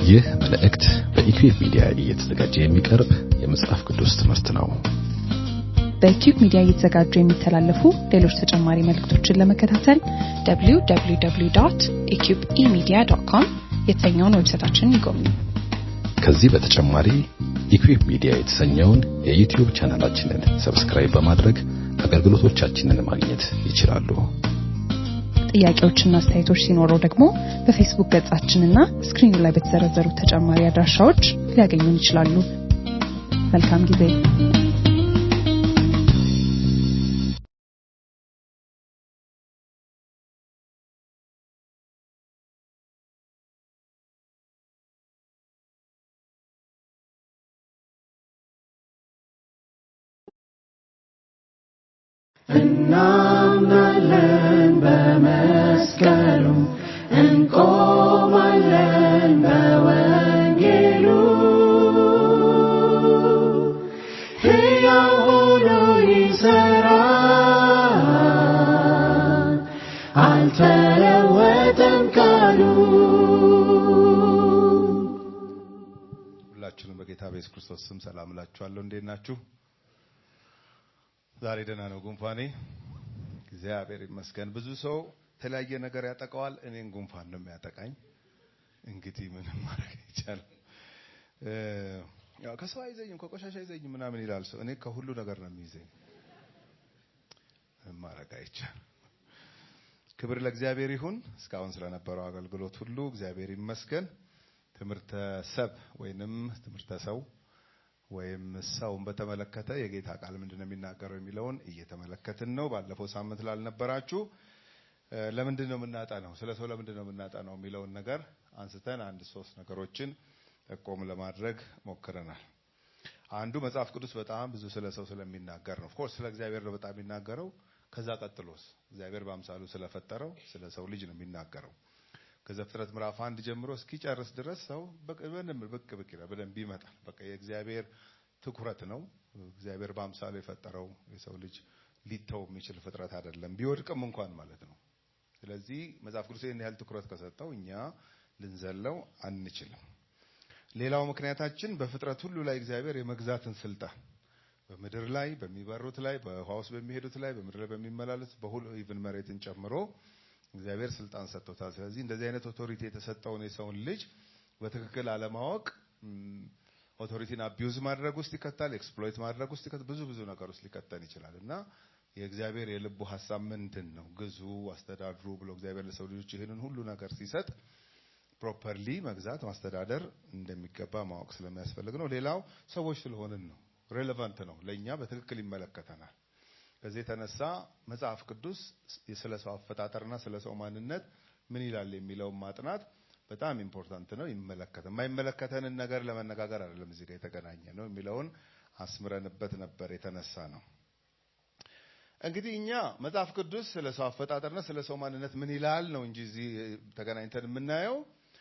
ይህ መልእክት በኢኩዌብ ሚዲያ እየተዘጋጀ የሚቀርብ የመጽሐፍ ቅዱስ ትምህርት ነው። በኢኩብ ሚዲያ እየተዘጋጁ የሚተላለፉ ሌሎች ተጨማሪ መልእክቶችን ለመከታተል www.eqbemedia.com የተሰኘውን ዌብሳይታችንን ይጎብኙ። ከዚህ በተጨማሪ ኢኩዌብ ሚዲያ የተሰኘውን የዩቲዩብ ቻናላችንን ሰብስክራይብ በማድረግ አገልግሎቶቻችንን ማግኘት ይችላሉ። ጥያቄዎችና አስተያየቶች ሲኖረው ደግሞ በፌስቡክ ገጻችንና ስክሪኑ ላይ በተዘረዘሩ ተጨማሪ አድራሻዎች ሊያገኙን ይችላሉ። መልካም ጊዜ። እናምናለን በመስቀሉ እንቆማለን በወንጌሉ ሕያው ሆኖ ይሠራል አልተለወጠም ቃሉ ሁላችሁንም በጌታ በኢየሱስ ክርስቶስ ስም ሰላም እላችኋለሁ። እንዴት ናችሁ? ዛሬ ደህና ነው ጉንፋኔ። እግዚአብሔር ይመስገን። ብዙ ሰው የተለያየ ነገር ያጠቃዋል። እኔን ጉንፋን ነው የሚያጠቃኝ። እንግዲህ ምንም ማድረግ አይቻልም። እ ያው ከሰው አይዘኝም ከቆሻሻ አይዘኝም ምናምን ይላል ሰው። እኔ ከሁሉ ነገር ነው የሚይዘኝ። ምንም ማድረግ አይቻልም። ክብር ለእግዚአብሔር ይሁን። እስካሁን ስለነበረው አገልግሎት ሁሉ እግዚአብሔር ይመስገን። ትምህርተ ሰብ ወይንም ትምህርተ ሰው ወይም ሰውን በተመለከተ የጌታ ቃል ምንድን ነው የሚናገረው የሚለውን እየተመለከትን ነው። ባለፈው ሳምንት ላልነበራችሁ እ ለምንድን ነው የምናጠናው፣ ስለ ሰው ለምንድን ነው የምናጠናው የሚለውን ነገር አንስተን አንድ ሶስት ነገሮችን ጠቆም ለማድረግ ሞክረናል። አንዱ መጽሐፍ ቅዱስ በጣም ብዙ ስለ ሰው ስለሚናገር ነው። ኦፍኮርስ ስለ እግዚአብሔር ነው በጣም የሚናገረው። ከዛ ቀጥሎስ እግዚአብሔር በአምሳሉ ስለፈጠረው ስለ ሰው ልጅ ነው የሚናገረው። ከዘፍጥረት ምዕራፍ አንድ ጀምሮ እስኪጨርስ ድረስ ሰው በቅ- በደንብ ብቅ ብቅ ይላል፣ በደንብ ይመጣል። በቃ የእግዚአብሔር ትኩረት ነው። እግዚአብሔር በአምሳሉ የፈጠረው የሰው ልጅ ሊተው የሚችል ፍጥረት አይደለም፣ ቢወድቅም እንኳን ማለት ነው። ስለዚህ መጽሐፍ ቅዱስ ይህን ያህል ትኩረት ከሰጠው እኛ ልንዘለው አንችልም። ሌላው ምክንያታችን በፍጥረት ሁሉ ላይ እግዚአብሔር የመግዛትን ስልጣን በምድር ላይ በሚበሩት ላይ በውሃ ውስጥ በሚሄዱት ላይ በምድር ላይ በሚመላለስ በሁሉ ኢቭን መሬትን ጨምሮ እግዚአብሔር ስልጣን ሰጥቶታል። ስለዚህ እንደዚህ አይነት ኦቶሪቲ የተሰጠውን የሰውን ልጅ በትክክል አለማወቅ ም፣ ኦቶሪቲን አቢዩዝ ማድረግ ውስጥ ይከታል፣ ኤክስፕሎይት ማድረግ ውስጥ ይከታል፣ ብዙ ብዙ ነገር ውስጥ ሊከተን ይችላል እና የእግዚአብሔር የልቡ ሀሳብ ምንድን ነው? ግዙ፣ አስተዳድሩ ብሎ እግዚአብሔር ለሰው ልጆች ይህንን ሁሉ ነገር ሲሰጥ ፕሮፐርሊ መግዛት ማስተዳደር እንደሚገባ ማወቅ ስለሚያስፈልግ ነው። ሌላው ሰዎች ስለሆንን ነው። ሬሌቫንት ነው፣ ለእኛ በትክክል ይመለከተናል። ከዚህ የተነሳ መጽሐፍ ቅዱስ ስለ ሰው አፈጣጠርና ስለ ሰው ማንነት ምን ይላል የሚለውን ማጥናት በጣም ኢምፖርታንት ነው። ይመለከተ የማይመለከተንን ነገር ለመነጋገር አይደለም እዚህ ጋር የተገናኘ ነው የሚለውን አስምረንበት ነበር የተነሳ ነው። እንግዲህ እኛ መጽሐፍ ቅዱስ ስለ ሰው አፈጣጠርና ስለ ሰው ማንነት ምን ይላል ነው እንጂ እዚህ ተገናኝተን የምናየው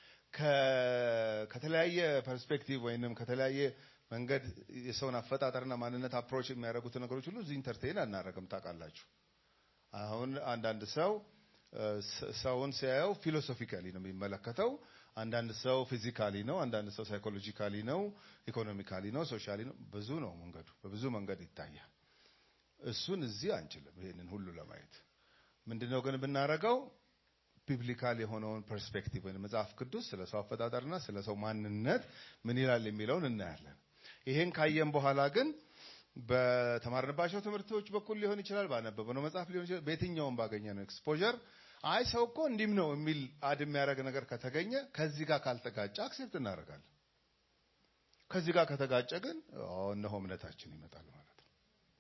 ከ- ከተለያየ ፐርስፔክቲቭ ወይንም ከተለያየ መንገድ የሰውን አፈጣጠርና ማንነት አፕሮች የሚያደርጉትን ነገሮች ሁሉ እዚህ ኢንተርቴን አናደርግም። ታውቃላችሁ። አሁን አንዳንድ ሰው እ፣ ስ- ሰውን ሲያየው ፊሎሶፊካሊ ነው የሚመለከተው። አንዳንድ ሰው ፊዚካሊ ነው፣ አንዳንድ ሰው ሳይኮሎጂካሊ ነው፣ ኢኮኖሚካሊ ነው፣ ሶሻሊ ነው። ብዙ ነው መንገዱ፣ በብዙ መንገድ ይታያል። እሱን እዚህ አንችልም ይሄንን ሁሉ ለማየት። ምንድነው ግን ብናረገው ቢብሊካል የሆነውን ፐርስፔክቲቭ ወይም መጽሐፍ ቅዱስ ስለ ሰው አፈጣጠርና ስለ ሰው ማንነት ምን ይላል የሚለውን እናያለን። ይሄን ካየን በኋላ ግን በተማርንባቸው ትምህርቶች በኩል ሊሆን ይችላል፣ ባነበብነው መጽሐፍ ሊሆን ይችላል፣ በየትኛውም ባገኘነው ኤክስፖዠር አይ ሰው እኮ እንዲህም ነው የሚል አድ የሚያደርግ ነገር ከተገኘ ከዚህ ጋር ካልተጋጨ አክሴፕት እናደርጋለን። ከዚህ ጋር ከተጋጨ ግን አዎ እነሆ እምነታችን ይመጣል ማለት ነው።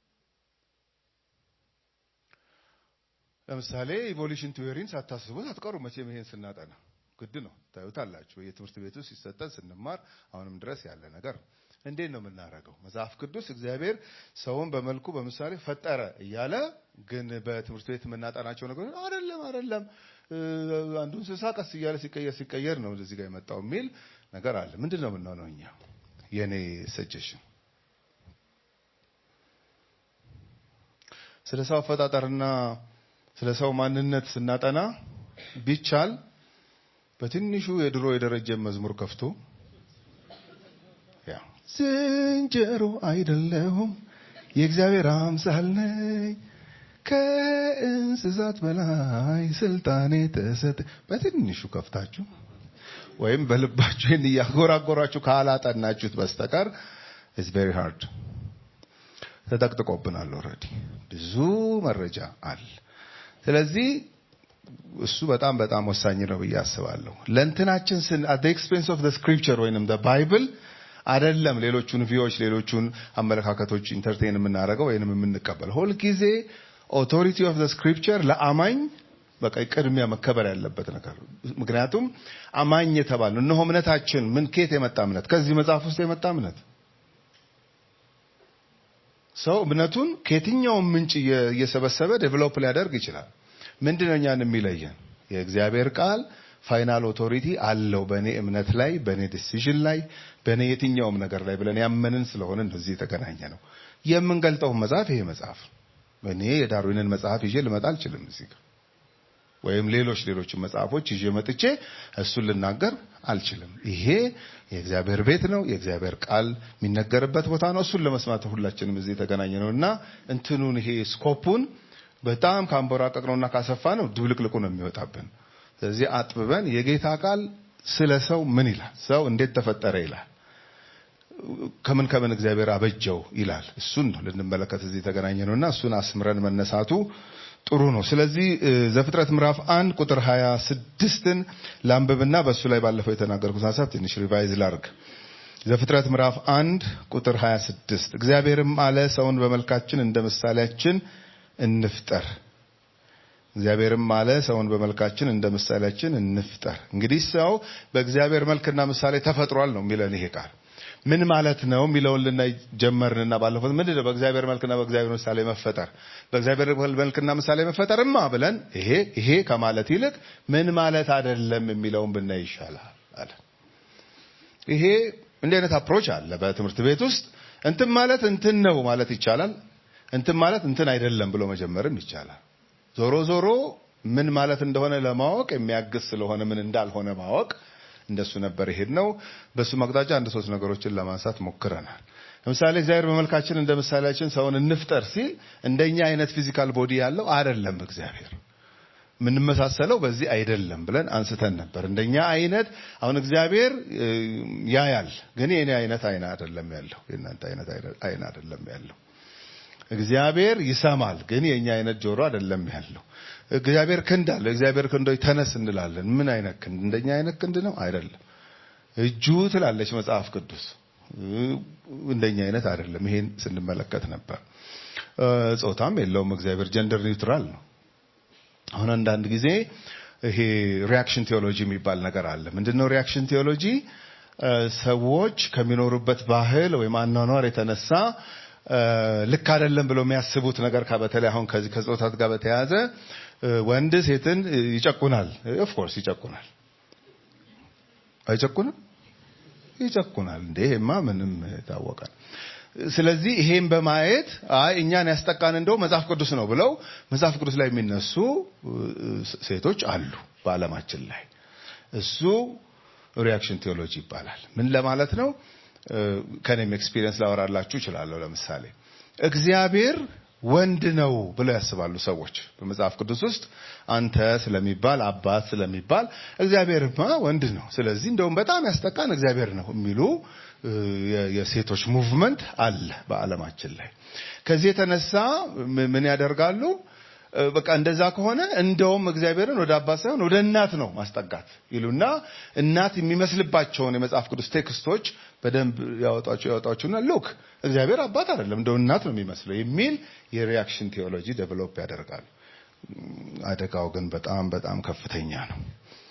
ለምሳሌ ኢቮሉሽን ቲዮሪን ሳታስቡት አትቀሩ። መቼም ይሄን ስናጠና ግድ ነው ታዩታላችሁ። የትምህርት ቤቱ ሲሰጠን ስንማር አሁንም ድረስ ያለ ነገር ነው። እንዴት ነው የምናደርገው? መጽሐፍ ቅዱስ እግዚአብሔር ሰውን በመልኩ በምሳሌ ፈጠረ እያለ ግን በትምህርት ቤት የምናጠናቸው ነገሮች አይደለም አይደለም እ፣ አንዱ እንስሳ ቀስ እያለ ሲቀየር ሲቀየር ነው እዚህ ጋር የመጣው የሚል ነገር አለ። ምንድን ነው የምንሆነው እኛ? የኔ ሰጀሽን ስለ ሰው አፈጣጠርና ስለ ሰው ማንነት ስናጠና ቢቻል በትንሹ የድሮ የደረጀ መዝሙር ከፍቶ ዝንጀሮ አይደለሁም የእግዚአብሔር አምሳል ነኝ ከእንስሳት በላይ ስልጣኔ ተሰጠ በትንሹ ከፍታችሁ ወይም በልባችሁ ይህን እያጎራጎራችሁ ካላጠናችሁት በስተቀር ኢትስ ቬሪ ሃርድ ተጠቅጥቆብናል ኦልሬዲ ብዙ መረጃ አለ ስለዚህ እሱ በጣም በጣም ወሳኝ ነው ብዬ አስባለሁ ለእንትናችን ስን አት ኤክስፔንስ ኦፍ ስክሪፕቸር ወይንም ባይብል አይደለም ሌሎቹን ቪዎች ሌሎቹን አመለካከቶች ኢንተርቴን የምናደርገው ወይንም የምንቀበል ሁልጊዜ ኦቶሪቲ ኦፍ ስክሪፕቸር ለአማኝ በቃ ቅድሚያ መከበር ያለበት ነገር ምክንያቱም አማኝ የተባል ነው እነሆ እምነታችን ምን ኬት የመጣ እምነት ከዚህ መጽሐፍ ውስጥ የመጣ እምነት ሰው እምነቱን ከየትኛውም ምንጭ እየሰበሰበ ዴቨሎፕ ሊያደርግ ይችላል ምንድነው እኛን የሚለየን የእግዚአብሔር ቃል ፋይናል ኦቶሪቲ አለው በእኔ እምነት ላይ በእኔ ዲሲዥን ላይ በእኔ የትኛውም ነገር ላይ ብለን ያመንን ስለሆነ እንደዚህ የተገናኘ ነው የምንገልጠው መጽሐፍ ይሄ መጽሐፍ እኔ የዳርዊንን መጽሐፍ ይዤ ልመጣ አልችልም እዚህ ጋር ወይም ሌሎች ሌሎችን መጽሐፎች ይዤ መጥቼ እሱን ልናገር አልችልም ይሄ የእግዚአብሔር ቤት ነው የእግዚአብሔር ቃል የሚነገርበት ቦታ ነው እሱን ለመስማት ሁላችንም እዚህ የተገናኘ ነው እና እንትኑን ይሄ ስኮፑን በጣም ካንቦራቀቅ ነውና ካሰፋ ነው ድብልቅልቁ ነው የሚወጣብን ስለዚህ አጥብበን የጌታ ቃል ስለ ሰው ምን ይላል ሰው እንዴት ተፈጠረ ይላል ከምን ከምን እግዚአብሔር አበጀው ይላል እሱን ነው ልንመለከት እዚህ የተገናኘ ነውና እሱን አስምረን መነሳቱ ጥሩ ነው ስለዚህ ዘፍጥረት ምዕራፍ አንድ ቁጥር 26ን ላንብብና በእሱ ላይ ባለፈው የተናገርኩት ሀሳብ ትንሽ ሪቫይዝ ላርግ ዘፍጥረት ምዕራፍ አንድ ቁጥር 26 እግዚአብሔርም አለ ሰውን በመልካችን እንደ ምሳሌያችን እንፍጠር እግዚአብሔርም አለ ሰውን በመልካችን እንደ ምሳሌያችን እንፍጠር እንግዲህ ሰው በእግዚአብሔር መልክና ምሳሌ ተፈጥሯል ነው የሚለን ይሄ ቃል ምን ማለት ነው የሚለውን ልናይ ጀመርንና ባለፈው ምንድን ነው በእግዚአብሔር መልክና በእግዚአብሔር ምሳሌ መፈጠር በእግዚአብሔር መልክና ምሳሌ መፈጠርማ ብለን ይሄ ይሄ ከማለት ይልቅ ምን ማለት አይደለም የሚለውን ብናይ ይሻላል አለ ይሄ እንዲህ አይነት አፕሮች አለ በትምህርት ቤት ውስጥ እንትን ማለት እንትን ነው ማለት ይቻላል እንትን ማለት እንትን አይደለም ብሎ መጀመርም ይቻላል ዞሮ ዞሮ ምን ማለት እንደሆነ ለማወቅ የሚያግዝ ስለሆነ ምን እንዳልሆነ ማወቅ እንደሱ ነበር ይሄድ ነው በሱ መቅጣጫ አንድ ሶስት ነገሮችን ለማንሳት ሞክረናል ለምሳሌ እግዚአብሔር በመልካችን እንደ ምሳሌያችን ሰውን እንፍጠር ሲል እንደኛ አይነት ፊዚካል ቦዲ ያለው አይደለም እግዚአብሔር የምንመሳሰለው በዚህ አይደለም ብለን አንስተን ነበር እንደኛ አይነት አሁን እግዚአብሔር ያያል ግን የኔ አይነት አይን አይደለም ያለው የእናንተ አይነት አይን አይደለም ያለው እግዚአብሔር ይሰማል ግን የኛ አይነት ጆሮ አይደለም ያለው እግዚአብሔር ክንድ አለ እግዚአብሔር ክንዶች ተነስ እንላለን ምን አይነት ክንድ እንደኛ አይነት ክንድ ነው አይደለም እጁ ትላለች መጽሐፍ ቅዱስ እንደኛ አይነት አይደለም ይሄን ስንመለከት ነበር ጾታም የለውም እግዚአብሔር ጀንደር ኒውትራል ነው አሁን አንዳንድ ጊዜ ይሄ ሪያክሽን ቴዎሎጂ የሚባል ነገር አለ ምንድነው ሪያክሽን ቴዎሎጂ ሰዎች ከሚኖሩበት ባህል ወይም አኗኗር የተነሳ ልክ አይደለም ብለው የሚያስቡት ነገር በተለይ አሁን ከዚህ ከጾታት ጋር በተያያዘ ወንድ ሴትን ይጨቁናል ኦፍኮርስ ይጨቁናል አይጨቁንም ይጨቁናል እንዴ ይሄማ ምንም ታወቃል ስለዚህ ይሄን በማየት አይ እኛን ያስጠቃን እንደው መጽሐፍ ቅዱስ ነው ብለው መጽሐፍ ቅዱስ ላይ የሚነሱ ሴቶች አሉ በአለማችን ላይ እሱ ሪያክሽን ቴዎሎጂ ይባላል ምን ለማለት ነው ከኔም ኤክስፒሪየንስ ላወራላችሁ እችላለሁ ለምሳሌ እግዚአብሔር ወንድ ነው ብለው ያስባሉ ሰዎች በመጽሐፍ ቅዱስ ውስጥ አንተ ስለሚባል አባት ስለሚባል እግዚአብሔርማ ወንድ ነው ስለዚህ እንደውም በጣም ያስጠቃን እግዚአብሔር ነው የሚሉ የሴቶች ሙቭመንት አለ በአለማችን ላይ ከዚህ የተነሳ ምን ያደርጋሉ በቃ እንደዛ ከሆነ እንደውም እግዚአብሔርን ወደ አባት ሳይሆን ወደ እናት ነው ማስጠጋት ይሉና እናት የሚመስልባቸውን የመጽሐፍ ቅዱስ ቴክስቶች በደንብ ያወጣቸው ያወጣቸውና ሉክ እግዚአብሔር አባት አይደለም እንደው እናት ነው የሚመስለው የሚል የሪያክሽን ቴዎሎጂ ዴቨሎፕ ያደርጋሉ አደጋው ግን በጣም በጣም ከፍተኛ ነው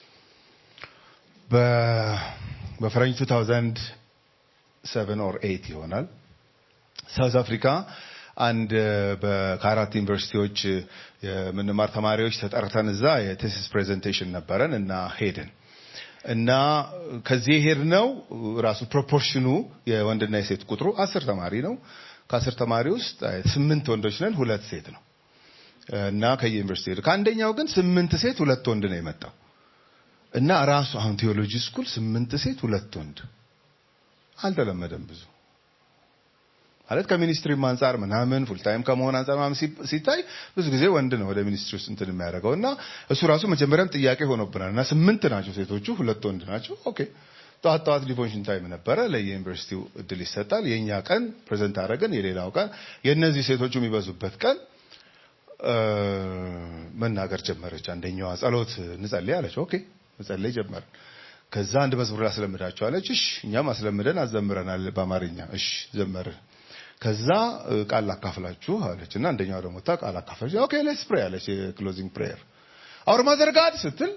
በፈረንጅ 2007 ኦር 8 ይሆናል ሳውዝ አፍሪካ አንድ ከአራት ዩኒቨርሲቲዎች የምንማር ተማሪዎች ተጠርተን እዛ የቴሲስ ፕሬዘንቴሽን ነበረን እና ሄድን እና ከዚህ ሄድ ነው ራሱ ፕሮፖርሽኑ የወንድና የሴት ቁጥሩ አስር ተማሪ ነው ከአስር ተማሪ ውስጥ ስምንት ወንዶች ነን ሁለት ሴት ነው እና ከየዩኒቨርሲቲ ሄድ ከአንደኛው ግን ስምንት ሴት ሁለት ወንድ ነው የመጣው እና ራሱ አሁን ቴዎሎጂ ስኩል ስምንት ሴት ሁለት ወንድ አልተለመደም ብዙ ማለት ከሚኒስትሪም አንጻር ምናምን ፉል ታይም ከመሆን አንጻር ምናምን ሲ- ሲታይ ብዙ ጊዜ ወንድ ነው ወደ ሚኒስትሪ ውስጥ እንትን የሚያደርገው እና እሱ ራሱ መጀመሪያም ጥያቄ ሆኖብናል እና ስምንት ናቸው ሴቶቹ ሁለት ወንድ ናቸው ኦኬ ጠዋት ጠዋት ዲቮሽን ታይም ነበረ ለየዩኒቨርሲቲው እድል ይሰጣል የእኛ ቀን ፕሬዘንት አደረግን የሌላው ቀን የእነዚህ ሴቶቹ የሚበዙበት ቀን እ፣ መናገር ጀመረች አንደኛዋ ጸሎት እንጸልይ አለች ኦኬ መጸለይ ጀመርን ከዛ አንድ መዝሙር ላስለምዳቸው አለች እሺ እኛም አስለምደን አዘምረናል በአማርኛ እሺ ዘመርን ከዛ እ፣ ቃል ላካፍላችሁ አለች እና አንደኛዋ ደግሞ ታ ቃል አካፍለች ኦኬ ሌትስ ፕሬይ አለች የክሎዚንግ ፕሬየር አውር ማዘር ጋድ ስትል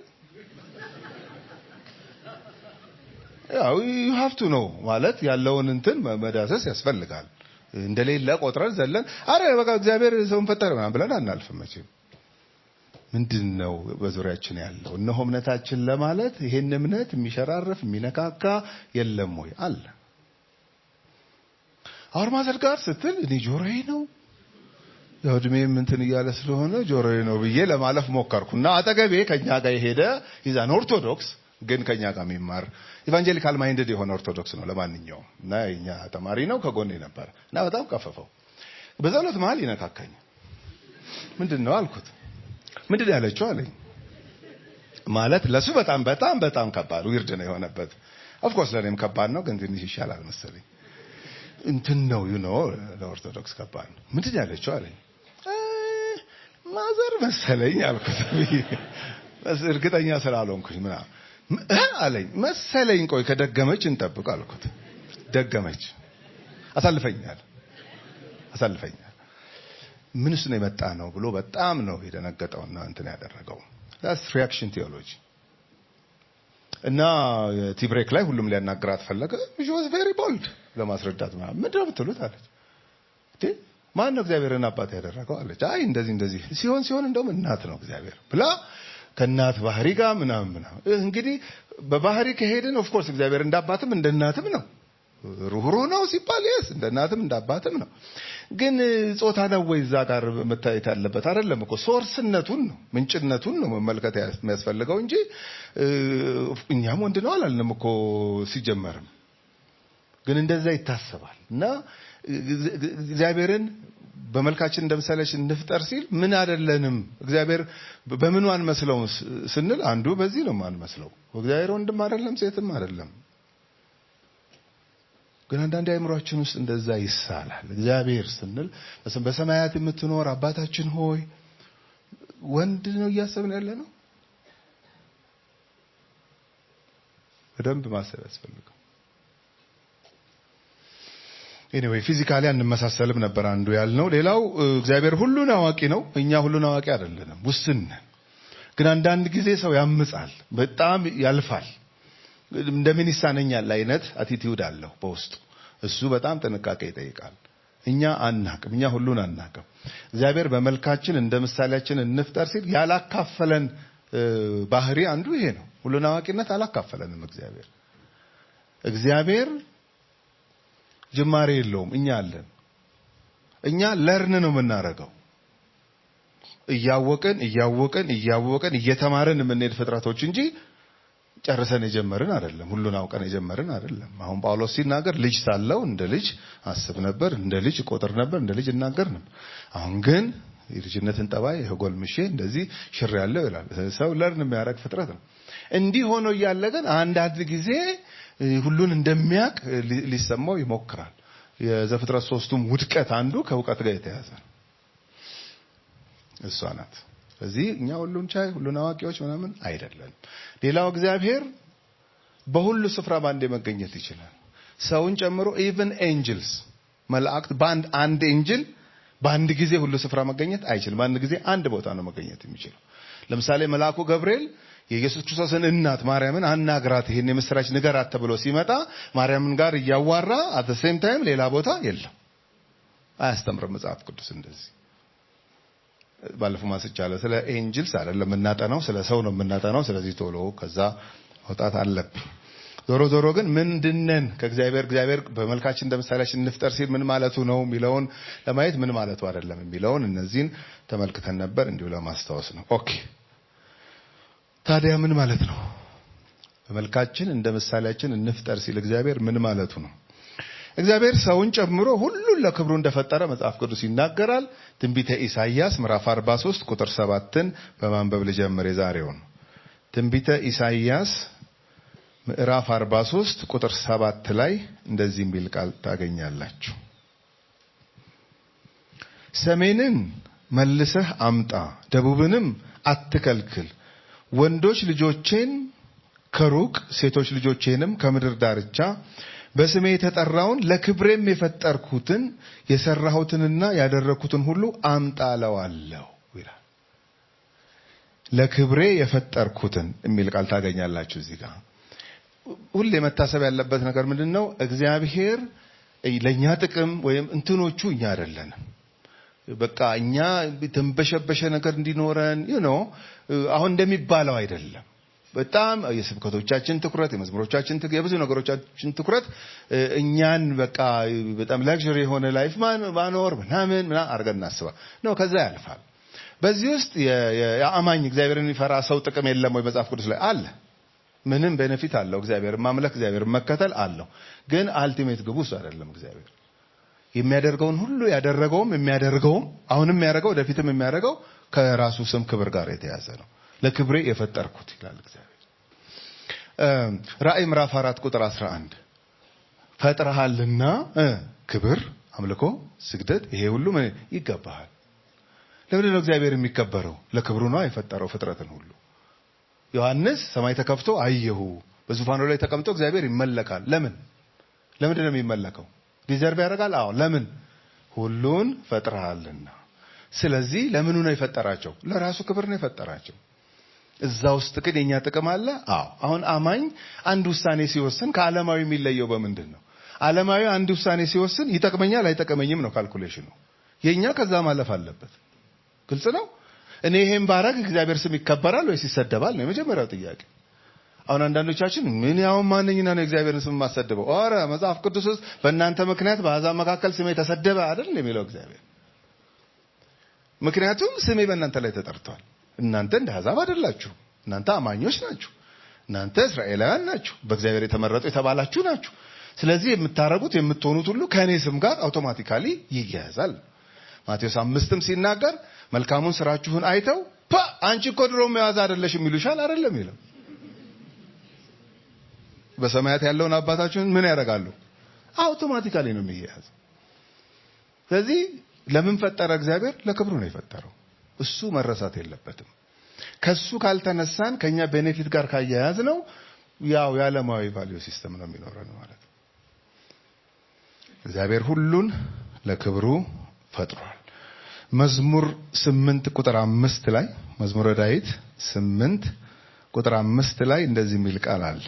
ያው ዩ ሃቭ ቱ ኖ ማለት ያለውን እንትን መዳሰስ ያስፈልጋል። እንደሌለ ቆጥረን ዘለን አረ በቃ እግዚአብሔር ሰውን ፈጠረ ምናምን ብለን አናልፍም መቼም። ምንድን ነው በዙሪያችን ያለው? እነሆ እምነታችን ለማለት ይሄን እምነት የሚሸራረፍ የሚነካካ የለም ወይ አለ። አውር ማዘር ጋር ስትል እኔ ጆሮዬ ነው ያው እድሜም እንትን እያለ ስለሆነ ጆሮዬ ነው ብዬ ለማለፍ ሞከርኩና አጠገቤ ከኛ ጋር የሄደ ይዛን ኦርቶዶክስ ግን ከኛ ጋር የሚማር ኢቫንጀሊካል ማይንድድ የሆነ ኦርቶዶክስ ነው ለማንኛውም እና የኛ ተማሪ ነው ከጎኔ ነበር እና በጣም ቀፈፈው በጸሎት መሀል ይነካካኝ ምንድን ነው አልኩት ምንድን ነው ያለችው አለኝ ማለት ለሱ በጣም በጣም በጣም ከባድ ዊርድ ነው የሆነበት ኦፍኮርስ ለእኔም ከባድ ነው ግን ትንሽ ይሻላል መሰለኝ እንትን ነው ዩ ኖ ለኦርቶዶክስ ከባድ ነው ምንድን ነው ያለችው አለኝ እ፣ ማዘር መሰለኝ አልኩት መስ- እርግጠኛ ስላልሆንኩኝ ምናምን እ አለኝ መሰለኝ ቆይ ከደገመች እንጠብቅ አልኩት ደገመች አሳልፈኛል አሳልፈኛል ምን ውስጥ ነው የመጣ ነው ብሎ በጣም ነው የደነገጠውና እንትን ያደረገው ዳስ ሪያክሽን ቴዎሎጂ እና ቲብሬክ ላይ ሁሉም ሊያናግራት ፈለገ ሺ ዋዝ ቬሪ ቦልድ ለማስረዳት ምናምን ምንድን ነው የምትሉት አለች እንዴ ማን ነው እግዚአብሔርን አባት ያደረገው አለች አይ እንደዚህ እንደዚህ ሲሆን ሲሆን እንደውም እናት ነው እግዚአብሔር ብላ ከእናት ባህሪ ጋር ምናምን ምናምን እንግዲህ በባህሪ ከሄድን ኦፍኮርስ እግዚአብሔር እንደ አባትም እንደ እናትም ነው ሩህሩህ ነው ሲባል የስ እንደ እናትም እንደ አባትም ነው ግን ጾታ ነው ወይ እዛ ጋር መታየት ያለበት አይደለም እኮ ሶርስነቱን ነው ምንጭነቱን ነው መመልከት የሚያስፈልገው እንጂ እ፣ እኛም ወንድ ነው አላልንም እኮ ሲጀመርም ግን እንደዛ ይታሰባል እና እግዚአብሔርን በመልካችን እንደ ምሳሌያችን እንፍጠር ሲል ምን አይደለንም እግዚአብሔር በምኑ አንመስለውም ስ- ስንል አንዱ በዚህ ነው አንመስለው እግዚአብሔር ወንድም አይደለም ሴትም አይደለም ግን አንዳንድ አእምሯችን ውስጥ እንደዛ ይሳላል እግዚአብሔር ስንል በሰ- በሰማያት የምትኖር አባታችን ሆይ ወንድ ነው እያሰብን ያለ ነው በደንብ ማሰብ ያስፈልገው ኤኒዌይ ፊዚካሊ አንመሳሰልም ነበር አንዱ ያልነው። ሌላው እ፣ እግዚአብሔር ሁሉን አዋቂ ነው፣ እኛ ሁሉን አዋቂ አይደለንም፣ ውስን ነን። ግን አንዳንድ ጊዜ ሰው ያምጻል፣ በጣም ያልፋል። እንደምን ይሳነኛል አይነት አቲቲዩድ አለው በውስጡ። እሱ በጣም ጥንቃቄ ይጠይቃል። እኛ አናቅም፣ እኛ ሁሉን አናቅም። እግዚአብሔር በመልካችን እንደ ምሳሌያችን እንፍጠር ሲል ያላካፈለን እ፣ ባህሪ አንዱ ይሄ ነው። ሁሉን አዋቂነት አላካፈለንም እግዚአብሔር እግዚአብሔር ጅማሬ የለውም። እኛ አለን። እኛ ለርን ነው የምናደርገው። እያወቅን እያወቅን እያወቅን እየተማርን የምንሄድ ፍጥረቶች እንጂ ጨርሰን የጀመርን አይደለም። ሁሉን አውቀን የጀመርን አይደለም። አሁን ጳውሎስ ሲናገር ልጅ ሳለው እንደ ልጅ አስብ ነበር፣ እንደ ልጅ ቆጥር ነበር፣ እንደ ልጅ እናገር ነበር። አሁን ግን የልጅነትን ጠባይ ጎልምሼ እንደዚህ ሽር ያለው ይላል። ሰው ለርን የሚያደርግ ፍጥረት ነው። እንዲህ ሆኖ እያለ ግን አንዳንድ ጊዜ እ፣ ሁሉን እንደሚያውቅ ሊ- ሊሰማው ይሞክራል። የዘፍጥረት ሶስቱም ውድቀት አንዱ ከእውቀት ጋር የተያዘ ነው። እሷ ናት። ስለዚህ እኛ ሁሉን ቻይ ሁሉን አዋቂዎች ምናምን አይደለም። ሌላው እግዚአብሔር በሁሉ ስፍራ በአንዴ መገኘት ይችላል። ሰውን ጨምሮ ኢቭን ኤንጅልስ መላእክት በአንድ አንድ ኤንጅል በአንድ ጊዜ ሁሉ ስፍራ መገኘት አይችልም። በአንድ ጊዜ አንድ ቦታ ነው መገኘት የሚችለው። ለምሳሌ መልአኩ ገብርኤል የኢየሱስ ክርስቶስን እናት ማርያምን አናግራት፣ ይሄን የምስራች ንገራት ተብሎ ሲመጣ ማርያምን ጋር እያዋራ አት ሴም ታይም ሌላ ቦታ የለም። አያስተምርም መጽሐፍ ቅዱስ እንደዚህ። ባለፈው ማስቻለ ስለ ኤንጅልስ አይደለም የምናጠናው፣ ስለ ሰው ነው የምናጠናው። ስለዚህ ቶሎ ከዛ መውጣት አለብን። ዞሮ ዞሮ ግን ምንድነን ከእግዚአብሔር እግዚአብሔር በመልካችን እንደ ምሳሌያችን እንፍጠር ሲል ምን ማለቱ ነው የሚለውን ለማየት ምን ማለቱ አይደለም የሚለውን እነዚህን ተመልክተን ነበር እንዲሁ ለማስታወስ ነው። ኦኬ ታዲያ ምን ማለት ነው? በመልካችን እንደ ምሳሌያችን እንፍጠር ሲል እግዚአብሔር ምን ማለቱ ነው? እግዚአብሔር ሰውን ጨምሮ ሁሉን ለክብሩ እንደፈጠረ መጽሐፍ ቅዱስ ይናገራል። ትንቢተ ኢሳይያስ ምዕራፍ 43 ቁጥር 7ን በማንበብ ልጀምር የዛሬውን። ትንቢተ ኢሳይያስ ምዕራፍ 43 ቁጥር 7 ላይ እንደዚህ የሚል ቃል ታገኛላችሁ። ሰሜንን መልሰህ አምጣ፣ ደቡብንም አትከልክል። ወንዶች ልጆቼን ከሩቅ ሴቶች ልጆቼንም ከምድር ዳርቻ በስሜ የተጠራውን ለክብሬም የፈጠርኩትን የሰራሁትንና ያደረግኩትን ሁሉ አምጣ እለዋለሁ ይላል። ለክብሬ የፈጠርኩትን የሚል ቃል ታገኛላችሁ እዚህ ጋር። ሁሌ መታሰብ ያለበት ነገር ምንድን ነው? እግዚአብሔር ለእኛ ጥቅም ወይም እንትኖቹ እኛ አይደለንም። በቃ እኛ ተንበሸበሸ ነገር እንዲኖረን ነው አሁን እንደሚባለው አይደለም። በጣም የስብከቶቻችን ትኩረት፣ የመዝሙሮቻችን ትኩረት፣ የብዙ ነገሮቻችን ትኩረት እኛን በቃ በጣም ላግዠሪ የሆነ ላይፍ ማኖር ምናምን ምናምን አድርገን እናስባ ነው። ከዛ ያልፋል። በዚህ ውስጥ የአማኝ እግዚአብሔርን የሚፈራ ሰው ጥቅም የለም ወይ? መጽሐፍ ቅዱስ ላይ አለ። ምንም ቤኔፊት አለው። እግዚአብሔር ማምለክ እግዚአብሔር መከተል አለው። ግን አልቲሜት ግቡ እሱ አይደለም። እግዚአብሔር የሚያደርገውን ሁሉ ያደረገውም የሚያደርገውም አሁንም የሚያደርገው ወደፊትም የሚያደርገው ከራሱ ስም ክብር ጋር የተያዘ ነው። ለክብሬ የፈጠርኩት ይላል እግዚአብሔር። ራእይ ምዕራፍ አራት ቁጥር 11 ፈጥረሃልና ክብር፣ አምልኮ፣ ስግደት ይሄ ሁሉ ምን ይገባሃል። ለምንድን ነው እግዚአብሔር የሚከበረው? ለክብሩ ነው የፈጠረው ፍጥረትን ሁሉ። ዮሐንስ ሰማይ ተከፍቶ አየሁ፣ በዙፋኑ ላይ ተቀምጦ እግዚአብሔር ይመለካል። ለምን ለምንድን ነው የሚመለከው? ዲዘርቭ ያደርጋል? አዎ። ለምን? ሁሉን ፈጥረሃልና። ስለዚህ ለምኑ ነው የፈጠራቸው? ለራሱ ክብር ነው የፈጠራቸው። እዛ ውስጥ ግን የኛ ጥቅም አለ። አዎ። አሁን አማኝ አንድ ውሳኔ ሲወስን ከዓለማዊ የሚለየው በምንድን ነው? ዓለማዊ አንድ ውሳኔ ሲወስን ይጠቅመኛል አይጠቅመኝም ነው ካልኩሌሽኑ። የኛ ከዛ ማለፍ አለበት። ግልጽ ነው። እኔ ይሄን ባረግ እግዚአብሔር ስም ይከበራል ወይስ ይሰደባል ነው የመጀመሪያው ጥያቄ። አሁን አንዳንዶቻችን ምን ያው ማንኝና ነው እግዚአብሔርን ስም የማሰድበው? ኧረ መጽሐፍ ቅዱስ ውስጥ በእናንተ ምክንያት በአሕዛብ መካከል ስሜ ተሰደበ አይደል የሚለው እግዚአብሔር። ምክንያቱም ስሜ በእናንተ ላይ ተጠርቷል። እናንተ እንደ አሕዛብ አይደላችሁ። እናንተ አማኞች ናችሁ። እናንተ እስራኤላውያን ናችሁ። በእግዚአብሔር የተመረጡ የተባላችሁ ናችሁ። ስለዚህ የምታረጉት የምትሆኑት ሁሉ ከእኔ ስም ጋር አውቶማቲካሊ ይያያዛል። ማቴዎስ አምስትም ሲናገር መልካሙን ስራችሁን አይተው ፓ አንቺ እኮ ድሮ መያዝ አይደለሽም ይሉሻል አይደለም ይለው በሰማያት ያለውን አባታችሁን ምን ያደርጋሉ? አውቶማቲካሊ ነው የሚያያዝ። ስለዚህ ለምን ፈጠረ እግዚአብሔር? ለክብሩ ነው የፈጠረው። እሱ መረሳት የለበትም። ከሱ ካልተነሳን ከኛ ቤኔፊት ጋር ካያያዝ ነው ያው የዓለማዊ ቫልዩ ሲስተም ነው የሚኖረን ማለት ነው። እግዚአብሔር ሁሉን ለክብሩ ፈጥሯል። መዝሙር ስምንት ቁጥር አምስት ላይ መዝሙረ ዳዊት ስምንት ቁጥር አምስት ላይ እንደዚህ የሚል ቃል አለ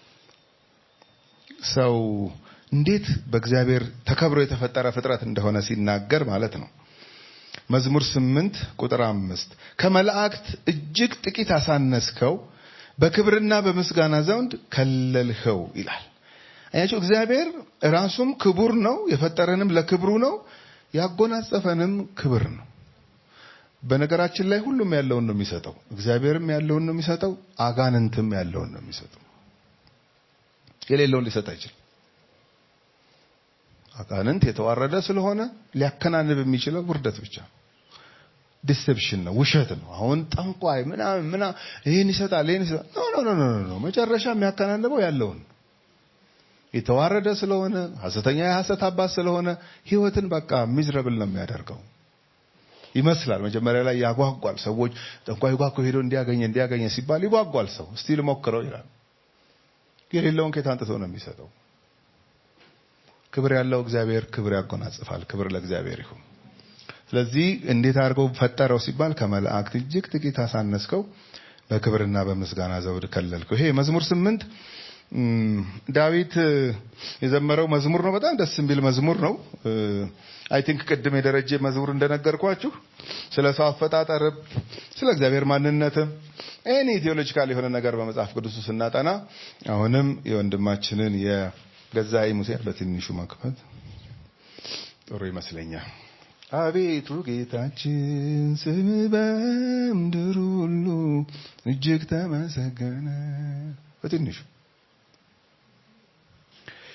ሰው እንዴት በእግዚአብሔር ተከብሮ የተፈጠረ ፍጥረት እንደሆነ ሲናገር ማለት ነው። መዝሙር ስምንት ቁጥር አምስት ከመላእክት እጅግ ጥቂት አሳነስከው፣ በክብርና በምስጋና ዘንድ ከለልኸው ይላል። አያቸው እግዚአብሔር ራሱም ክቡር ነው፣ የፈጠረንም ለክብሩ ነው፣ ያጎናጸፈንም ክብር ነው። በነገራችን ላይ ሁሉም ያለውን ነው የሚሰጠው። እግዚአብሔርም ያለውን ነው የሚሰጠው፣ አጋንንትም ያለውን ነው የሚሰጠው። የሌለውን ሊሰጥ አይችልም። አጋንንት የተዋረደ ስለሆነ ሊያከናንብ የሚችለው ውርደት ብቻ ዲሴፕሽን ነው፣ ውሸት ነው። አሁን ጠንቋይ ምናምን ምናምን ይህን ይሰጣል ይህን ይሰጣል። ኖ ኖ ኖ ኖ መጨረሻ የሚያከናንበው ያለውን የተዋረደ ስለሆነ ሐሰተኛ የሐሰት አባት ስለሆነ ህይወትን በቃ ሚዝረብል ነው የሚያደርገው። ይመስላል መጀመሪያ ላይ ያጓጓል። ሰዎች ጠንቋይ ጋር እኮ ሄዶ እንዲያገኘ እንዲያገኘ ሲባል ይጓጓል። ሰው እስቲ ልሞክረው ይላል። የሌለውን ከየት አንጥቶ ነው የሚሰጠው? ክብር ያለው እግዚአብሔር ክብር ያጎናጽፋል። ክብር ለእግዚአብሔር ይሁን። ስለዚህ እንዴት አድርገው ፈጠረው ሲባል ከመላእክት እጅግ ጥቂት አሳነስከው፣ በክብርና በምስጋና ዘውድ ከለልከው። ይሄ መዝሙር ስምንት ዳዊት የዘመረው መዝሙር ነው። በጣም ደስ የሚል መዝሙር ነው። አይ ቲንክ ቅድም የደረጀ መዝሙር እንደነገርኳችሁ ስለ ሰው አፈጣጠር፣ ስለ እግዚአብሔር ማንነትም ኤኒ ቴዎሎጂካል የሆነ ነገር በመጽሐፍ ቅዱስ ስናጠና አሁንም የወንድማችንን የገዛኢ ሙሴን በትንሹ መክፈት ጥሩ ይመስለኛል። አቤቱ ጌታችን ስም በምድር ሁሉ እጅግ ተመሰገነ። በትንሹ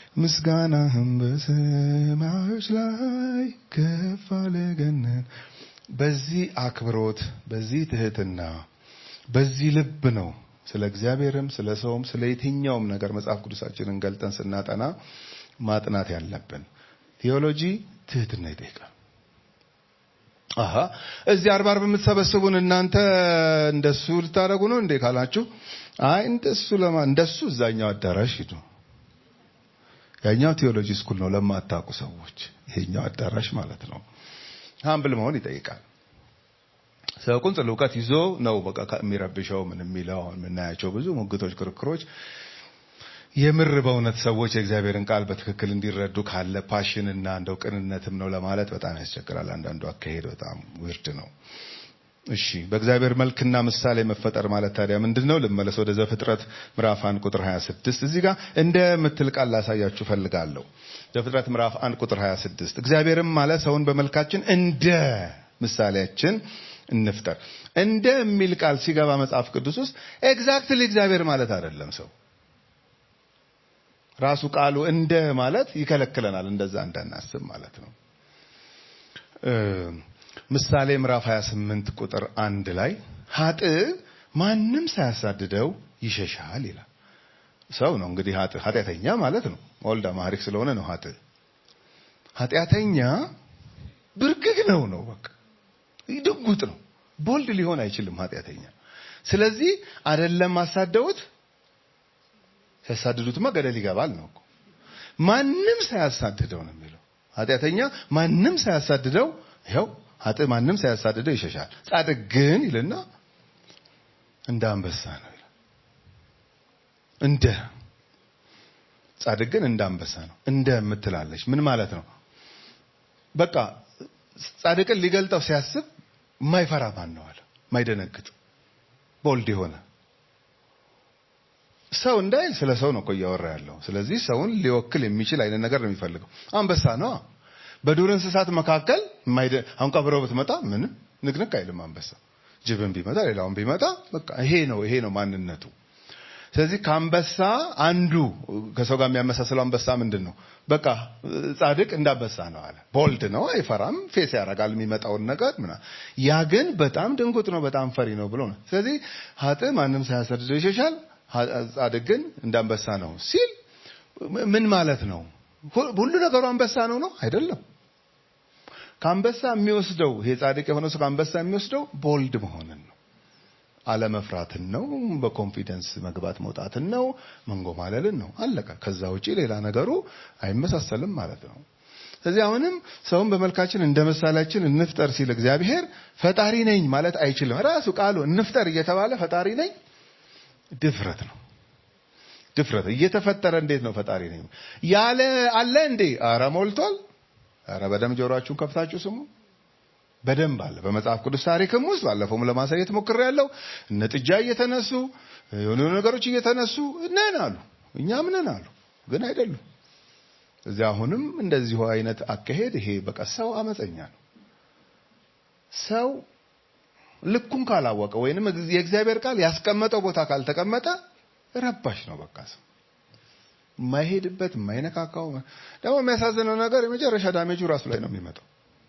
ምስጋናህም በሰማዮች ላይ ከፍ አለ ገነን። በዚህ አክብሮት፣ በዚህ ትህትና፣ በዚህ ልብ ነው ስለ እግዚአብሔርም ስለ ሰውም ስለ የትኛውም ነገር መጽሐፍ ቅዱሳችንን ገልጠን ስናጠና ማጥናት ያለብን። ቴዎሎጂ ትህትና ይጠይቃል። አሀ እዚህ አርባ አርብ የምትሰበስቡን እናንተ እንደሱ ልታደርጉ ነው እንዴ ካላችሁ፣ አይ እንደሱ ለማ እንደሱ እዛኛው አዳራሽ ሂዱ። ያኛው ቴዎሎጂ ስኩል ነው ለማታውቁ ሰዎች፣ ይሄኛው አዳራሽ ማለት ነው። ሀምብል መሆን ይጠይቃል። ሰው ቁንጽል እውቀት ይዞ ነው በቃ የሚረብሸው ምን የሚለው አሁን የምናያቸው ብዙ ሙግቶች፣ ክርክሮች የምር በእውነት ሰዎች የእግዚአብሔርን ቃል በትክክል እንዲረዱ ካለ ፓሽንና እንደው ቅንነትም ነው ለማለት በጣም ያስቸግራል። አንዳንዱ አካሄድ በጣም ውርድ ነው። እሺ በእግዚአብሔር መልክና ምሳሌ መፈጠር ማለት ታዲያ ምንድን ነው? ልመለስ ወደ ዘፍጥረት ምዕራፍ 1 ቁጥር 26 እዚህ ጋር እንደ ምትል ቃል ላሳያችሁ ፈልጋለሁ። ዘፍጥረት ምዕራፍ 1 ቁጥር 26 እግዚአብሔርም አለ ሰውን በመልካችን እንደ ምሳሌያችን እንፍጠር። እንደ የሚል ቃል ሲገባ መጽሐፍ ቅዱስ ውስጥ ኤግዛክትሊ እግዚአብሔር ማለት አይደለም ሰው ራሱ ቃሉ እንደ ማለት ይከለክለናል። እንደዛ እንዳናስብ ማለት ነው። ምሳሌ ምዕራፍ 28 ቁጥር አንድ ላይ ሀጥ ማንም ሳያሳድደው ይሸሻል ይላል። ሰው ነው እንግዲህ ሀጥ ኃጢአተኛ ማለት ነው። ወልደ ማህሪክ ስለሆነ ነው ሀጥ ኃጢአተኛ ብርግግ ነው ነው በቃ ድጉጥ ነው። ቦልድ ሊሆን አይችልም ኃጢአተኛ። ስለዚህ አይደለም አሳደውት ሲያሳድዱትማ ገደል ይገባል ነው እኮ። ማንም ሳያሳድደው ነው የሚለው ኃጢአተኛ ማንም ሳያሳድደው ይኸው ሀጥ ማንም ሳያሳድደው ይሸሻል። ጻድቅ ግን ይልና እንደ አንበሳ ነው ይላል። እንደ ጻድቅ ግን እንደ አንበሳ ነው። እንደ የምትላለች ምን ማለት ነው? በቃ ጻድቅን ሊገልጠው ሲያስብ የማይፈራ ማን ነው አለ። የማይደነግጥ ቦልድ የሆነ ሰው እንዳይል ስለ ሰው ነው እኮ እያወራ ያለው። ስለዚህ ሰውን ሊወክል የሚችል አይነት ነገር ነው የሚፈልገው። አንበሳ ነው። በዱር እንስሳት መካከል አሁን ቀብረው ብትመጣ ምንም ንቅንቅ አይልም አንበሳ። ጅብን ቢመጣ ሌላውን ቢመጣ በቃ ይሄ ነው ይሄ ነው ማንነቱ። ስለዚህ ከአንበሳ አንዱ ከሰው ጋር የሚያመሳስለው አንበሳ ምንድን ነው? በቃ ጻድቅ እንዳንበሳ ነው አለ። ቦልድ ነው፣ አይፈራም፣ ፌስ ያደርጋል የሚመጣውን ነገር ምና ያ ግን በጣም ድንጉጥ ነው፣ በጣም ፈሪ ነው ብሎ ነው። ስለዚህ ሀጥ ማንም ሳያሳድደው ይሸሻል፣ ጻድቅ ግን እንዳንበሳ ነው ሲል ምን ማለት ነው? ሁሉ ነገሩ አንበሳ ነው ነው አይደለም። ከአንበሳ የሚወስደው ይሄ ጻድቅ የሆነ ሰው ከአንበሳ የሚወስደው ቦልድ መሆንን ነው አለመፍራትን ነው። በኮንፊደንስ መግባት መውጣትን ነው። መንጎማለልን ነው። አለቀ። ከዛ ውጪ ሌላ ነገሩ አይመሳሰልም ማለት ነው። ስለዚህ አሁንም ሰውን በመልካችን እንደ ምሳሌያችን እንፍጠር ሲል እግዚአብሔር ፈጣሪ ነኝ ማለት አይችልም። ራሱ ቃሉ እንፍጠር እየተባለ ፈጣሪ ነኝ ድፍረት ነው። ድፍረት እየተፈጠረ እንዴት ነው ፈጣሪ ነኝ ያለ አለ እንዴ? አረ ሞልቷል። አረ በደም ጆሮአችሁን ከፍታችሁ ስሙ። በደንብ አለ። በመጽሐፍ ቅዱስ ታሪክም ውስጥ ባለፈውም ለማሳየት ሞክሬያለሁ። እነ ጥጃ እየተነሱ የሆኑ ነገሮች እየተነሱ ነን አሉ፣ እኛም ነን አሉ፣ ግን አይደሉም። እዚህ አሁንም እንደዚሁ አይነት አካሄድ ይሄ በቃ ሰው አመፀኛ ነው። ሰው ልኩን ካላወቀ ወይንም የእግዚአብሔር ቃል ያስቀመጠው ቦታ ካልተቀመጠ ረባሽ ነው። በቃ ሰው የማይሄድበት የማይነካካው። ደግሞ የሚያሳዝነው ነገር የመጨረሻ ዳሜጁ ራሱ ላይ ነው የሚመጣው።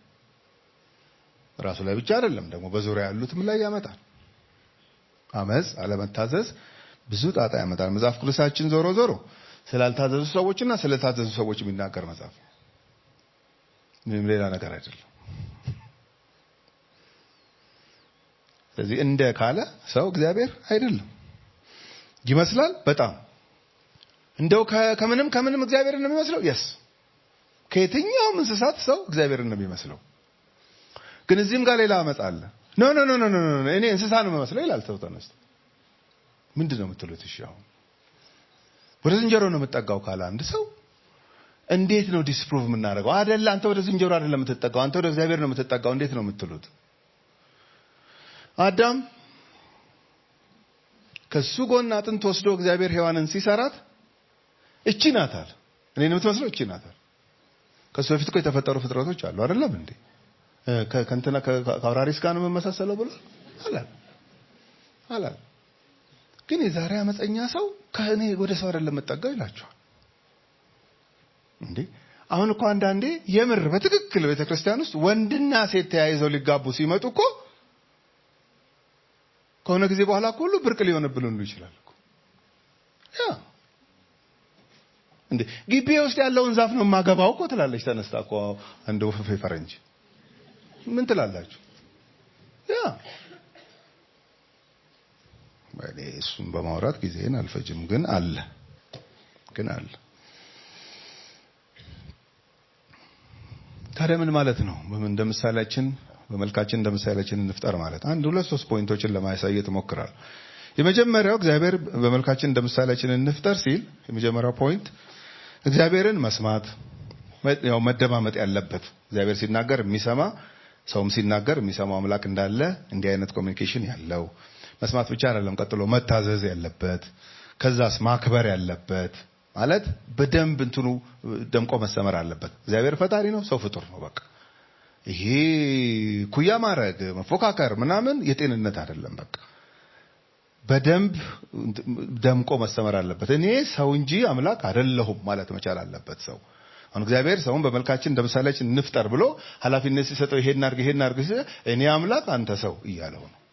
ራሱ ላይ ብቻ አይደለም ደግሞ በዙሪያ ያሉትም ላይ ያመጣል። አመፅ፣ አለመታዘዝ ብዙ ጣጣ ያመጣል። መጽሐፍ ቅዱሳችን ዞሮ ዞሮ ስላልታዘዙ ሰዎችና ስለታዘዙ ሰዎች የሚናገር መጽሐፍ ምንም ሌላ ነገር አይደለም። ስለዚህ እንደ ካለ ሰው እግዚአብሔር አይደለም ይመስላል። በጣም እንደው ከምንም ከምንም እግዚአብሔርን ነው የሚመስለው። የስ ከየትኛውም እንስሳት ሰው እግዚአብሔርን ነው የሚመስለው። ግን እዚህም ጋር ሌላ አመፅ አለ። ኖ ኖ ኖ ኖ ኖ እኔ እንስሳ ነው የምመስለው ይላል ሰው ተነስቶ። ምንድን ነው የምትሉት? እሺ አሁን ወደ ዝንጀሮ ነው የምጠጋው ካለ አንድ ሰው እንዴት ነው ዲስፕሩቭ የምናደርገው? አይደለ አንተ ወደ ዝንጀሮ አይደለም የምትጠጋው፣ አንተ ወደ እግዚአብሔር ነው የምትጠጋው። እንዴት ነው የምትሉት? አዳም ከሱ ጎን አጥንት ወስዶ እግዚአብሔር ሔዋንን ሲሰራት እቺ ናታል እኔን የምትመስለው እቺ ናታል። ከሱ በፊት እኮ የተፈጠሩ ፍጥረቶች አሉ አይደለም እንዴ? ከእንትና ከአውራሪስ ጋር ነው የምመሳሰለው ብሎ አላል አላል። ግን የዛሬ አመፀኛ ሰው ከእኔ ወደ ሰው አይደለም የምጠጋው ይላቸዋል። እንዴ አሁን እኮ አንዳንዴ የምር በትክክል ቤተ ክርስቲያን ውስጥ ወንድና ሴት ተያይዘው ሊጋቡ ሲመጡ እኮ ከሆነ ጊዜ በኋላ እኮ ሁሉ ብርቅ ሊሆንብን ሁሉ ይችላል እኮ ያ እንዴ ግቢ ውስጥ ያለውን ዛፍ ነው የማገባው እኮ ትላለች ተነስታ እኮ አንድ ወፈፌ ፈረንጅ ምን ትላላችሁ ያ እኔ እሱን በማውራት ጊዜን አልፈጅም ግን አለ ግን አለ ታዲያ ምን ማለት ነው እንደ ምሳሌያችን በመልካችን እንደ ምሳሌያችን እንፍጠር ማለት አንድ ሁለት ሶስት ፖይንቶችን ለማሳየት እሞክራለሁ የመጀመሪያው እግዚአብሔር በመልካችን እንደ ምሳሌያችን እንፍጠር ሲል የመጀመሪያው ፖይንት እግዚአብሔርን መስማት ያው መደማመጥ ያለበት እግዚአብሔር ሲናገር የሚሰማ ሰውም ሲናገር የሚሰማው አምላክ እንዳለ እንዲህ አይነት ኮሚኒኬሽን ያለው መስማት ብቻ አይደለም ቀጥሎ መታዘዝ ያለበት ከዛስ ማክበር ያለበት ማለት በደንብ እንትኑ ደምቆ መሰመር አለበት እግዚአብሔር ፈጣሪ ነው ሰው ፍጡር ነው በቃ ይሄ ኩያ ማድረግ መፎካከር ምናምን የጤንነት አይደለም በቃ በደንብ ደምቆ መሰመር አለበት እኔ ሰው እንጂ አምላክ አይደለሁም ማለት መቻል አለበት ሰው አሁን እግዚአብሔር ሰውን በመልካችን እንደ ምሳሌያችን እንፍጠር ብሎ ኃላፊነት ሲሰጠው ይሄን አርግ ይሄን አርግ እኔ አምላክ አንተ ሰው እያለው ነው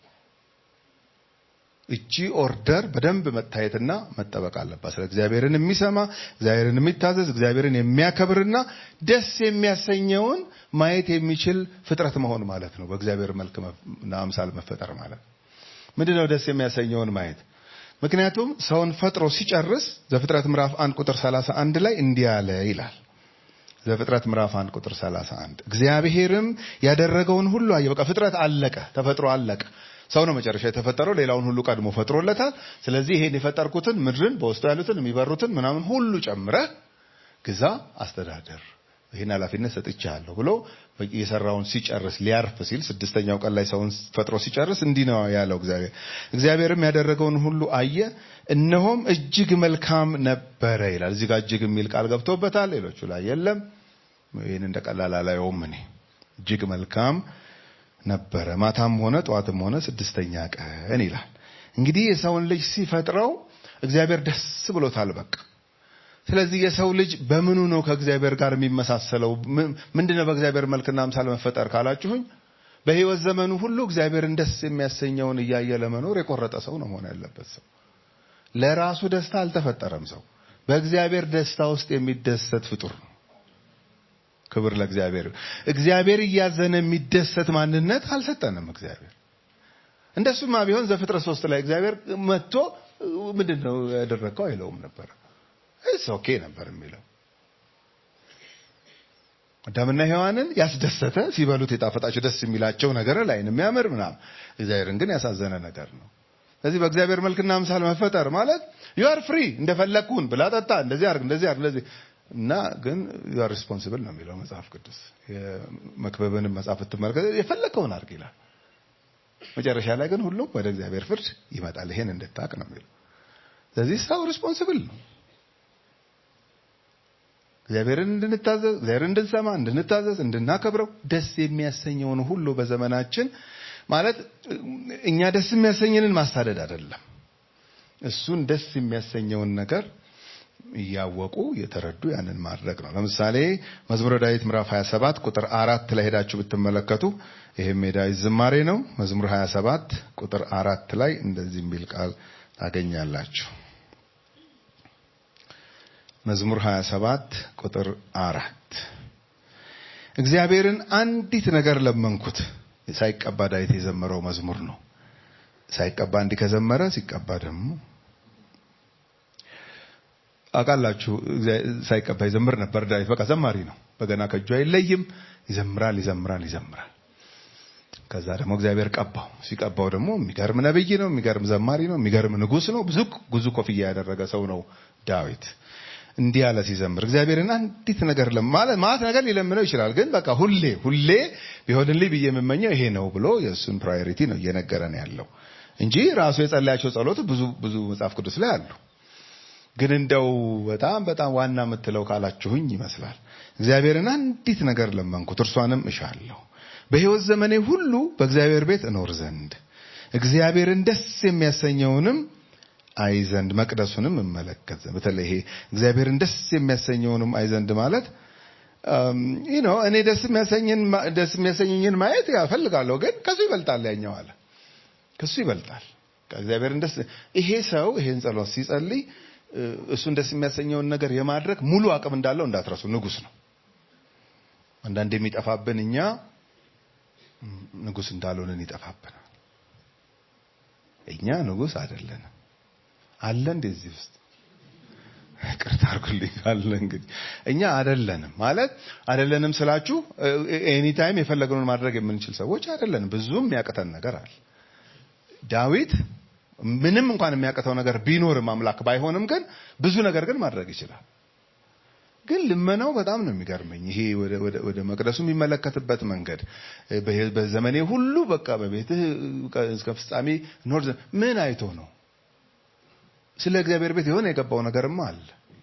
እቺ ኦርደር በደንብ መታየትና መጠበቅ አለባት ስለ እግዚአብሔርን የሚሰማ እግዚአብሔርን የሚታዘዝ እግዚአብሔርን የሚያከብርና ደስ የሚያሰኘውን ማየት የሚችል ፍጥረት መሆን ማለት ነው በእግዚአብሔር መልክና አምሳል መፈጠር ማለት ምንድነው ደስ የሚያሰኘውን ማየት ምክንያቱም ሰውን ፈጥሮ ሲጨርስ ዘፍጥረት ምዕራፍ 1 ቁጥር 31 ላይ እንዲህ አለ ይላል ዘፍጥረት ምዕራፍ 1 ቁጥር 31 እግዚአብሔርም ያደረገውን ሁሉ አየ በቃ ፍጥረት አለቀ ተፈጥሮ አለቀ ሰው ነው መጨረሻ የተፈጠረው ሌላውን ሁሉ ቀድሞ ፈጥሮለታል ስለዚህ ይሄን የፈጠርኩትን ምድርን በውስጡ ያሉትን የሚበሩትን ምናምን ሁሉ ጨምረህ ግዛ አስተዳደር ይህን ኃላፊነት ሰጥቻለሁ ብሎ የሰራውን ሲጨርስ ሊያርፍ ሲል ስድስተኛው ቀን ላይ ሰውን ፈጥሮ ሲጨርስ እንዲህ ነው ያለው እግዚአብሔር እግዚአብሔርም ያደረገውን ሁሉ አየ እነሆም እጅግ መልካም ነበረ ይላል እዚህ ጋር እጅግ የሚል ቃል ገብቶበታል ሌሎቹ ላይ የለም ይህን እንደ ቀላል አላየውም እኔ እጅግ መልካም ነበረ ማታም ሆነ ጠዋትም ሆነ ስድስተኛ ቀን ይላል እንግዲህ የሰውን ልጅ ሲፈጥረው እግዚአብሔር ደስ ብሎታል በቃ ስለዚህ የሰው ልጅ በምኑ ነው ከእግዚአብሔር ጋር የሚመሳሰለው ምንድነው በእግዚአብሔር መልክና አምሳል መፈጠር ካላችሁኝ በህይወት ዘመኑ ሁሉ እግዚአብሔርን ደስ የሚያሰኘውን እያየ ለመኖር የቆረጠ ሰው ነው መሆን ያለበት ሰው ለራሱ ደስታ አልተፈጠረም ሰው በእግዚአብሔር ደስታ ውስጥ የሚደሰት ፍጡር ነው ክብር ለእግዚአብሔር እግዚአብሔር እያዘነ የሚደሰት ማንነት አልሰጠንም እግዚአብሔር እንደሱማ ቢሆን ዘፍጥረት ሶስት ላይ እግዚአብሔር መጥቶ ምንድን ነው ያደረግከው አይለውም ነበር እስ ኦኬ ነበር የሚለው አዳምና ሔዋንን ያስደሰተ ሲበሉት የጣፈጣቸው ደስ የሚላቸው ነገር ላይን የሚያምር ምናምን እግዚአብሔርን ግን ያሳዘነ ነገር ነው ስለዚህ በእግዚአብሔር መልክና አምሳል መፈጠር ማለት ዩ አር ፍሪ እንደፈለግኩን ብላ ጠጣ እንደዚህ አርግ እንደዚህ አርግ እንደዚህ እና ግን ዩ አር ሪስፖንሲብል ነው የሚለው መጽሐፍ ቅዱስ የመክበብንም መጽሐፍ ብትመለከት የፈለከውን አርግ ይላል መጨረሻ ላይ ግን ሁሉም ወደ እግዚአብሔር ፍርድ ይመጣል ይሄን እንድታቅ ነው የሚለው ስለዚህ ሰው ሪስፖንሲብል ነው እግዚአብሔርን እንድንታዘዝ እግዚአብሔርን እንድንሰማ እንድንታዘዝ እንድናከብረው ደስ የሚያሰኘውን ሁሉ በዘመናችን ማለት እኛ ደስ የሚያሰኘንን ማሳደድ አይደለም እሱን ደስ የሚያሰኘውን ነገር እያወቁ የተረዱ ያንን ማድረግ ነው ለምሳሌ መዝሙረ ዳዊት ምዕራፍ 27 ቁጥር አራት ላይ ሄዳችሁ ብትመለከቱ ይህም የዳዊት ዝማሬ ነው መዝሙር 27 ቁጥር አራት ላይ እንደዚህ የሚል ቃል ታገኛላችሁ መዝሙር 27 ቁጥር አራት እግዚአብሔርን አንዲት ነገር ለመንኩት ሳይቀባ ዳዊት የዘመረው መዝሙር ነው ሳይቀባ እንዲህ ከዘመረ ሲቀባ ደግሞ አውቃላችሁ ሳይቀባ ይዘምር ነበር ዳዊት በቃ ዘማሪ ነው በገና ከእጁ አይለይም ይዘምራል ይዘምራል ይዘምራል ከዛ ደግሞ እግዚአብሔር ቀባው ሲቀባው ደግሞ የሚገርም ነብይ ነው የሚገርም ዘማሪ ነው የሚገርም ንጉስ ነው ብዙ ብዙ ኮፍያ ያደረገ ሰው ነው ዳዊት እንዲህ ያለ ሲዘምር እግዚአብሔርን አንዲት ነገር ማለት ማለት ነገር ሊለምነው ይችላል ግን በቃ ሁሌ ሁሌ ቢሆንልኝ ብዬ የምመኘው ይሄ ነው ብሎ የእሱን ፕራዮሪቲ ነው እየነገረን ያለው እንጂ ራሱ የጸለያቸው ጸሎት ብዙ ብዙ መጽሐፍ ቅዱስ ላይ አሉ ግን እንደው በጣም በጣም ዋና የምትለው ካላችሁኝ ይመስላል እግዚአብሔርን አንዲት ነገር ለመንኩት እርሷንም እሻለሁ በህይወት ዘመኔ ሁሉ በእግዚአብሔር ቤት እኖር ዘንድ እግዚአብሔርን ደስ የሚያሰኘውንም አይ ዘንድ መቅደሱንም እመለከት ዘንድ በተለይ ይሄ እግዚአብሔርን ደስ የሚያሰኘውንም አይ ዘንድ ማለት ይህ ነው። እኔ ደስ የሚያሰኝን ደስ የሚያሰኘኝን ማየት እፈልጋለሁ፣ ግን ከሱ ይበልጣል ያኛው አለ። ከሱ ይበልጣል እግዚአብሔርን ደስ ይሄ ሰው ይሄን ጸሎት ሲጸልይ እሱን ደስ የሚያሰኘውን ነገር የማድረግ ሙሉ አቅም እንዳለው እንዳትረሱ። ንጉስ ነው። አንዳንድ የሚጠፋብን እኛ ንጉስ እንዳልሆንን ይጠፋብናል። እኛ ንጉስ አይደለንም። አለ እንደዚህ ውስጥ ቅርታ አድርጉልኝ ካለ እንግዲህ እኛ አይደለንም ማለት አይደለንም ስላችሁ ኤኒ ታይም የፈለግነውን ማድረግ የምንችል ሰዎች አይደለንም። ብዙም የሚያቅተን ነገር አለ። ዳዊት ምንም እንኳን የሚያቅተው ነገር ቢኖርም አምላክ ባይሆንም ግን ብዙ ነገር ግን ማድረግ ይችላል። ግን ልመናው በጣም ነው የሚገርመኝ። ይሄ ወደ መቅደሱ የሚመለከትበት መንገድ በዘመኔ ሁሉ በቃ በቤትህ እስከ ፍጻሜ ኖር ምን አይቶ ነው? ስለ እግዚአብሔር ቤት የሆነ የገባው ነገርማ አለ።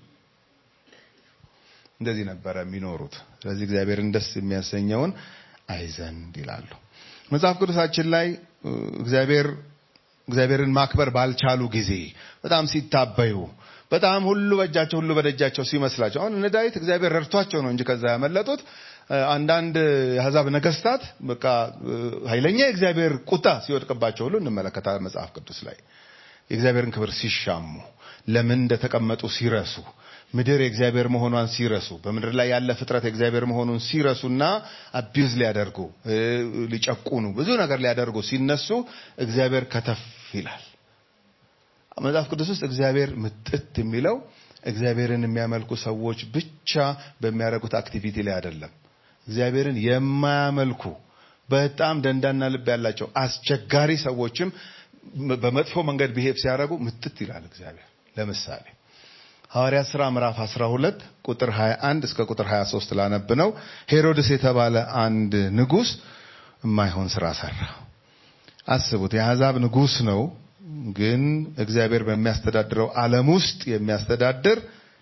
እንደዚህ ነበረ የሚኖሩት። ስለዚህ እግዚአብሔርን ደስ የሚያሰኘውን አይዘንድ ይላሉ። መጽሐፍ ቅዱሳችን ላይ እግዚአብሔር እግዚአብሔርን ማክበር ባልቻሉ ጊዜ በጣም ሲታበዩ በጣም ሁሉ በእጃቸው ሁሉ በደጃቸው ሲመስላቸው አሁን እነ ዳዊት እግዚአብሔር ረድቷቸው ነው እንጂ ከዛ ያመለጡት። አንዳንድ የአሕዛብ ነገስታት በቃ ኃይለኛ የእግዚአብሔር ቁጣ ሲወድቅባቸው ሁሉ እንመለከታለን መጽሐፍ ቅዱስ ላይ የእግዚአብሔርን ክብር ሲሻሙ፣ ለምን እንደተቀመጡ ሲረሱ፣ ምድር የእግዚአብሔር መሆኗን ሲረሱ፣ በምድር ላይ ያለ ፍጥረት የእግዚአብሔር መሆኑን ሲረሱና አቢዩዝ ሊያደርጉ ሊጨቁኑ፣ ብዙ ነገር ሊያደርጉ ሲነሱ እግዚአብሔር ከተፍ ይላል። መጽሐፍ ቅዱስ ውስጥ እግዚአብሔር ምጥት የሚለው እግዚአብሔርን የሚያመልኩ ሰዎች ብቻ በሚያደርጉት አክቲቪቲ ላይ አይደለም። እግዚአብሔርን የማያመልኩ በጣም ደንዳና ልብ ያላቸው አስቸጋሪ ሰዎችም በመጥፎ መንገድ ብሄብ ሲያደርጉ ምጥት ይላል እግዚአብሔር። ለምሳሌ ሐዋርያት ሥራ ምዕራፍ 12 ቁጥር 21 እስከ ቁጥር 23 ላነብ ነው። ሄሮድስ የተባለ አንድ ንጉሥ የማይሆን ስራ ሰራ። አስቡት፣ የአሕዛብ ንጉሥ ነው ግን እግዚአብሔር በሚያስተዳድረው ዓለም ውስጥ የሚያስተዳድር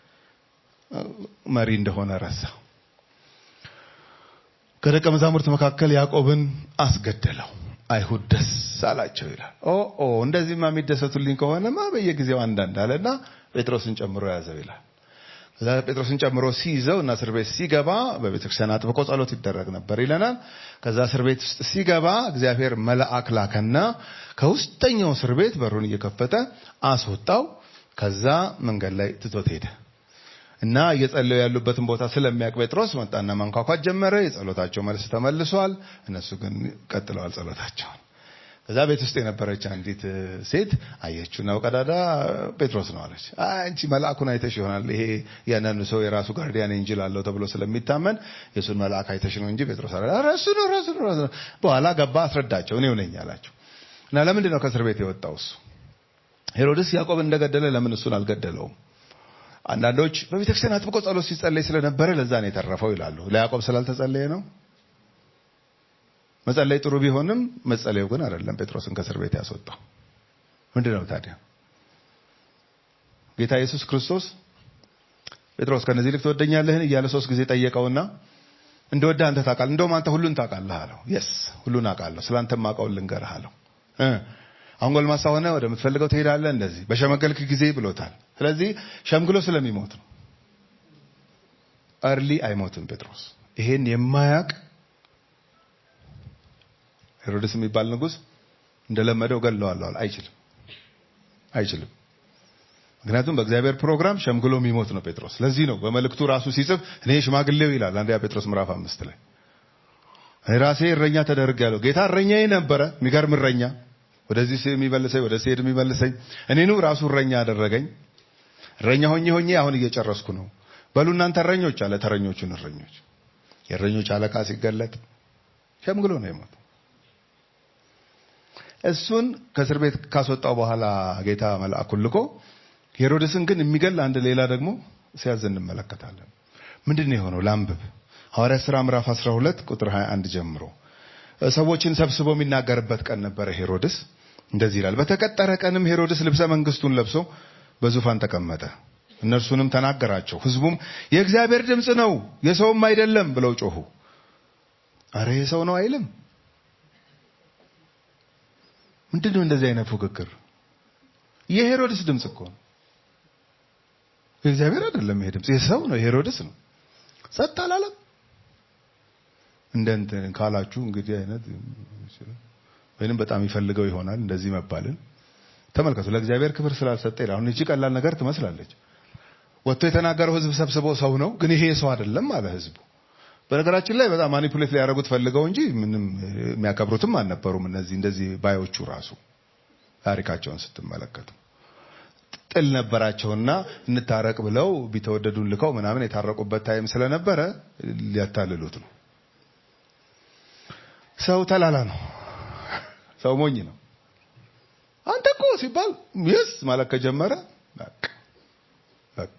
መሪ እንደሆነ ረሳ። ከደቀ መዛሙርት መካከል ያዕቆብን አስገደለው። አይሁድ ደስ አላቸው ይላል። ኦ ኦ እንደዚህማ የሚደሰቱልኝ ከሆነማ በየጊዜው አንዳንድ አለና ጴጥሮስን ጨምሮ ያዘው ይላል። ከዛ ጴጥሮስን ጨምሮ ሲይዘው እና እስር ቤት ሲገባ በቤተ ክርስቲያን አጥብቆ ጸሎት ይደረግ ነበር ይለናል። ከዛ እስር ቤት ውስጥ ሲገባ እግዚአብሔር መልአክ ላከና ከውስጠኛው እስር ቤት በሩን እየከፈተ አስወጣው። ከዛ መንገድ ላይ ትቶት ሄደ እና እየጸለዩ ያሉበትን ቦታ ስለሚያውቅ ጴጥሮስ መጣና ማንኳኳት ጀመረ። የጸሎታቸው መልስ ተመልሷል። እነሱ ግን ቀጥለዋል ጸሎታቸውን። ከዛ ቤት ውስጥ የነበረች አንዲት ሴት አየችው ነው ቀዳዳ ጴጥሮስ ነው አለች። አንቺ መልአኩን አይተሽ ይሆናል። ይሄ ያንዳንዱ ሰው የራሱ ጋርዲያን ኤንጅል አለው ተብሎ ስለሚታመን የእሱን መልአክ አይተሽ ነው እንጂ ጴጥሮስ አለ ራሱ ነው ራሱ ነው ራሱ ነው። በኋላ ገባ አስረዳቸው። እኔው ነኝ አላቸው። እና ለምንድን ነው ከእስር ቤት የወጣው እሱ? ሄሮድስ ያዕቆብ እንደገደለ ለምን እሱን አልገደለውም? አንዳንዶች በቤተክርስቲያን አጥብቆ ጸሎት ሲጸለይ ስለነበረ ለዛ ነው የተረፈው ይላሉ። ለያዕቆብ ስላልተጸለየ ነው። መጸለይ ጥሩ ቢሆንም መጸለዩ ግን አይደለም ጴጥሮስን ከእስር ቤት ያስወጣው። ምንድን ነው ታዲያ? ጌታ ኢየሱስ ክርስቶስ ጴጥሮስ ከነዚህ ልክ ትወደኛለህን እያለ ሶስት ጊዜ ጠየቀውና እንደወደ አንተ ታውቃለህ፣ እንደውም አንተ ሁሉን ታውቃለህ አለው። የስ ሁሉን አውቃለሁ፣ ስለ አንተ የማውቀውን ልንገርህ አለው። አሁን ጎልማሳ ሆነ ወደምትፈልገው ትሄዳለህ፣ እንደዚህ በሸመገልክ ጊዜ ብሎታል። ስለዚህ ሸምግሎ ስለሚሞት ነው። እርሊ አይሞትም ጴጥሮስ። ይሄን የማያቅ ሄሮድስ የሚባል ንጉሥ እንደለመደው ገለዋለሁ አለ። አይችልም፣ አይችልም። ምክንያቱም በእግዚአብሔር ፕሮግራም ሸምግሎ የሚሞት ነው ጴጥሮስ። ለዚህ ነው በመልእክቱ ራሱ ሲጽፍ እኔ ሽማግሌው ይላል አንደኛ ጴጥሮስ ምዕራፍ አምስት ላይ እኔ ራሴ እረኛ ተደርጌያለሁ። ጌታ እረኛዬ ነበረ፣ የሚገርም እረኛ ወደዚህ የሚመልሰኝ ወደ ሲሄድ የሚመልሰኝ እኔኑ ራሱ እረኛ አደረገኝ። እረኛ ሆኜ ሆኜ አሁን እየጨረስኩ ነው። በሉ እናንተ እረኞች አለ ተረኞቹን እረኞች። የእረኞች አለቃ ሲገለጥ ሸምግሎ ነው የሞተው። እሱን ከእስር ቤት ካስወጣው በኋላ ጌታ መልአኩን ልኮ ሄሮድስን ግን የሚገል አንድ ሌላ ደግሞ ሲያዝ እንመለከታለን። ምንድን ነው የሆነው? ላንብብ። ሐዋርያት ሥራ ምዕራፍ 12 ቁጥር 21 ጀምሮ ሰዎችን ሰብስቦ የሚናገርበት ቀን ነበረ። ሄሮድስ እንደዚህ ይላል። በተቀጠረ ቀንም ሄሮድስ ልብሰ መንግስቱን ለብሶ በዙፋን ተቀመጠ። እነርሱንም ተናገራቸው። ህዝቡም የእግዚአብሔር ድምፅ ነው የሰውም አይደለም ብለው ጮሁ። አረ የሰው ነው አይልም። ምንድን ነው እንደዚህ አይነት ፉክክር? የሄሮድስ ድምፅ እኮ ነው። የእግዚአብሔር አይደለም ይሄ ድምፅ፣ የሰው ነው፣ የሄሮድስ ነው። ጸጥ አላለም። እንደ እንትን ካላችሁ እንግዲህ አይነት ወይንም በጣም ይፈልገው ይሆናል እንደዚህ መባልን ተመልከቱ። ለእግዚአብሔር ክብር ስላልሰጠ ይላል። አሁን እቺ ቀላል ነገር ትመስላለች። ወጥቶ የተናገረው ህዝብ ሰብስቦ ሰው ነው፣ ግን ይሄ ሰው አይደለም አለ ህዝቡ። በነገራችን ላይ በጣም ማኒፑሌት ሊያደርጉት ፈልገው እንጂ ምንም የሚያከብሩትም አልነበሩም። እነዚህ እንደዚህ ባዮቹ ራሱ ታሪካቸውን ስትመለከቱ ጥል ነበራቸውና እንታረቅ ብለው ቢተወደዱን ልከው ምናምን የታረቁበት ታይም ስለነበረ ሊያታልሉት ነው። ሰው ተላላ ነው። ሰው ሞኝ ነው። አንተ እኮ ሲባል የስ ማለት ከጀመረ በቃ በቃ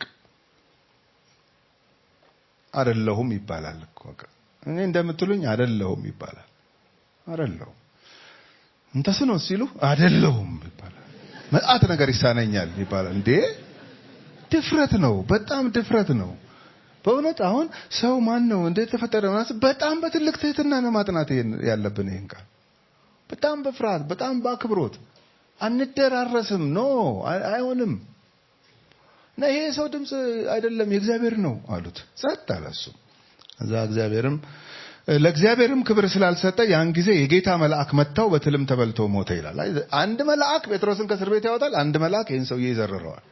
አይደለሁም ይባላል እኮ በቃ እኔ እንደምትሉኝ አይደለሁም ይባላል። አይደለሁም እንተስ ነው ሲሉ አይደለሁም ይባላል። መዓት ነገር ይሳነኛል ይባላል። እንዴ ድፍረት ነው፣ በጣም ድፍረት ነው። በእውነት አሁን ሰው ማን ነው እንዴት ተፈጠረ ማለት በጣም በትልቅ ትህትና ነው ማጥናት ያለብን ይሄን ቃል በጣም በፍርሃት በጣም በአክብሮት አንደራረስም። ኖ አይሆንም። እና ይሄ ሰው ድምፅ አይደለም የእግዚአብሔር ነው አሉት። ጸጥ አለ እሱ። እዛ እግዚአብሔርም ለእግዚአብሔርም ክብር ስላልሰጠ ያን ጊዜ የጌታ መልአክ መታው፣ በትልም ተበልቶ ሞተ ይላል። አንድ መልአክ ጴጥሮስን ከእስር ቤት ያወጣል። አንድ መልአክ ይህን ሰውዬ ይዘርረዋል።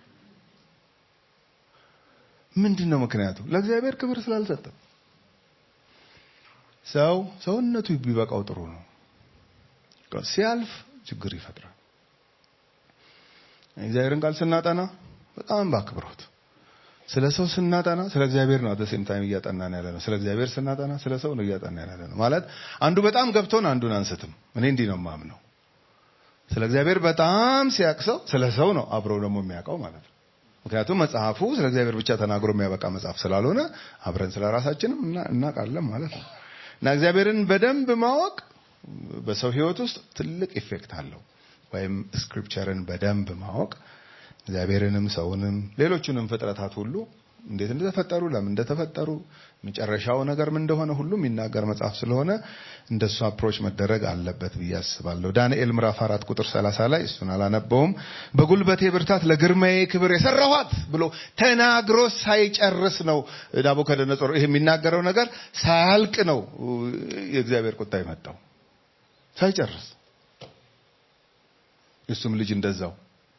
ምንድን ነው ምክንያቱ? ለእግዚአብሔር ክብር ስላልሰጠ። ሰው ሰውነቱ ቢበቃው ጥሩ ነው። ሲያልፍ ችግር ይፈጥራል። እግዚአብሔርን ቃል ስናጠና በጣም በአክብሮት ስለ ሰው ስናጠና ስለ እግዚአብሔር ነው አደሴም ታይም እያጠናን ያለ ነው። ስለ እግዚአብሔር ስናጠና ስለ ሰው ነው እያጠናን ያለ ነው። ማለት አንዱ በጣም ገብቶን አንዱን አንስትም። እኔ እንዲህ ነው የማምነው። ስለ እግዚአብሔር በጣም ሲያቅሰው ስለ ሰው ነው አብረው ደግሞ የሚያውቀው ማለት ነው። ምክንያቱም መጽሐፉ ስለ እግዚአብሔር ብቻ ተናግሮ የሚያበቃ መጽሐፍ ስላልሆነ አብረን ስለ ራሳችንም እናውቃለን ማለት ነው እና እግዚአብሔርን በደንብ ማወቅ በሰው ሕይወት ውስጥ ትልቅ ኢፌክት አለው። ወይም ስክሪፕቸርን በደንብ ማወቅ እግዚአብሔርንም ሰውንም ሌሎቹንም ፍጥረታት ሁሉ እንዴት እንደተፈጠሩ ለምን እንደተፈጠሩ መጨረሻው ነገር ምን እንደሆነ ሁሉ የሚናገር መጽሐፍ ስለሆነ እንደሱ አፕሮች መደረግ አለበት ብዬ አስባለሁ። ዳንኤል ምዕራፍ አራት ቁጥር ሰላሳ ላይ እሱን አላነበውም። በጉልበቴ ብርታት ለግርማዬ ክብር የሰራኋት ብሎ ተናግሮ ሳይጨርስ ነው ናቡከደነጾር ይሄ የሚናገረው ነገር ሳያልቅ ነው የእግዚአብሔር ቁጣ የመጣው ሳይጨርስ እሱም ልጅ እንደዛው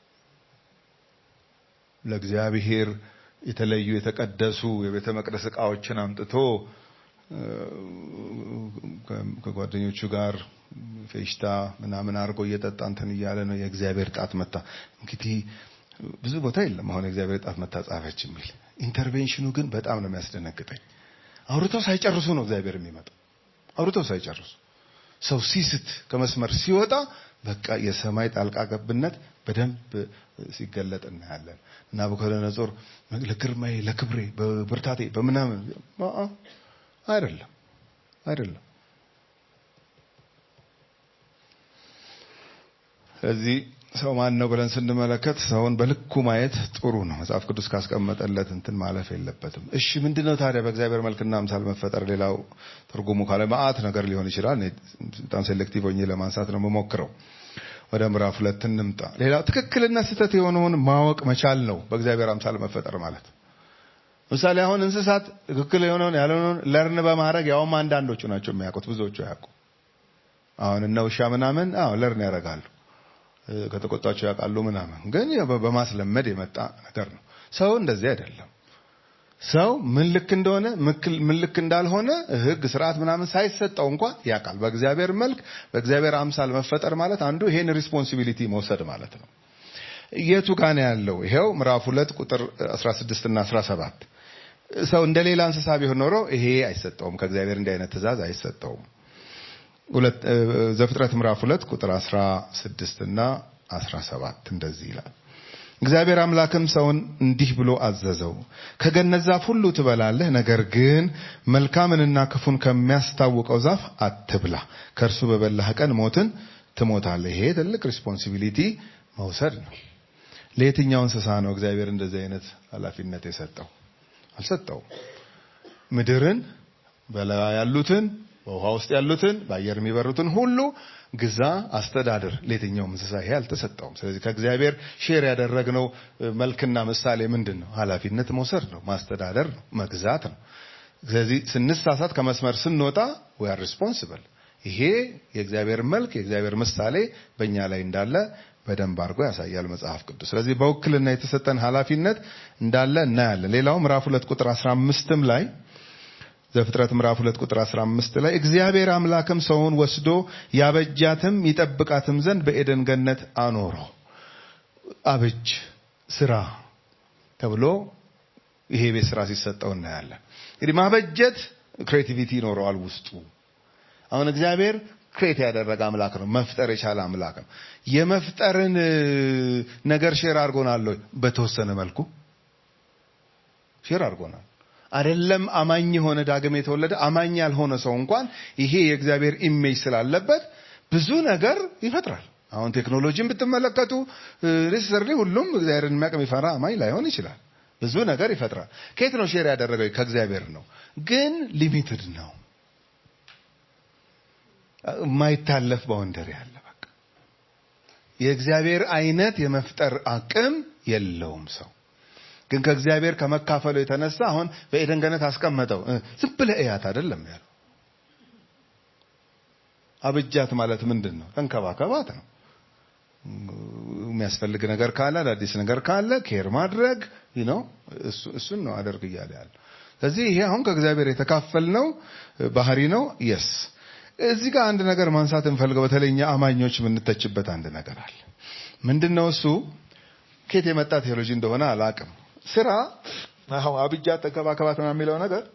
ለእግዚአብሔር የተለዩ የተቀደሱ የቤተ መቅደስ ዕቃዎችን አምጥቶ ከጓደኞቹ ጋር ፌሽታ ምናምን አድርጎ እየጠጣ እንትን እያለ ነው። የእግዚአብሔር ጣት መታ። እንግዲህ ብዙ ቦታ የለም አሁን የእግዚአብሔር ጣት መታ ጻፈች የሚል ኢንተርቬንሽኑ ግን በጣም ነው የሚያስደነግጠኝ። አውርተው ሳይጨርሱ ነው እግዚአብሔር የሚመጣው። አውርተው ሳይጨርሱ ሰው ሲስት ከመስመር ሲወጣ በቃ የሰማይ ጣልቃ ገብነት በደንብ ሲገለጥ እናያለን። ናቡከደነጾር ለግርማዬ፣ ለክብሬ፣ በብርታቴ በምናምን አይደለም አይደለም። ስለዚህ ሰው ማን ነው ብለን ስንመለከት ሰውን በልኩ ማየት ጥሩ ነው። መጽሐፍ ቅዱስ ካስቀመጠለት እንትን ማለፍ የለበትም። እሺ ምንድነው ታዲያ በእግዚአብሔር መልክና አምሳል መፈጠር? ሌላው ትርጉሙ ካለ መዓት ነገር ሊሆን ይችላል። እኔ በጣም ሴሌክቲቭ ሆኜ ለማንሳት ነው የምሞክረው። ወደ ምዕራፍ ሁለት እንምጣ። ሌላው ትክክልና ስህተት የሆነውን ማወቅ መቻል ነው በእግዚአብሔር አምሳል መፈጠር ማለት። ምሳሌ አሁን እንስሳት ትክክል የሆነውን ያልሆነውን ለርን በማድረግ ያውም አንዳንዶቹ ናቸው የሚያውቁት፣ ብዙዎቹ አያውቁ። አሁን እነ ውሻ ምናምን አዎ ለርን ያደርጋሉ ከተቆጣቸው ያውቃሉ ምናምን፣ ግን በማስለመድ የመጣ ነገር ነው። ሰው እንደዚህ አይደለም። ሰው ምን ልክ እንደሆነ ምን ልክ እንዳልሆነ ሕግ ስርዓት ምናምን ሳይሰጠው እንኳን ያውቃል። በእግዚአብሔር መልክ በእግዚአብሔር አምሳል መፈጠር ማለት አንዱ ይሄን ሪስፖንሲቢሊቲ መውሰድ ማለት ነው። የቱ ጋር ነው ያለው? ይሄው ምዕራፍ ሁለት ቁጥር 16 እና 17 ሰው እንደ ሌላ እንስሳ ቢሆን ኖሮ ይሄ አይሰጠውም። ከእግዚአብሔር እንዲህ አይነት ትእዛዝ አይሰጠውም። ዘፍጥረት ምዕራፍ ሁለት ቁጥር 16 እና 17 እንደዚህ ይላል። እግዚአብሔር አምላክም ሰውን እንዲህ ብሎ አዘዘው፣ ከገነት ዛፍ ሁሉ ትበላለህ፣ ነገር ግን መልካምንና ክፉን ከሚያስታውቀው ዛፍ አትብላ፣ ከእርሱ በበላህ ቀን ሞትን ትሞታለህ። ይሄ ትልቅ ሪስፖንሲቢሊቲ መውሰድ ነው። ለየትኛው እንስሳ ነው እግዚአብሔር እንደዚህ አይነት ኃላፊነት የሰጠው? አልሰጠውም። ምድርን በላ ያሉትን በውሃ ውስጥ ያሉትን በአየር የሚበሩትን ሁሉ ግዛ፣ አስተዳድር። ለየትኛውም እንስሳ ይሄ አልተሰጠውም። ስለዚህ ከእግዚአብሔር ሼር ያደረግነው መልክና ምሳሌ ምንድን ነው? ኃላፊነት መውሰድ ነው፣ ማስተዳደር ነው፣ መግዛት ነው። ስለዚህ ስንሳሳት ከመስመር ስንወጣ we are responsible። ይሄ የእግዚአብሔር መልክ የእግዚአብሔር ምሳሌ በእኛ ላይ እንዳለ በደንብ አድርጎ ያሳያል መጽሐፍ ቅዱስ። ስለዚህ በውክልና የተሰጠን ኃላፊነት እንዳለ እናያለን። ሌላው ምዕራፍ ሁለት ቁጥር 15ም ላይ ዘፍጥረት ምዕራፍ 2 ቁጥር 15 ላይ እግዚአብሔር አምላክም ሰውን ወስዶ ያበጃትም ይጠብቃትም ዘንድ በኤደን ገነት አኖረው። አበጅ ስራ ተብሎ ይሄ ቤት ስራ ሲሰጠው እናያለን። እንግዲህ ማበጀት ክሬቲቪቲ ይኖረዋል ውስጡ። አሁን እግዚአብሔር ክሬት ያደረገ አምላክ ነው። መፍጠር የቻለ አምላክ ነው። የመፍጠርን ነገር ሼር አድርጎናል ወይ? በተወሰነ መልኩ ሼር አድርጎናል። አይደለም አማኝ የሆነ ዳግም የተወለደ አማኝ ያልሆነ ሰው እንኳን ይሄ የእግዚአብሔር ኢሜጅ ስላለበት ብዙ ነገር ይፈጥራል። አሁን ቴክኖሎጂን ብትመለከቱ ሪሰርሊ ሁሉም እግዚአብሔርን የሚያውቅ የሚፈራ አማኝ ላይሆን ይችላል። ብዙ ነገር ይፈጥራል። ከየት ነው ሼር ያደረገው? ከእግዚአብሔር ነው። ግን ሊሚትድ ነው። የማይታለፍ ባውንደሪ አለ። በቃ የእግዚአብሔር አይነት የመፍጠር አቅም የለውም ሰው ግን ከእግዚአብሔር ከመካፈሉ የተነሳ አሁን በኤደን ገነት አስቀመጠው። ዝም ብለህ እያት አይደለም ያለው። አብጃት ማለት ምንድን ነው? ተንከባከባት ነው። የሚያስፈልግ ነገር ካለ አዳዲስ ነገር ካለ ኬር ማድረግ ነው። እሱን ነው አደርግ እያለ ያለ። ስለዚህ ይሄ አሁን ከእግዚአብሔር የተካፈልነው ባህሪ ነው። የስ እዚህ ጋር አንድ ነገር ማንሳት እንፈልገው። በተለይ እኛ አማኞች የምንተችበት አንድ ነገር አለ። ምንድን ነው እሱ? ከየት የመጣ ቴዎሎጂ እንደሆነ አላቅም። ስራ አሁን አብጃት ተንከባከባት ነው የሚለው ነገር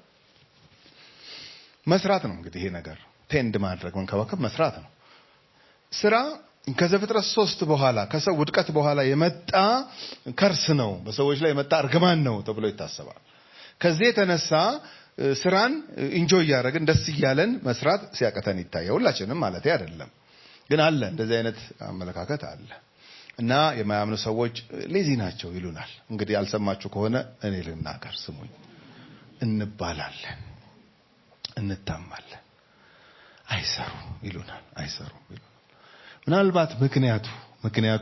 መስራት ነው። እንግዲህ ይሄ ነገር ቴንድ ማድረግ መንከባከብ መስራት ነው። ስራ ከዘፍጥረት ሶስት በኋላ ከሰው ውድቀት በኋላ የመጣ ከርስ ነው፣ በሰዎች ላይ የመጣ እርግማን ነው ተብሎ ይታሰባል። ከዚህ የተነሳ ስራን ኢንጆይ እያደረግን ደስ እያለን መስራት ሲያቀተን ይታያል። ሁላችንም ማለት አይደለም፣ ግን አለ እንደዚህ አይነት አመለካከት አለ። እና የማያምኑ ሰዎች ሌዚ ናቸው ይሉናል። እንግዲህ ያልሰማችሁ ከሆነ እኔ ልናገር ስሙኝ። እንባላለን፣ እንታማለን፣ አይሰሩም ይሉናል፣ አይሰሩም ይሉናል። ምናልባት ምክንያቱ ምክንያቱ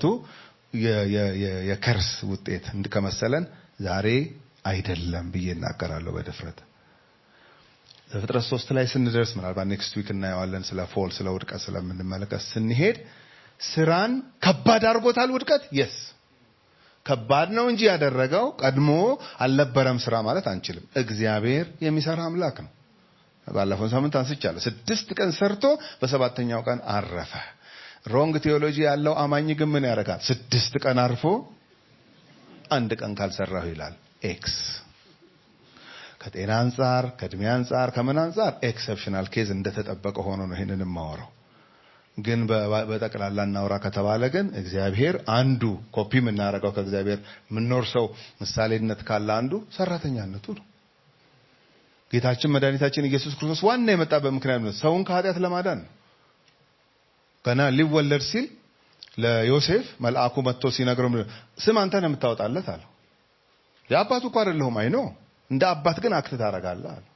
የከርስ ውጤት ከመሰለን ዛሬ አይደለም ብዬ እናገራለሁ በድፍረት። ዘፍጥረት ሶስት ላይ ስንደርስ ምናልባት ኔክስት ዊክ እናየዋለን። ስለ ፎል ስለ ውድቀት ስለምንመለከት ስንሄድ ስራን ከባድ አድርጎታል። ውድቀት የስ ከባድ ነው እንጂ ያደረገው ቀድሞ አልነበረም ስራ ማለት አንችልም። እግዚአብሔር የሚሰራ አምላክ ነው። ባለፈው ሳምንት አንስቻለሁ። ስድስት ቀን ሰርቶ በሰባተኛው ቀን አረፈ። ሮንግ ቴዎሎጂ ያለው አማኝ ግን ምን ያደርጋል? ስድስት ቀን አርፎ አንድ ቀን ካልሰራሁ ይላል። ኤክስ ከጤና አንጻር ከእድሜ አንጻር ከምን አንጻር ኤክሰፕሽናል ኬዝ እንደተጠበቀ ሆኖ ነው ይህንን የማወራው። ግን በጠቅላላ እናውራ ከተባለ ግን እግዚአብሔር አንዱ ኮፒ የምናደርገው ከእግዚአብሔር የምንኖር ሰው ምሳሌነት ካለ አንዱ ሰራተኛነቱ ነው። ጌታችን መድኃኒታችን ኢየሱስ ክርስቶስ ዋና የመጣበት ምክንያት ነው፣ ሰውን ከኃጢአት ለማዳን ነው። ገና ሊወለድ ሲል ለዮሴፍ መልአኩ መጥቶ ሲነግረው ስም አንተ ነው የምታወጣለት አለው። የአባቱ እኮ አይደለሁም አይኖ እንደ አባት ግን አክት ታደርጋለህ አለ።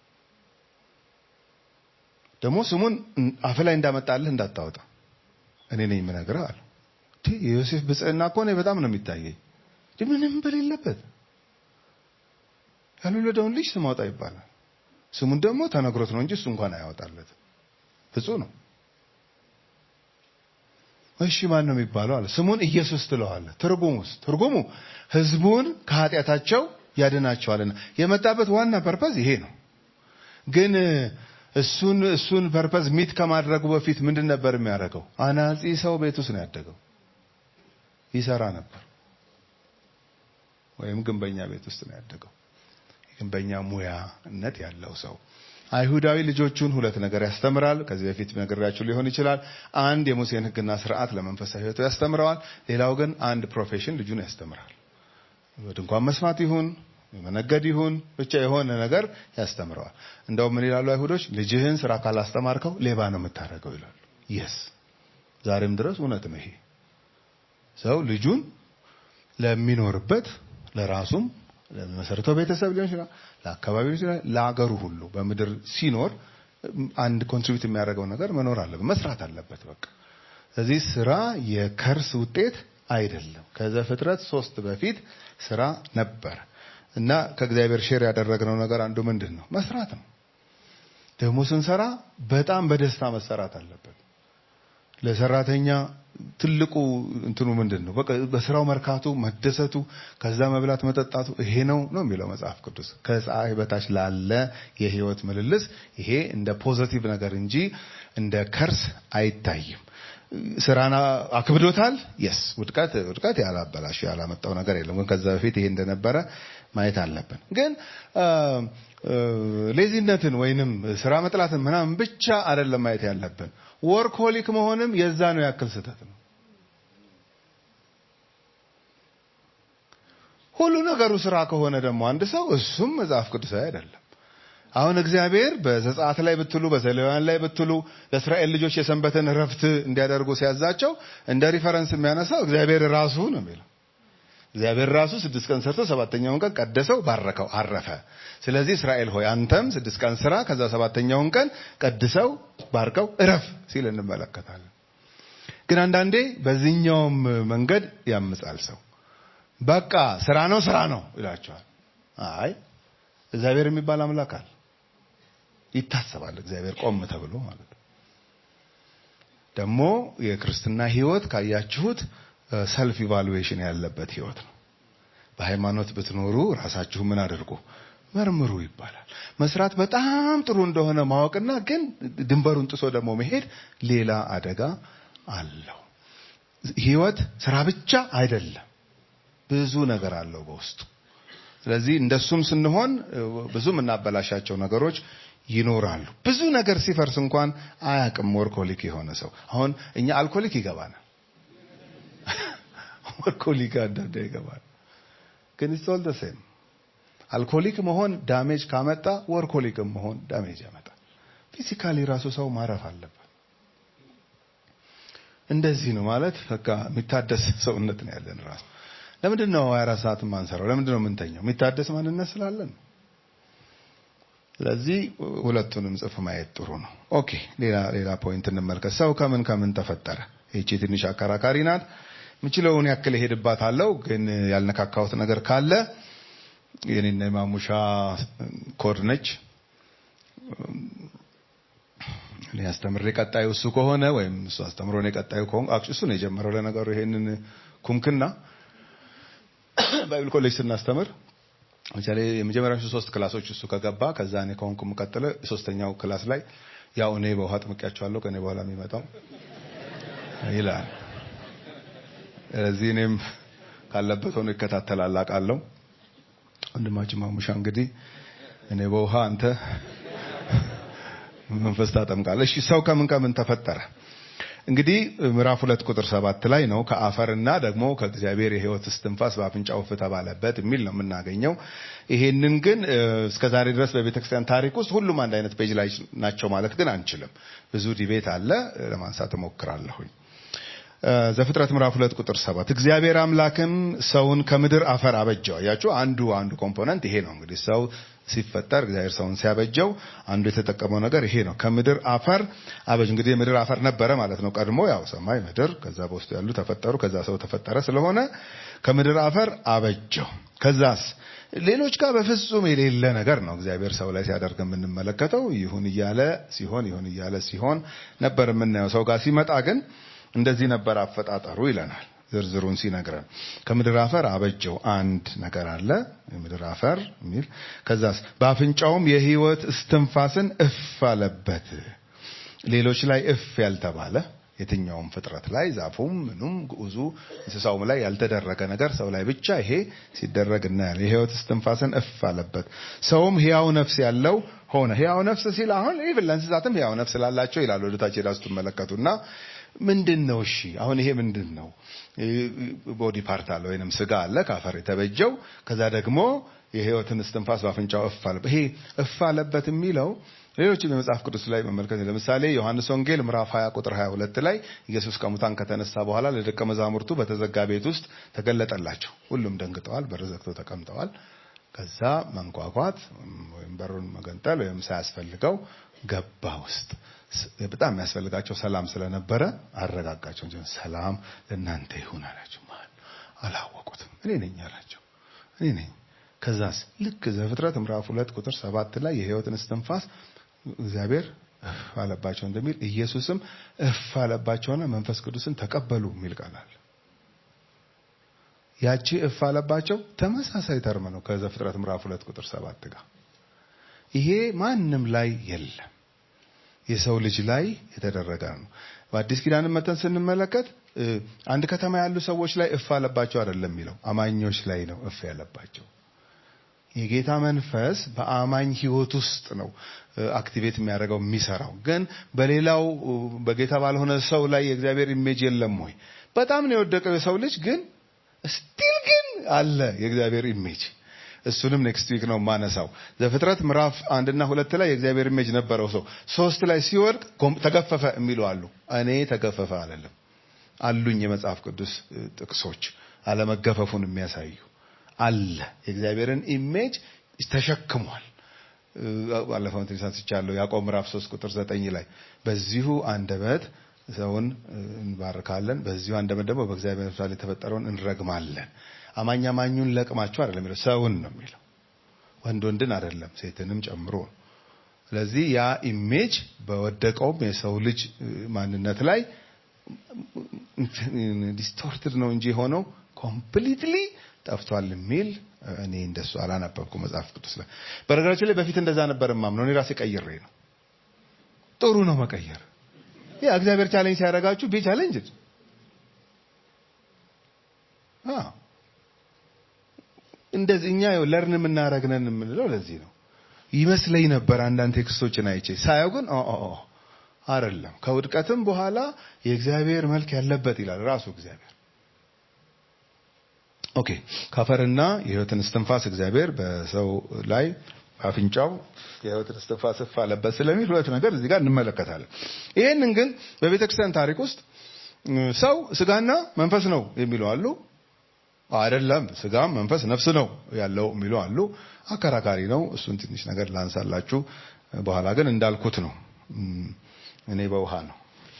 ደግሞ ስሙን አፍ ላይ እንዳመጣልህ እንዳታወጣ እኔ ነኝ የምነግርህ አለ። የዮሴፍ ብጽዕና እኮ እኔ በጣም ነው የሚታየኝ። ምንም በሌለበት ያልወለደውን ልጅ ስም አውጣ ይባላል። ስሙን ደግሞ ተነግሮት ነው እንጂ እሱ እንኳን አያወጣለትም። ብፁዕ ነው። እሺ ማን ነው የሚባለው አለ። ስሙን ኢየሱስ ትለዋለህ። ትርጉሙስ? ትርጉሙ ህዝቡን ከኃጢአታቸው ያድናቸዋልና የመጣበት ዋና ፐርፐዝ ይሄ ነው። ግን እሱን እሱን ፐርፐዝ ሚት ከማድረጉ በፊት ምንድን ነበር የሚያደርገው? አናጺ ሰው ቤት ውስጥ ነው ያደገው። ይሰራ ነበር። ወይም ግንበኛ ቤት ውስጥ ነው ያደገው። ግንበኛ ሙያነት ያለው ሰው አይሁዳዊ ልጆቹን ሁለት ነገር ያስተምራል። ከዚህ በፊት ነግሬያችሁ ሊሆን ይችላል። አንድ የሙሴን ሕግና ስርዓት ለመንፈሳዊ ሕይወቱ ያስተምረዋል። ሌላው ግን አንድ ፕሮፌሽን ልጁን ያስተምራል። ድንኳን መስማት ይሁን መነገድ ይሁን ብቻ የሆነ ነገር ያስተምረዋል። እንደውም ምን ይላሉ አይሁዶች? ልጅህን ስራ ካላስተማርከው ሌባ ነው የምታደርገው ይላሉ። የስ ዛሬም ድረስ እውነት ነው። ይሄ ሰው ልጁን ለሚኖርበት ለራሱም ለመሰረተው ቤተሰብ ሊሆን ይችላል፣ ለአካባቢው ይችላል፣ ለአገሩ ሁሉ በምድር ሲኖር አንድ ኮንትሪቢዩት የሚያደርገው ነገር መኖር አለበት፣ መስራት አለበት። በቃ ስለዚህ ስራ የከርስ ውጤት አይደለም። ከዘፍጥረት ሶስት በፊት ስራ ነበረ እና ከእግዚአብሔር ሼር ያደረግነው ነገር አንዱ ምንድን ነው? መስራት ነው። ደግሞ ስንሰራ በጣም በደስታ መሰራት አለበት። ለሰራተኛ ትልቁ እንትኑ ምንድን ነው? በቃ በስራው መርካቱ፣ መደሰቱ፣ ከዛ መብላት መጠጣቱ ይሄ ነው ነው የሚለው መጽሐፍ ቅዱስ። ከፀሐይ በታች ላለ የህይወት ምልልስ ይሄ እንደ ፖዘቲቭ ነገር እንጂ እንደ ከርስ አይታይም። ስራና አክብዶታል። የስ ውድቀት ውድቀት ያላበላሽ ያላመጣው ነገር የለም። ግን ከዛ በፊት ይሄ እንደነበረ ማየት አለብን። ግን ሌዚነትን ወይንም ስራ መጥላትን ምናምን ብቻ አይደለም ማየት ያለብን። ወርክሆሊክ መሆንም የዛ ነው ያክል ስህተት ነው። ሁሉ ነገሩ ስራ ከሆነ ደግሞ አንድ ሰው እሱም መጽሐፍ ቅዱሳዊ አይደለም። አሁን እግዚአብሔር በዘጸአት ላይ ብትሉ በዘሌዋውያን ላይ ብትሉ ለእስራኤል ልጆች የሰንበትን እረፍት እንዲያደርጉ ሲያዛቸው እንደ ሪፈረንስ የሚያነሳው እግዚአብሔር ራሱ ነው የሚለው። እግዚአብሔር ራሱ ስድስት ቀን ሰርቶ ሰባተኛውን ቀን ቀደሰው፣ ባረከው፣ አረፈ። ስለዚህ እስራኤል ሆይ አንተም ስድስት ቀን ስራ፣ ከዛ ሰባተኛውን ቀን ቀድሰው፣ ባርከው፣ እረፍ ሲል እንመለከታለን። ግን አንዳንዴ በዚህኛውም መንገድ ያምጻል ሰው። በቃ ስራ ነው ስራ ነው ይላቸዋል። አይ እግዚአብሔር የሚባል አምላክ አለ። ይታሰባል እግዚአብሔር ቆም ተብሎ ማለት ነው። ደግሞ የክርስትና ህይወት ካያችሁት ሰልፍ ኢቫሉዌሽን ያለበት ህይወት ነው። በሃይማኖት ብትኖሩ ራሳችሁ ምን አድርጉ መርምሩ ይባላል። መስራት በጣም ጥሩ እንደሆነ ማወቅና ግን ድንበሩን ጥሶ ደግሞ መሄድ ሌላ አደጋ አለው። ህይወት ስራ ብቻ አይደለም፣ ብዙ ነገር አለው በውስጡ። ስለዚህ እንደሱም ስንሆን ብዙ የምናበላሻቸው ነገሮች ይኖራሉ። ብዙ ነገር ሲፈርስ እንኳን አያቅም ወርኮሊክ የሆነ ሰው። አሁን እኛ አልኮሊክ ይገባናል፣ ወርኮሊክ አንዳንዴ ይገባል። ግን ስቶል ደሴም አልኮሊክ መሆን ዳሜጅ ካመጣ ወርኮሊክም መሆን ዳሜጅ ያመጣል። ፊዚካሊ ራሱ ሰው ማረፍ አለበት። እንደዚህ ነው ማለት በቃ የሚታደስ ሰውነት ነው ያለን ራሱ ለምንድን ነው 24 ሰዓት የማንሰራው? ለምንድን ነው የምንተኛው? የሚታደስ ማንነት ስላለን። ስለዚህ ሁለቱንም ጽፍ ማየት ጥሩ ነው። ኦኬ፣ ሌላ ሌላ ፖይንት እንመልከት። ሰው ከምን ከምን ተፈጠረ? ይቺ ትንሽ አከራካሪ ናት። የምችለውን ያክል እሄድባታለሁ፣ ግን ያልነካካሁት ነገር ካለ የኔና የማሙሻ ኮድ ነች። እኔ አስተምሬ ቀጣዩ እሱ ከሆነ ወይም እሱ አስተምሮ እኔ ቀጣዩ ከሆነ እሱ ነው የጀመረው። ለነገሩ ይሄንን ኩምክና ባይብል ኮሌጅ ስናስተምር ለምሳሌ የመጀመሪያዎቹ ሶስት ክላሶች እሱ ከገባ ከዛ እኔ ከሆንኩ የምቀጥለ ሶስተኛው ክላስ ላይ ያው እኔ በውሃ ጥምቄያቸዋለሁ ከእኔ በኋላ የሚመጣው ይላል። ስለዚህ እኔም ካለበት ሆኖ ይከታተላል አውቃለሁ። ወንድማችን ማሙሻ እንግዲህ እኔ በውሃ አንተ መንፈስ ታጠምቃለህ። እሺ ሰው ከምን ከምን ተፈጠረ? እንግዲህ ምዕራፍ ሁለት ቁጥር ሰባት ላይ ነው ከአፈርና ደግሞ ከእግዚአብሔር የሕይወት እስትንፋስ በአፍንጫው እፍ ተባለበት የሚል ነው የምናገኘው። ይሄንን ግን እስከዛሬ ድረስ በቤተክርስቲያን ታሪክ ውስጥ ሁሉም አንድ አይነት ፔጅ ላይ ናቸው ማለት ግን አንችልም። ብዙ ዲቤት አለ። ለማንሳት እሞክራለሁኝ። ዘፍጥረት ምዕራፍ ሁለት ቁጥር ሰባት እግዚአብሔር አምላክም ሰውን ከምድር አፈር አበጀው። አያችሁ፣ አንዱ አንዱ ኮምፖነንት ይሄ ነው። እንግዲህ ሰው ሲፈጠር እግዚአብሔር ሰውን ሲያበጀው አንዱ የተጠቀመው ነገር ይሄ ነው። ከምድር አፈር አበጅ። እንግዲህ የምድር አፈር ነበረ ማለት ነው ቀድሞ፣ ያው ሰማይ ምድር፣ ከዛ በውስጡ ያሉ ተፈጠሩ፣ ከዛ ሰው ተፈጠረ። ስለሆነ ከምድር አፈር አበጀው። ከዛስ ሌሎች ጋር በፍጹም የሌለ ነገር ነው እግዚአብሔር ሰው ላይ ሲያደርግ የምንመለከተው። ይሁን እያለ ሲሆን ይሁን እያለ ሲሆን ነበር የምናየው። ሰው ጋር ሲመጣ ግን እንደዚህ ነበር አፈጣጠሩ ይለናል። ዝርዝሩን ሲነግረን ከምድር አፈር አበጀው አንድ ነገር አለ የምድር አፈር የሚል ከዛስ በአፍንጫውም የሕይወት እስትንፋስን እፍ አለበት። ሌሎች ላይ እፍ ያልተባለ የትኛውም ፍጥረት ላይ ዛፉም፣ ምኑም፣ ግዑዙ እንስሳውም ላይ ያልተደረገ ነገር ሰው ላይ ብቻ ይሄ ሲደረግ እናያለን። የሕይወት እስትንፋስን እፍ አለበት። ሰውም ሕያው ነፍስ ያለው ሆነ። ሕያው ነፍስ ሲል አሁን ኢቭን ለእንስሳትም ሕያው ነፍስ ላላቸው ይላል ወደታች ሄዳ ስትመለከቱና ምንድን ነው? እሺ አሁን ይሄ ምንድን ነው? ቦዲ ፓርት አለ ወይንም ስጋ አለ ከአፈር የተበጀው። ከዛ ደግሞ የሕይወትን እስትንፋስ በአፍንጫው እፍ አለበት። ይሄ እፍ አለበት የሚለው ሌሎችም የመጽሐፍ ቅዱስ ላይ መመልከት ለምሳሌ ዮሐንስ ወንጌል ምዕራፍ 20 ቁጥር 22 ላይ ኢየሱስ ከሙታን ከተነሳ በኋላ ለደቀ መዛሙርቱ በተዘጋ ቤት ውስጥ ተገለጠላቸው። ሁሉም ደንግጠዋል፣ በር ዘግተው ተቀምጠዋል። ከዛ መንኳኳት ወይም በሩን መገንጠል ወይም ሳያስፈልገው ገባ ውስጥ ስ- በጣም የሚያስፈልጋቸው ሰላም ስለነበረ አረጋጋቸው እንጂ ሰላም ለእናንተ ይሁን አላቸው። ማን አላወቁትም። እኔ ነኝ አላቸው። እኔ ነኝ። ከዛስ ልክ ዘፍጥረት ምዕራፍ ሁለት ቁጥር ሰባት ላይ የሕይወትን እስትንፋስ እግዚአብሔር እፍ አለባቸው እንደሚል ኢየሱስም እፍ አለባቸውና መንፈስ ቅዱስን ተቀበሉ የሚል ቃል አለ። ያቺ እፍ አለባቸው ተመሳሳይ ተርም ነው ከዘፍጥረት ምዕራፍ ሁለት ቁጥር ሰባት ጋር። ይሄ ማንም ላይ የለም የሰው ልጅ ላይ የተደረገ ነው። በአዲስ ኪዳንም መጠን ስንመለከት እ፣ አንድ ከተማ ያሉ ሰዎች ላይ እፍ አለባቸው አይደለም የሚለው አማኞች ላይ ነው እፍ ያለባቸው። የጌታ መንፈስ በአማኝ ሕይወት ውስጥ ነው እ፣ አክቲቬት የሚያደርገው የሚሰራው። ግን በሌላው እ፣ በጌታ ባልሆነ ሰው ላይ የእግዚአብሔር ኢሜጅ የለም ወይ? በጣም ነው የወደቀው የሰው ልጅ ግን ስቲል ግን አለ የእግዚአብሔር ኢሜጅ። እሱንም ኔክስት ዊክ ነው ማነሳው። ዘፍጥረት ምዕራፍ አንድና ሁለት ላይ የእግዚአብሔር ኢሜጅ ነበረው ሰው። ሶስት ላይ ሲወድቅ ኮም- ተገፈፈ የሚሉ አሉ። እኔ ተገፈፈ አለለም አሉኝ የመጽሐፍ ቅዱስ እ፣ ጥቅሶች አለመገፈፉን የሚያሳዩ አለ። የእግዚአብሔርን ኢሜጅ ተሸክሟል። እ፣ ባለፈው እንትን ሳንስቻለሁ ያዕቆብ ምዕራፍ 3 ቁጥር 9 ላይ በዚሁ አንደበት ሰውን እ፣ እንባርካለን፣ በዚሁ አንደበት ደግሞ በእግዚአብሔር ምሳሌ የተፈጠረውን እንረግማለን። አማኝ አማኙን ለቅማችሁ አይደለም የሚለው ሰውን ነው የሚለው ወንድ ወንድን አይደለም ሴትንም ጨምሮ ነው። ስለዚህ ያ ኢሜጅ በወደቀውም የሰው ልጅ እ፣ ማንነት ላይ ዲስቶርትድ ነው እንጂ የሆነው ኮምፕሊትሊ ጠፍቷል የሚል እኔ እንደሱ አላነበብኩ መጽሐፍ ቅዱስ ላይ። በነገራችን ላይ በፊት እንደዛ ነበር ማምነው እኔ ራሴ ቀይሬ ነው። ጥሩ ነው መቀየር። ያ እግዚአብሔር ቻሌንጅ ሲያደርጋችሁ ቢ ቻሌንጅ እንደዚህ እኛ ለርን የምናረግነን የምንለው ለዚህ ነው ይመስለኝ ነበር አንዳንድ ቴክስቶችን አይቼ ሳየው ግን ኦ ኦ ኦ አይደለም ከውድቀትም በኋላ የእግዚአብሔር መልክ ያለበት ይላል ራሱ እግዚአብሔር ኦኬ ካፈርና የህይወትን እስትንፋስ እግዚአብሔር በሰው ላይ አፍንጫው የህይወትን እስትንፋስ እፍ አለበት ስለሚል ሁለት ነገር እዚህ ጋር እንመለከታለን ይህንን ግን በቤተ ክርስቲያን ታሪክ ውስጥ እ፣ ሰው ስጋና መንፈስ ነው የሚሉ አሉ አይደለም ስጋም መንፈስ ነፍስ ነው ያለው የሚሉ አሉ አከራካሪ ነው እሱን ትንሽ ነገር ላንሳላችሁ በኋላ ግን እንዳልኩት ነው እም፣ እኔ በውሃ ነው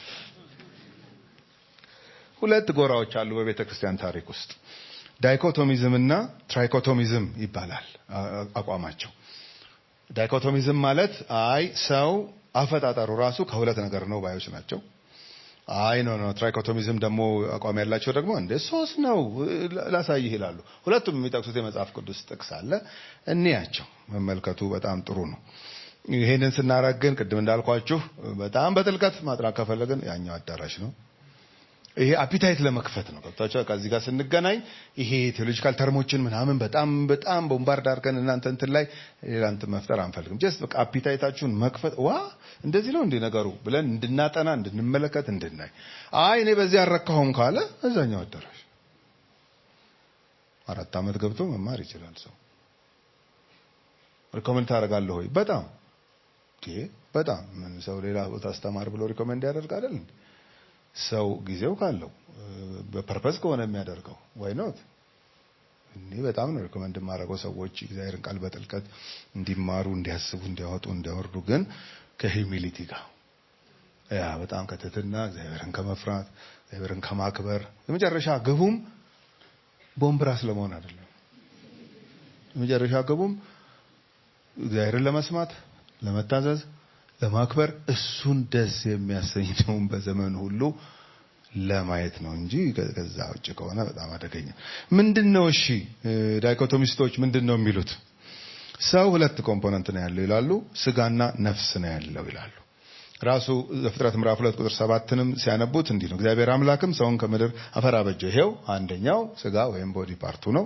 ሁለት ጎራዎች አሉ በቤተ ክርስቲያን ታሪክ ውስጥ ዳይኮቶሚዝም እና ትራይኮቶሚዝም ይባላል አ- አ- አቋማቸው ዳይኮቶሚዝም ማለት አይ ሰው አፈጣጠሩ ራሱ ከሁለት ነገር ነው ባዮች ናቸው አይ ኖ ኖ ትራይኮቶሚዝም ደግሞ አቋም ያላቸው ደግሞ እንደ ሶስት ነው ላ- ላሳይህ ይላሉ ሁለቱም የሚጠቅሱት የመጽሐፍ ቅዱስ ጥቅስ አለ እንያቸው መመልከቱ በጣም ጥሩ ነው ይሄንን ስናረግ ግን ቅድም እንዳልኳችሁ በጣም በጥልቀት ማጥናት ከፈለግን ያኛው አዳራሽ ነው ይሄ አፒታይት ለመክፈት ነው ገብታችሁ ከዚህ ጋር ስንገናኝ ይሄ ቴዎሎጂካል ተርሞችን ምናምን በጣም በጣም ቦምባርድ አድርገን እናንተ እንትን ላይ ሌላ እንትን መፍጠር አንፈልግም ጀስት በቃ አፒታይታችሁን መክፈት ዋ እንደዚህ ነው እንዴ ነገሩ ብለን እንድናጠና እንድንመለከት እንድናይ አይ እኔ በዚህ አልረካሁም ካለ እዛኛው አዳራሽ አራት ዓመት ገብቶ መማር ይችላል ሰው ሪኮመንድ ታደርጋለህ ወይ በጣም እንዴ በጣም ምን ሰው ሌላ ቦታ አስተማር ብሎ ሪኮመንድ ያደርግ አይደል እንዴ ሰው ጊዜው ካለው እ፣ በፐርፐስ ከሆነ የሚያደርገው ዋይ ኖት እኔ በጣም ነው ሪኮመንድ የማደርገው ሰዎች እግዚአብሔርን ቃል በጥልቀት እንዲማሩ እንዲያስቡ እንዲያወጡ እንዲያወርዱ ግን ከሂዩሚሊቲ ጋር ያ በጣም ከትህትና እግዚአብሔርን ከመፍራት እግዚአብሔርን ከማክበር የመጨረሻ ግቡም ቦምብራስ ለመሆን አይደለም የመጨረሻ ግቡም እግዚአብሔርን ለመስማት ለመታዘዝ ለማክበር እሱን ደስ የሚያሰኘውን በዘመን ሁሉ ለማየት ነው እንጂ ከ- ከዛ ውጭ ከሆነ በጣም አደገኛ ምንድን ነው እሺ እ፣ ዳይኮቶሚስቶች ምንድን ነው የሚሉት ሰው ሁለት ኮምፖነንት ነው ያለው ይላሉ ስጋና ነፍስ ነው ያለው ይላሉ ራሱ ዘፍጥረት ምዕራፍ ሁለት ቁጥር ሰባትንም ሲያነቡት እንዲህ ነው እግዚአብሔር አምላክም ሰውን ከምድር አፈር አበጀ ይሄው አንደኛው ስጋ ወይም ቦዲ ፓርቱ ነው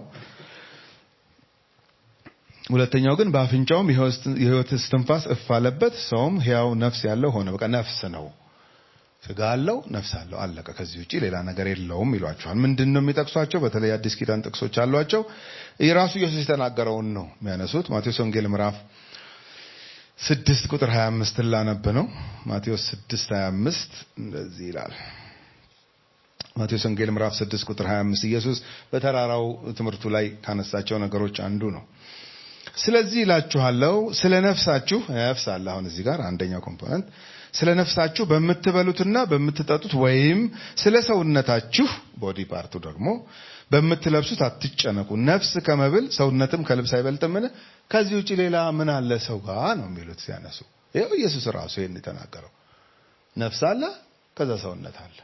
ሁለተኛው ግን በአፍንጫውም የህይወት እስትንፋስ እፍ አለበት ሰውም ሕያው ነፍስ ያለው ሆነ በቃ ነፍስ ነው ስጋ አለው ነፍስ አለው አለቀ ከዚህ ውጪ ሌላ ነገር የለውም ይሏቸዋል ምንድን ነው የሚጠቅሷቸው በተለይ አዲስ ኪዳን ጥቅሶች አሏቸው የራሱ ኢየሱስ የተናገረውን ነው የሚያነሱት ማቴዎስ ወንጌል ምዕራፍ ስድስት ቁጥር 25 ላነብ ነው ማቴዎስ ስድስት 25 እንደዚህ ይላል ማቴዎስ ወንጌል ምዕራፍ 6 ቁጥር 25 ኢየሱስ በተራራው ትምህርቱ ላይ ካነሳቸው ነገሮች አንዱ ነው ስለዚህ ይላችኋለሁ ስለ ነፍሳችሁ ነፍስ አለ አሁን እዚህ ጋር አንደኛው ኮምፖነንት ስለ ነፍሳችሁ በምትበሉትና በምትጠጡት ወይም ስለ ሰውነታችሁ ቦዲ ፓርቱ ደግሞ በምትለብሱት አትጨነቁ። ነፍስ ከመብል ሰውነትም ከልብስ አይበልጥምን? ከዚህ ውጭ ሌላ ምን አለ ሰው ጋር ነው የሚሉት ሲያነሱ። ይኸው ኢየሱስ ራሱ ይህን የተናገረው ነፍስ አለ፣ ከዛ ሰውነት አለ።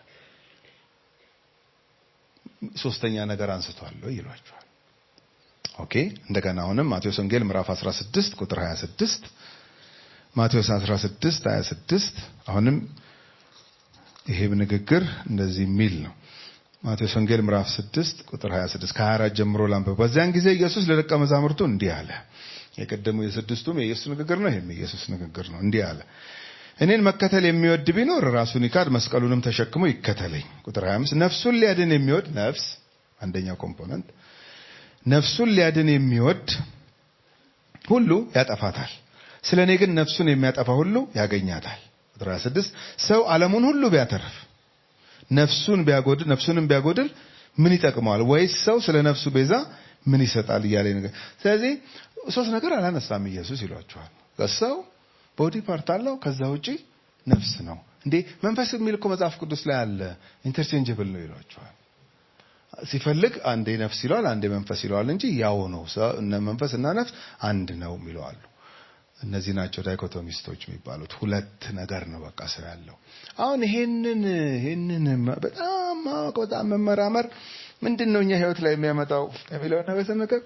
ሶስተኛ ነገር አንስቷል ይሏቸዋል። ኦኬ እንደገና አሁንም ማቴዎስ ወንጌል ምዕራፍ 16 ቁጥር 26 ማቴዎስ 16 26 አሁንም ይሄም ንግግር እንደዚህ የሚል ነው። ማቴዎስ ወንጌል ምዕራፍ 6 ቁጥር 26 ከ24 ጀምሮ ላንብብ። በዚያን ጊዜ ኢየሱስ ለደቀ መዛሙርቱ እንዲህ አለ። የቀደሙ የስድስቱም የኢየሱስ ንግግር ነው። ይሄም የኢየሱስ ንግግር ነው። እንዲህ አለ እኔን መከተል የሚወድ ቢኖር ራሱን ይካድ መስቀሉንም ተሸክሞ ይከተለኝ። ቁጥር 25 ነፍሱን ሊያድን የሚወድ ነፍስ አንደኛው ኮምፖነንት ነፍሱን ሊያድን የሚወድ ሁሉ ያጠፋታል። ስለ እኔ ግን ነፍሱን የሚያጠፋ ሁሉ ያገኛታል። ቁጥር 26 ሰው ዓለሙን ሁሉ ቢያተርፍ ነፍሱን ቢያጎድል ነፍሱንም ቢያጎድል ምን ይጠቅመዋል? ወይስ ሰው ስለ ነፍሱ ቤዛ ምን ይሰጣል? እያለ ነገር ስለዚህ ሶስት ነገር አላነሳም ኢየሱስ ይሏቸዋል። ሰው ቦዲ ፓርት አለው። ከዛ ውጪ ነፍስ ነው እንዴ መንፈስ የሚል እኮ መጽሐፍ ቅዱስ ላይ አለ። ኢንተርቼንጀብል ነው ይሏቸዋል። ሲፈልግ አንዴ ነፍስ ይለዋል፣ አንዴ መንፈስ ይለዋል እንጂ ያው ነው። እነ መንፈስ እና ነፍስ አንድ ነው የሚለዋሉ። እነዚህ ናቸው ዳይኮቶሚስቶች የሚባሉት። ሁለት ነገር ነው በቃ ሰው ያለው። አሁን ይሄንን ይሄንን በጣም ማወቅ በጣም መመራመር ምንድን ነው እኛ ህይወት ላይ የሚያመጣው የሚለውን ነገር ስንቀር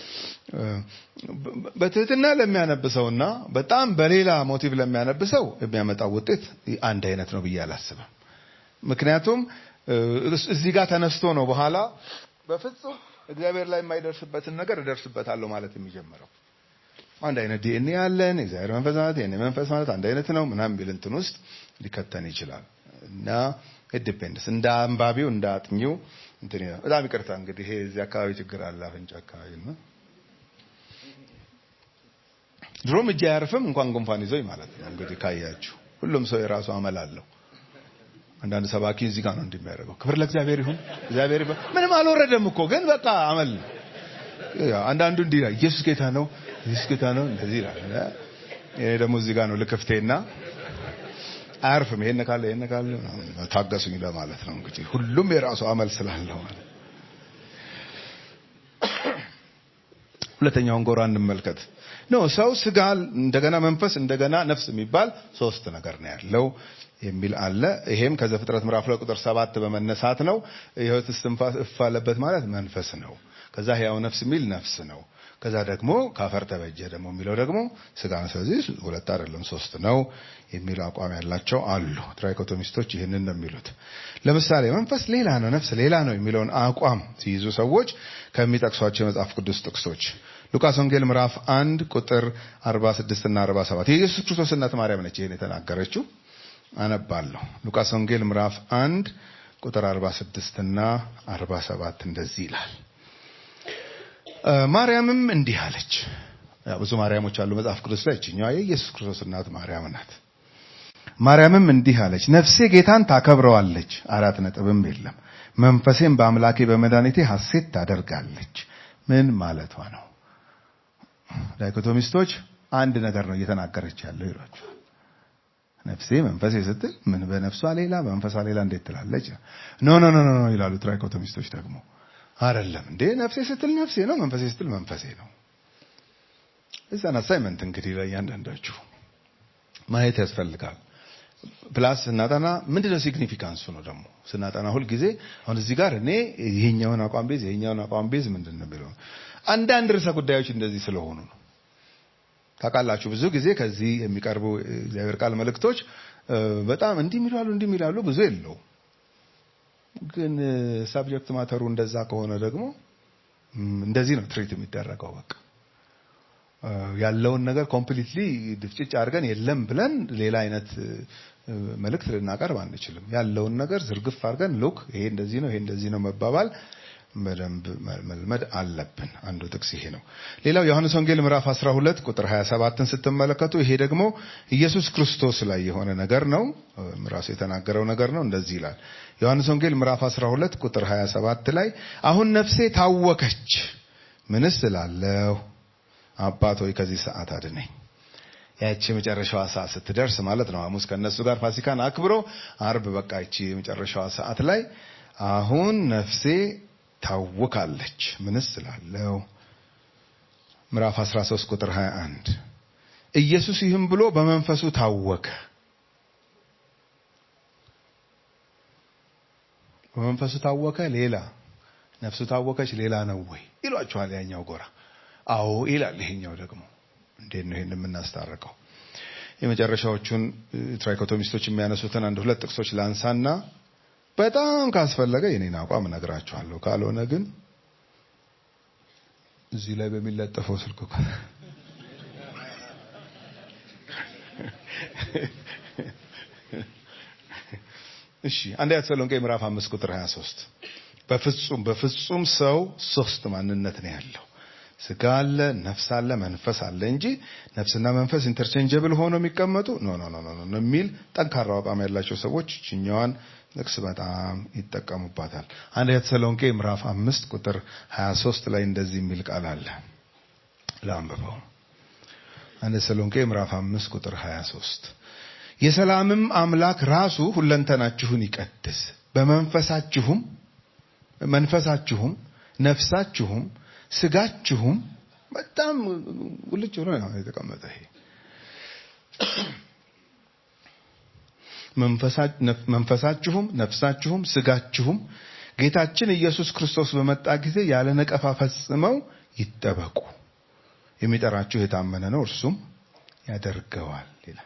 በትህትና ለሚያነብሰውና በጣም በሌላ ሞቲቭ ለሚያነብሰው የሚያመጣው ውጤት አንድ አይነት ነው ብዬ አላስብም። ምክንያቱም እዚህ ጋር ተነስቶ ነው በኋላ በፍጹም እግዚአብሔር ላይ የማይደርስበትን ነገር እደርስበታለሁ ማለት የሚጀምረው። አንድ አይነት ዲኤንኤ ያለን እግዚአብሔር መንፈስ ማለት የኔ መንፈስ ማለት አንድ አይነት ነው ምናምን ቢል እንትን ውስጥ ሊከተን ይችላል እና ዲፔንድስ እንደ አንባቢው እንደ አጥኚው እንትን ይላል። በጣም ይቅርታ እንግዲህ ይሄ እዚህ አካባቢ ችግር አለ አፍንጫ አካባቢ ነው። ድሮም እጅ አያርፍም እንኳን ጉንፋን ይዞኝ ማለት ነው። እንግዲህ ካያችሁ ሁሉም ሰው የራሱ አመል አለው። አንዳንድ ሰባኪ እዚህ ጋር ነው እንደሚያደርገው። ክብር ለእግዚአብሔር ይሁን። እግዚአብሔር ይሁን። ምንም አልወረደም እኮ ግን በቃ አመል ነው። አንዳንዱ እንዲህ ይላል፣ ኢየሱስ ጌታ ነው፣ ኢየሱስ ጌታ ነው እንደዚህ ይላል። እኔ ደግሞ እዚህ ጋር ነው ልክፍቴና አያርፍም። ይሄን ካለ ይሄን ካለ ታገሱኝ ለማለት ነው። እንግዲህ ሁሉም የራሱ አመል ስላለው ማለት ሁለተኛውን ጎራ እንመልከት። ነው ሰው ስጋ፣ እንደገና መንፈስ፣ እንደገና ነፍስ የሚባል ሶስት ነገር ነው ያለው የሚል አለ። ይሄም ከዘፍጥረት ምዕራፍ ላይ ቁጥር ሰባት በመነሳት ነው። የሕይወት እስትንፋስ እፍ አለበት ማለት መንፈስ ነው። ከዛ ሕያው ነፍስ የሚል ነፍስ ነው። ከዛ ደግሞ ካፈር ተበጀ ደግሞ የሚለው ደግሞ ስጋ ነው። ስለዚህ ሁለት አይደለም ሶስት ነው የሚል አቋም ያላቸው አሉ። ትራይኮቶሚስቶች ይህንን ነው የሚሉት። ለምሳሌ መንፈስ ሌላ ነው፣ ነፍስ ሌላ ነው የሚለውን አቋም ሲይዙ ሰዎች ከሚጠቅሷቸው የመጽሐፍ ቅዱስ ጥቅሶች ሉቃስ ወንጌል ምዕራፍ አንድ ቁጥር 46 እና 47 የኢየሱስ ክርስቶስ እናት ማርያም ነች ይህን የተናገረችው። አነባለሁ። ሉቃስ ወንጌል ምዕራፍ አንድ ቁጥር 46 እና 47 እንደዚህ ይላል። ማርያምም እንዲህ አለች። ብዙ ማርያሞች አሉ መጽሐፍ ቅዱስ ላይ፣ እችኛዋ የኢየሱስ ክርስቶስ እናት ማርያም ናት። ማርያምም እንዲህ አለች፣ ነፍሴ ጌታን ታከብረዋለች፣ አራት ነጥብም የለም። መንፈሴም በአምላኬ በመድኃኒቴ ሐሴት ታደርጋለች። ምን ማለቷ ነው? ዳይኮቶሚስቶች አንድ ነገር ነው እየተናገረች ያለው ይሏቸዋል። ነፍሴ መንፈሴ ስትል ምን በነፍሷ ሌላ በመንፈሷ ሌላ እንዴት ትላለች? ኖ ኖ ኖ ኖ ይላሉ ትራይኮቶሚስቶች ደግሞ አይደለም እንዴ ነፍሴ ስትል ነፍሴ ነው፣ መንፈሴ ስትል መንፈሴ ነው። እዛን አሳይመንት እንግዲህ ለእያንዳንዳችሁ ማየት ያስፈልጋል። ፕላስ ስናጠና ምንድነው ሲግኒፊካንሱ ነው ደግሞ ስናጠና ሁል ጊዜ አሁን እዚህ ጋር እኔ ይሄኛውን አቋም ቤዝ ይሄኛውን አቋም ቤዝ ምንድን ነው የሚለው አንዳንድ ርዕሰ ጉዳዮች እንደዚህ ስለሆኑ ነው። ታውቃላችሁ ብዙ ጊዜ ከዚህ የሚቀርቡ እግዚአብሔር ቃል መልእክቶች በጣም እንዲህ የሚላሉ እንዲህ የሚላሉ ብዙ የለውም። ግን ሳብጀክት ማተሩ እንደዛ ከሆነ ደግሞ እንደዚህ ነው ትሪት የሚደረገው። በቃ ያለውን ነገር ኮምፕሊትሊ ድፍጭጭ አድርገን የለም ብለን ሌላ አይነት መልእክት ልናቀርብ አንችልም። ያለውን ነገር ዝርግፍ አድርገን ሉክ ይሄ እንደዚህ ነው፣ ይሄ እንደዚህ ነው መባባል በደንብ መልመድ አለብን። አንዱ ጥቅስ ይሄ ነው። ሌላው ዮሐንስ ወንጌል ምዕራፍ 12 ቁጥር 27ን ስትመለከቱ ይሄ ደግሞ ኢየሱስ ክርስቶስ ላይ የሆነ ነገር ነው። ራሱ የተናገረው ነገር ነው። እንደዚህ ይላል። ዮሐንስ ወንጌል ምዕራፍ 12 ቁጥር 27 ላይ አሁን ነፍሴ ታወከች፣ ምንስ እላለሁ? አባት ሆይ ከዚህ ሰዓት አድነኝ። ያቺ የመጨረሻዋ ሰዓት ስትደርስ ማለት ነው። ሐሙስ ከነሱ ጋር ፋሲካን አክብሮ አርብ በቃ ይቺ የመጨረሻዋ ሰዓት ላይ አሁን ነፍሴ ታውካለች። ምንስ ስላለው ምዕራፍ 13 ቁጥር 21 ኢየሱስ ይህም ብሎ በመንፈሱ ታወከ። በመንፈሱ ታወከ ሌላ ነፍሱ ታወከች ሌላ ነው ወይ ይሏቸዋል ያኛው ጎራ። አዎ ይላል ይሄኛው ደግሞ። እንዴት ነው ይሄን የምናስታርቀው? የመጨረሻዎቹን ትራይኮቶሚስቶች የሚያነሱትን አንድ ሁለት ጥቅሶች ላንሳና በጣም ካስፈለገ የኔን አቋም እነግራችኋለሁ። ካልሆነ ግን እዚህ ላይ በሚለጠፈው ስልክ እኮ እሺ አንደኛ ተሰሎንቄ ምዕራፍ 5 ቁጥር 23 በፍጹም በፍጹም ሰው ሶስት ማንነት ነው ያለው። ስጋ አለ፣ ነፍስ አለ፣ መንፈስ አለ እንጂ ነፍስና መንፈስ ኢንተርቼንጀብል ሆነው የሚቀመጡ ኖ ኖ ኖ ኖ የሚል ጠንካራ አቋም ያላቸው ሰዎች ችኛዋን ጥቅስ በጣም ይጠቀሙባታል። አንደኛ ተሰሎንቄ ምዕራፍ 5 ቁጥር 23 ላይ እንደዚህ የሚል ቃል አለ። ላንብበው። አንደኛ ተሰሎንቄ ምዕራፍ 5 ቁጥር 23 የሰላምም አምላክ ራሱ ሁለንተናችሁን ይቀድስ በመንፈሳችሁም መንፈሳችሁም ነፍሳችሁም ስጋችሁም በጣም ውልጭ ብሎ ነው የተቀመጠ ይሄ መንፈሳችሁም ነፍሳችሁም ስጋችሁም ጌታችን ኢየሱስ ክርስቶስ በመጣ ጊዜ ያለ ነቀፋ ፈጽመው ይጠበቁ። የሚጠራችሁ የታመነ ነው፣ እርሱም ያደርገዋል ይላል።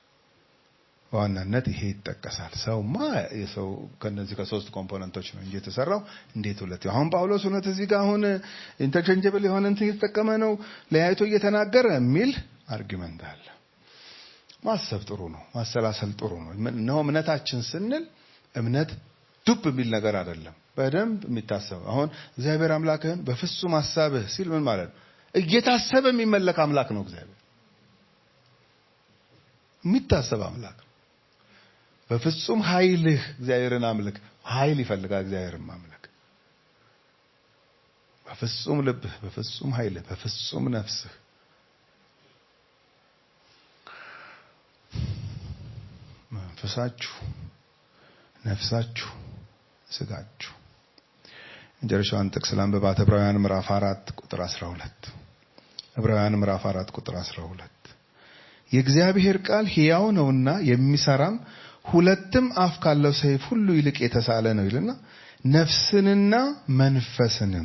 በዋናነት ይሄ ይጠቀሳል። ሰውማ የሰው ከነዚህ ከሶስት ኮምፖነንቶች ነው እንጂ የተሰራው እንዴት ሁለት አሁን ጳውሎስ እውነት እዚህ ጋር አሁን ኢንተርቼንጀብል የሆነ እንትን እየተጠቀመ ነው ለያይቶ እየተናገረ የሚል አርጊመንት አለ። ማሰብ ጥሩ ነው፣ ማሰላሰል ጥሩ ነው። እነሆ እምነታችን ስንል እምነት ዱብ የሚል ነገር አይደለም። በደንብ የሚታሰብ አሁን እግዚአብሔር አምላክህን በፍጹም ሀሳብህ ሲል ምን ማለት ነው? እየታሰበ የሚመለክ አምላክ ነው እግዚአብሔር የሚታሰብ አምላክ ነው። በፍጹም ኃይልህ እግዚአብሔርን አምልክ። ኃይል ይፈልጋል እግዚአብሔርን ማምለክ። በፍጹም ልብህ፣ በፍጹም ኃይልህ፣ በፍጹም ነፍስህ መንፈሳችሁ፣ ነፍሳችሁ፣ ስጋችሁ። መጨረሻዋን ጥቅስ ላንብባት። ዕብራውያን ምዕራፍ አራት ቁጥር 12 ዕብራውያን ምዕራፍ አራት ቁጥር 12 የእግዚአብሔር ቃል ሕያው ነውና የሚሰራም ሁለትም አፍ ካለው ሰይፍ ሁሉ ይልቅ የተሳለ ነው ይልና ነፍስንና መንፈስንም።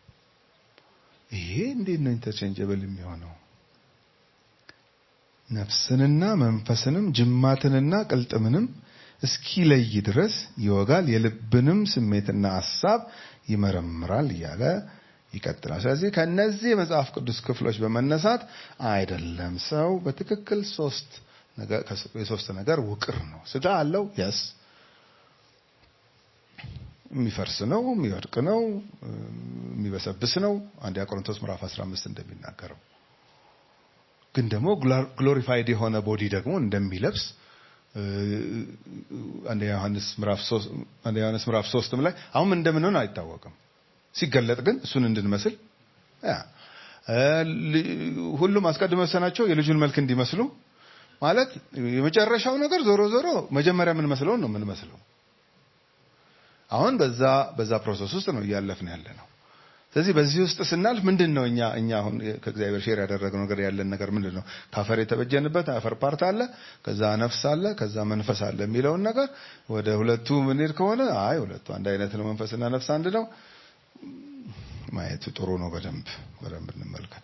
ይሄ እንዴት ነው ኢንተርቼንጀብል የሚሆነው? ነፍስንና መንፈስንም ጅማትንና ቅልጥምንም እስኪለይ ድረስ ይወጋል፣ የልብንም ስሜትና ሐሳብ ይመረምራል እያለ ይቀጥላል። ስለዚህ ከነዚህ የመጽሐፍ ቅዱስ ክፍሎች በመነሳት አይደለም ሰው በትክክል ሶስት ነገር የሶስት ነገር ውቅር ነው። ስጋ አለው የስ የሚፈርስ ነው፣ የሚወድቅ ነው፣ የሚበሰብስ ነው። አንደኛ ቆሮንቶስ ምዕራፍ 15 እንደሚናገረው ግን ደግሞ ግሎሪፋይድ የሆነ ቦዲ ደግሞ እንደሚለብስ አንደኛ ዮሐንስ ምዕራፍ 3 አንደኛ ዮሐንስ ምዕራፍ 3 ላይ አሁን እንደምንሆን አይታወቅም። ሲገለጥ ግን እሱን እንድንመስል ሁሉም አስቀድሞ ወሰናቸው የልጁን መልክ እንዲመስሉ ማለት የመጨረሻው ነገር ዞሮ ዞሮ መጀመሪያ የምንመስለውን ነው የምንመስለው። አሁን በዛ በዛ ፕሮሰስ ውስጥ ነው እያለፍን ያለ ነው። ስለዚህ በዚህ ውስጥ ስናልፍ ምንድን ነው እኛ እኛ አሁን ከእግዚአብሔር ሼር ያደረግነው ነገር ያለን ነገር ምንድን ነው? ካፈር የተበጀንበት አፈር ፓርት አለ፣ ከዛ ነፍስ አለ፣ ከዛ መንፈስ አለ የሚለውን ነገር ወደ ሁለቱ ምንሄድ ከሆነ አይ ሁለቱ አንድ አይነት ነው፣ መንፈስና ነፍስ አንድ ነው ማየቱ ጥሩ ነው። በደንብ በደንብ እንመልከት።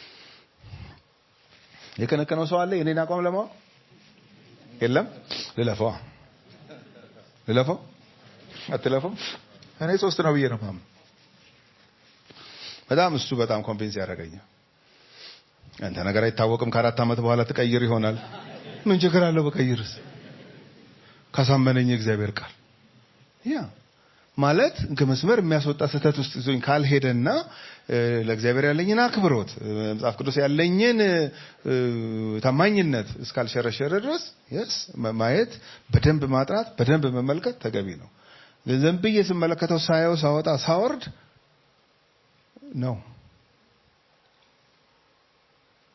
የከነከነው ሰው አለ የኔን አቋም ለማወቅ የለም። ልለፈው ልለፈው አትለፈው። እኔ ሶስት ነው ብዬ ነው ማምን በጣም እሱ በጣም ኮንቪንስ ያደረገኛል። አንተ ነገር አይታወቅም፣ ከአራት ዓመት በኋላ ትቀይር ይሆናል። ምን ችግር አለው በቀይርስ? ካሳመነኝ የእግዚአብሔር ቃል ያ ማለት ከመስመር የሚያስወጣ ስህተት ውስጥ ይዞኝ ካልሄደና ለእግዚአብሔር ያለኝን አክብሮት መጽሐፍ ቅዱስ ያለኝን ታማኝነት እስካልሸረሸረ ድረስ የስ ማየት በደንብ ማጥራት በደንብ መመልከት ተገቢ ነው። ዝም ብዬ ስመለከተው ሳየው ሳወጣ ሳወርድ ነው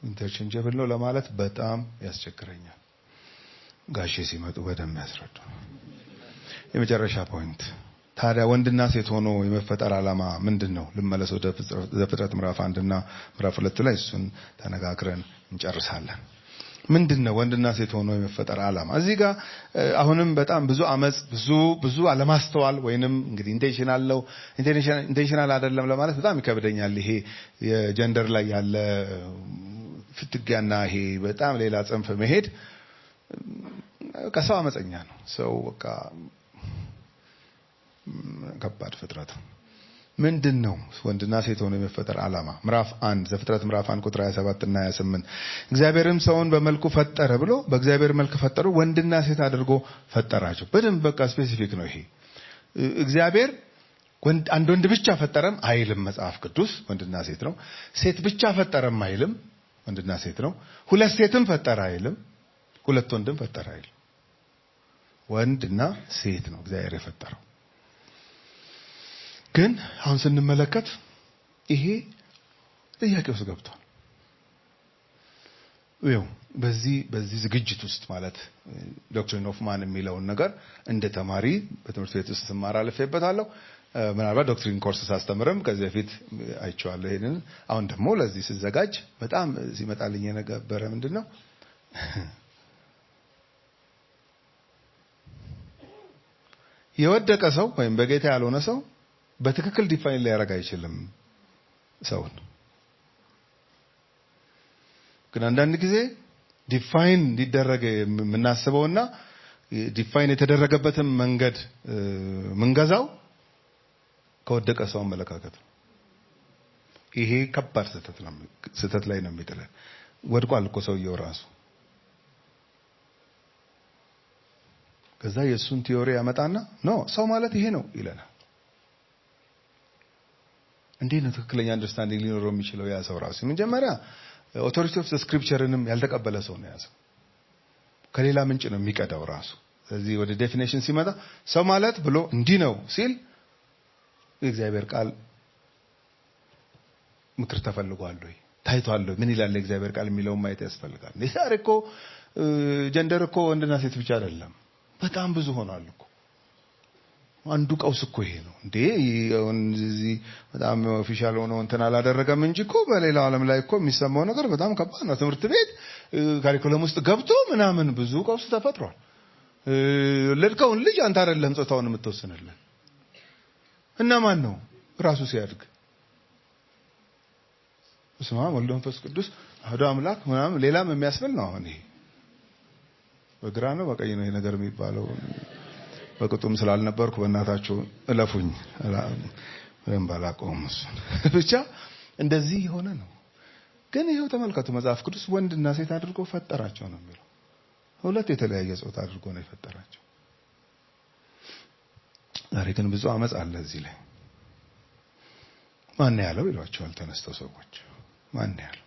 ኢንተርቼንጀብል ነው ለማለት በጣም ያስቸግረኛል። ጋሼ ሲመጡ በደንብ ያስረዱ። የመጨረሻ ፖይንት ታዲያ ወንድና ሴት ሆኖ የመፈጠር ዓላማ ምንድን ነው? ልመለስ ወደ ዘፍጥረት ምዕራፍ አንድና ምዕራፍ ሁለት ላይ እሱን ተነጋግረን እንጨርሳለን። ምንድን ነው ወንድና ሴት ሆኖ የመፈጠር ዓላማ? እዚህ ጋር አሁንም በጣም ብዙ አመፅ፣ ብዙ ብዙ አለማስተዋል ወይንም እንግዲህ ኢንቴንሽናል ነው ኢንቴንሽናል አይደለም ለማለት በጣም ይከብደኛል። ይሄ የጀንደር ላይ ያለ ፍትጊያና ይሄ በጣም ሌላ ጽንፍ መሄድ ከሰው አመፀኛ ነው። ሰው በቃ ከባድ ፍጥረት ነው። ምንድን ነው ወንድና ሴት ሆኖ የመፈጠር ዓላማ? ምዕራፍ አንድ ዘፍጥረት ምዕራፍ አንድ ቁጥር 27 እና 28 እግዚአብሔርም ሰውን በመልኩ ፈጠረ ብሎ በእግዚአብሔር መልክ ፈጠሩ፣ ወንድና ሴት አድርጎ ፈጠራቸው። በደንብ በቃ ስፔሲፊክ ነው ይሄ። እግዚአብሔር አንድ ወንድ ብቻ ፈጠረም አይልም መጽሐፍ ቅዱስ፣ ወንድና ሴት ነው። ሴት ብቻ ፈጠረም አይልም፣ ወንድና ሴት ነው። ሁለት ሴትም ፈጠረ አይልም፣ ሁለት ወንድም ፈጠረ አይልም። ወንድና ሴት ነው እግዚአብሔር የፈጠረው። ግን አሁን ስንመለከት ይሄ ጥያቄ ውስጥ ገብቷል። ይኸው በዚህ በዚህ ዝግጅት ውስጥ ማለት ዶክትሪን ኦፍ ማን የሚለውን ነገር እንደ ተማሪ በትምህርት ቤት ውስጥ ስማር አልፌበታለሁ። ምናልባት ዶክትሪን ኮርስ ሳስተምርም ከዚህ በፊት አይቼዋለሁ ይሄንን። አሁን ደግሞ ለዚህ ስዘጋጅ በጣም ሲመጣልኝ የነበረ ምንድን ነው የወደቀ ሰው ወይም በጌታ ያልሆነ ሰው በትክክል ዲፋይን ሊያደርግ አይችልም ሰውን። ግን አንዳንድ ጊዜ ዲፋይን እንዲደረግ የምናስበውና ዲፋይን የተደረገበትን መንገድ ምንገዛው ከወደቀ ሰው አመለካከት ነው። ይሄ ከባድ ስህተት ላይ ነው የሚጥለን። ወድቋል እኮ ሰውየው ራሱ። ከዛ የእሱን ቲዮሪ ያመጣና ኖ ሰው ማለት ይሄ ነው ይለናል። እንዴት ነው ትክክለኛ አንደርስታንዲንግ ሊኖረው የሚችለው ያ ሰው ራሱ? መጀመሪያ ኦቶሪቲ ኦፍ ስክሪፕቸርንም ያልተቀበለ ሰው ነው ያ ሰው። ከሌላ ምንጭ ነው የሚቀዳው ራሱ። ስለዚህ ወደ ዴፊኔሽን ሲመጣ ሰው ማለት ብሎ እንዲህ ነው ሲል የእግዚአብሔር ቃል ምክር ተፈልጓል ወይ ታይቷል ወይ ምን ይላል የእግዚአብሔር ቃል የሚለውን ማየት ያስፈልጋል። ዛሬ እኮ ጀንደር እኮ ወንድና ሴት ብቻ አይደለም፣ በጣም ብዙ ሆኗል እኮ አንዱ ቀውስ እኮ ይሄ ነው እንዴ! እዚህ በጣም ኦፊሻል ሆኖ እንትን አላደረገም እንጂ እኮ በሌላው ዓለም ላይ እኮ የሚሰማው ነገር በጣም ከባድ ነው። ትምህርት ቤት ካሪኩለም ውስጥ ገብቶ ምናምን ብዙ ቀውስ ተፈጥሯል። ወለድከውን ልጅ አንተ አይደለም ጾታውን የምትወስንልን እና ማን ነው ራሱ ሲያድግ በስመ አብ ወወልድ ወመንፈስ ቅዱስ አሐዱ አምላክ ምናምን ሌላም የሚያስብል ነው። አሁን ይሄ በግራ ነው በቀኝ ነው ይሄ ነገር የሚባለው በቅጡም ስላልነበርኩ በእናታችሁ እለፉኝ። ወይም ባላቀውም እሱን ብቻ እንደዚህ የሆነ ነው። ግን ይኸው ተመልከቱ፣ መጽሐፍ ቅዱስ ወንድና ሴት አድርጎ ፈጠራቸው ነው የሚለው። ሁለት የተለያየ ጾታ አድርጎ ነው የፈጠራቸው። ዛሬ ግን ብዙ አመፅ አለ እዚህ ላይ። ማን ያለው ይሏቸዋል ተነስተው ሰዎች። ማን ያለው?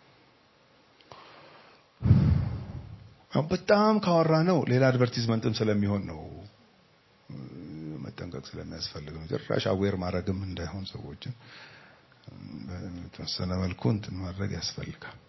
በጣም ካወራ ነው ሌላ አድቨርቲዝመንትም ስለሚሆን ነው መጠንቀቅ ስለሚያስፈልግ ነው። ጭራሽ አዌር ማድረግም እንዳይሆን ሰዎችን በተወሰነ መልኩ እንትን ማድረግ ያስፈልጋል።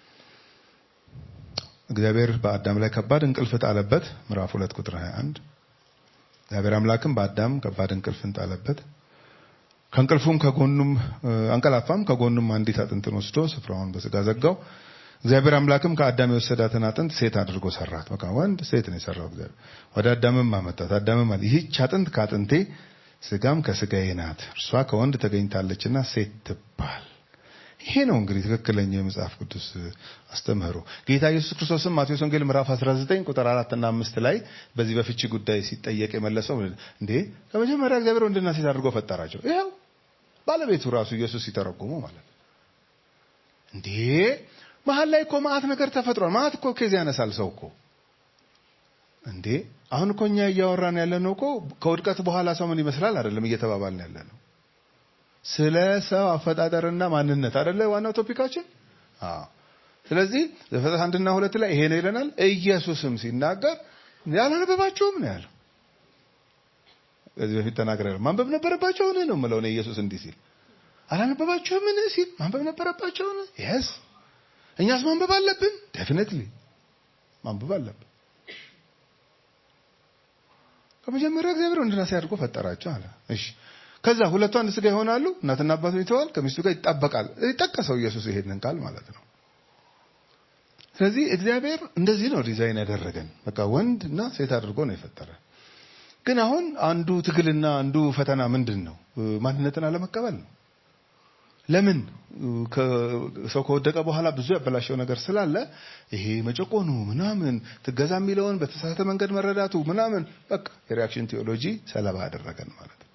እግዚአብሔር በአዳም ላይ ከባድ እንቅልፍ ጣለበት። ምዕራፍ ሁለት ቁጥር 21 እግዚአብሔር አምላክም በአዳም ከባድ እንቅልፍን ጣለበት። ከእንቅልፉም ከጎኑም አንቀላፋም፣ ከጎኑም አንዲት አጥንትን ወስዶ ስፍራውን በስጋ ዘጋው። እግዚአብሔር አምላክም ከአዳም የወሰዳትን አጥንት ሴት አድርጎ ሰራት። በቃ ወንድ ሴት ነው የሰራው እግዚአብሔር። ወደ አዳምም አመጣት። አዳምም አለ ይህች አጥንት ከአጥንቴ ስጋም ከስጋዬ ናት፣ እርሷ ከወንድ ተገኝታለችና ሴት ትባል። ይሄ ነው እንግዲህ ትክክለኛ የመጽሐፍ ቅዱስ አስተምህሮ። ጌታ ኢየሱስ ክርስቶስም ማቴዎስ ወንጌል ምዕራፍ 19 ቁጥር 4 እና 5 ላይ በዚህ በፍቺ ጉዳይ ሲጠየቅ የመለሰው እንዴ ከመጀመሪያ እግዚአብሔር ወንድና ሴት አድርጎ ፈጠራቸው። ይኸው ባለቤቱ ራሱ ኢየሱስ ሲተረጉሙ ማለት ነው። እንዴ መሀል ላይ እኮ ማአት ነገር ተፈጥሯል። ማአት እኮ ኬዝ ያነሳል ሰው እኮ እንዴ አሁን እኮ እኛ እያወራን ያለ ነው እኮ ከውድቀት በኋላ ሰው ምን ይመስላል አይደለም እየተባባልን ያለ ነው። ስለ ሰው አፈጣጠርና ማንነት አይደለ ዋናው ቶፒካችን። አዎ። ስለዚህ ዘፍጥረት አንድና ሁለት ላይ ይሄ ነው ይለናል። ኢየሱስም ሲናገር ያላነበባችሁም ነው ያለው። ከዚህ በፊት ተናግረናል። ማንበብ ነበረባቸው ነው ነው የምለው ኢየሱስ እንዲህ ሲል አላነበባችሁም ምን ሲል ማንበብ ነበረባቸው ነው። የስ እኛስ ማንበብ አለብን። ዴፊኒትሊ ማንበብ አለብን። ከመጀመሪያ እግዚአብሔር ወንድና ሴት አድርጎ ፈጠራቸው አለ። እሺ ከዛ ሁለቱ አንድ ስጋ ይሆናሉ። እናትና አባቱን ይተዋል፣ ከሚስቱ ጋር ይጣበቃል። ጠቀሰው ኢየሱስ ይሄንን ቃል ማለት ነው። ስለዚህ እግዚአብሔር እንደዚህ ነው ዲዛይን ያደረገን። በቃ ወንድ እና ሴት አድርጎ ነው የፈጠረን። ግን አሁን አንዱ ትግልና አንዱ ፈተና ምንድን ነው? ማንነትን አለመቀበል ነው። ለምን ሰው ከወደቀ በኋላ ብዙ ያበላሸው ነገር ስላለ ይሄ መጨቆኑ ምናምን ትገዛ የሚለውን በተሳሳተ መንገድ መረዳቱ ምናምን በቃ የሪያክሽን ቴዎሎጂ ሰለባ ያደረገን ማለት ነው።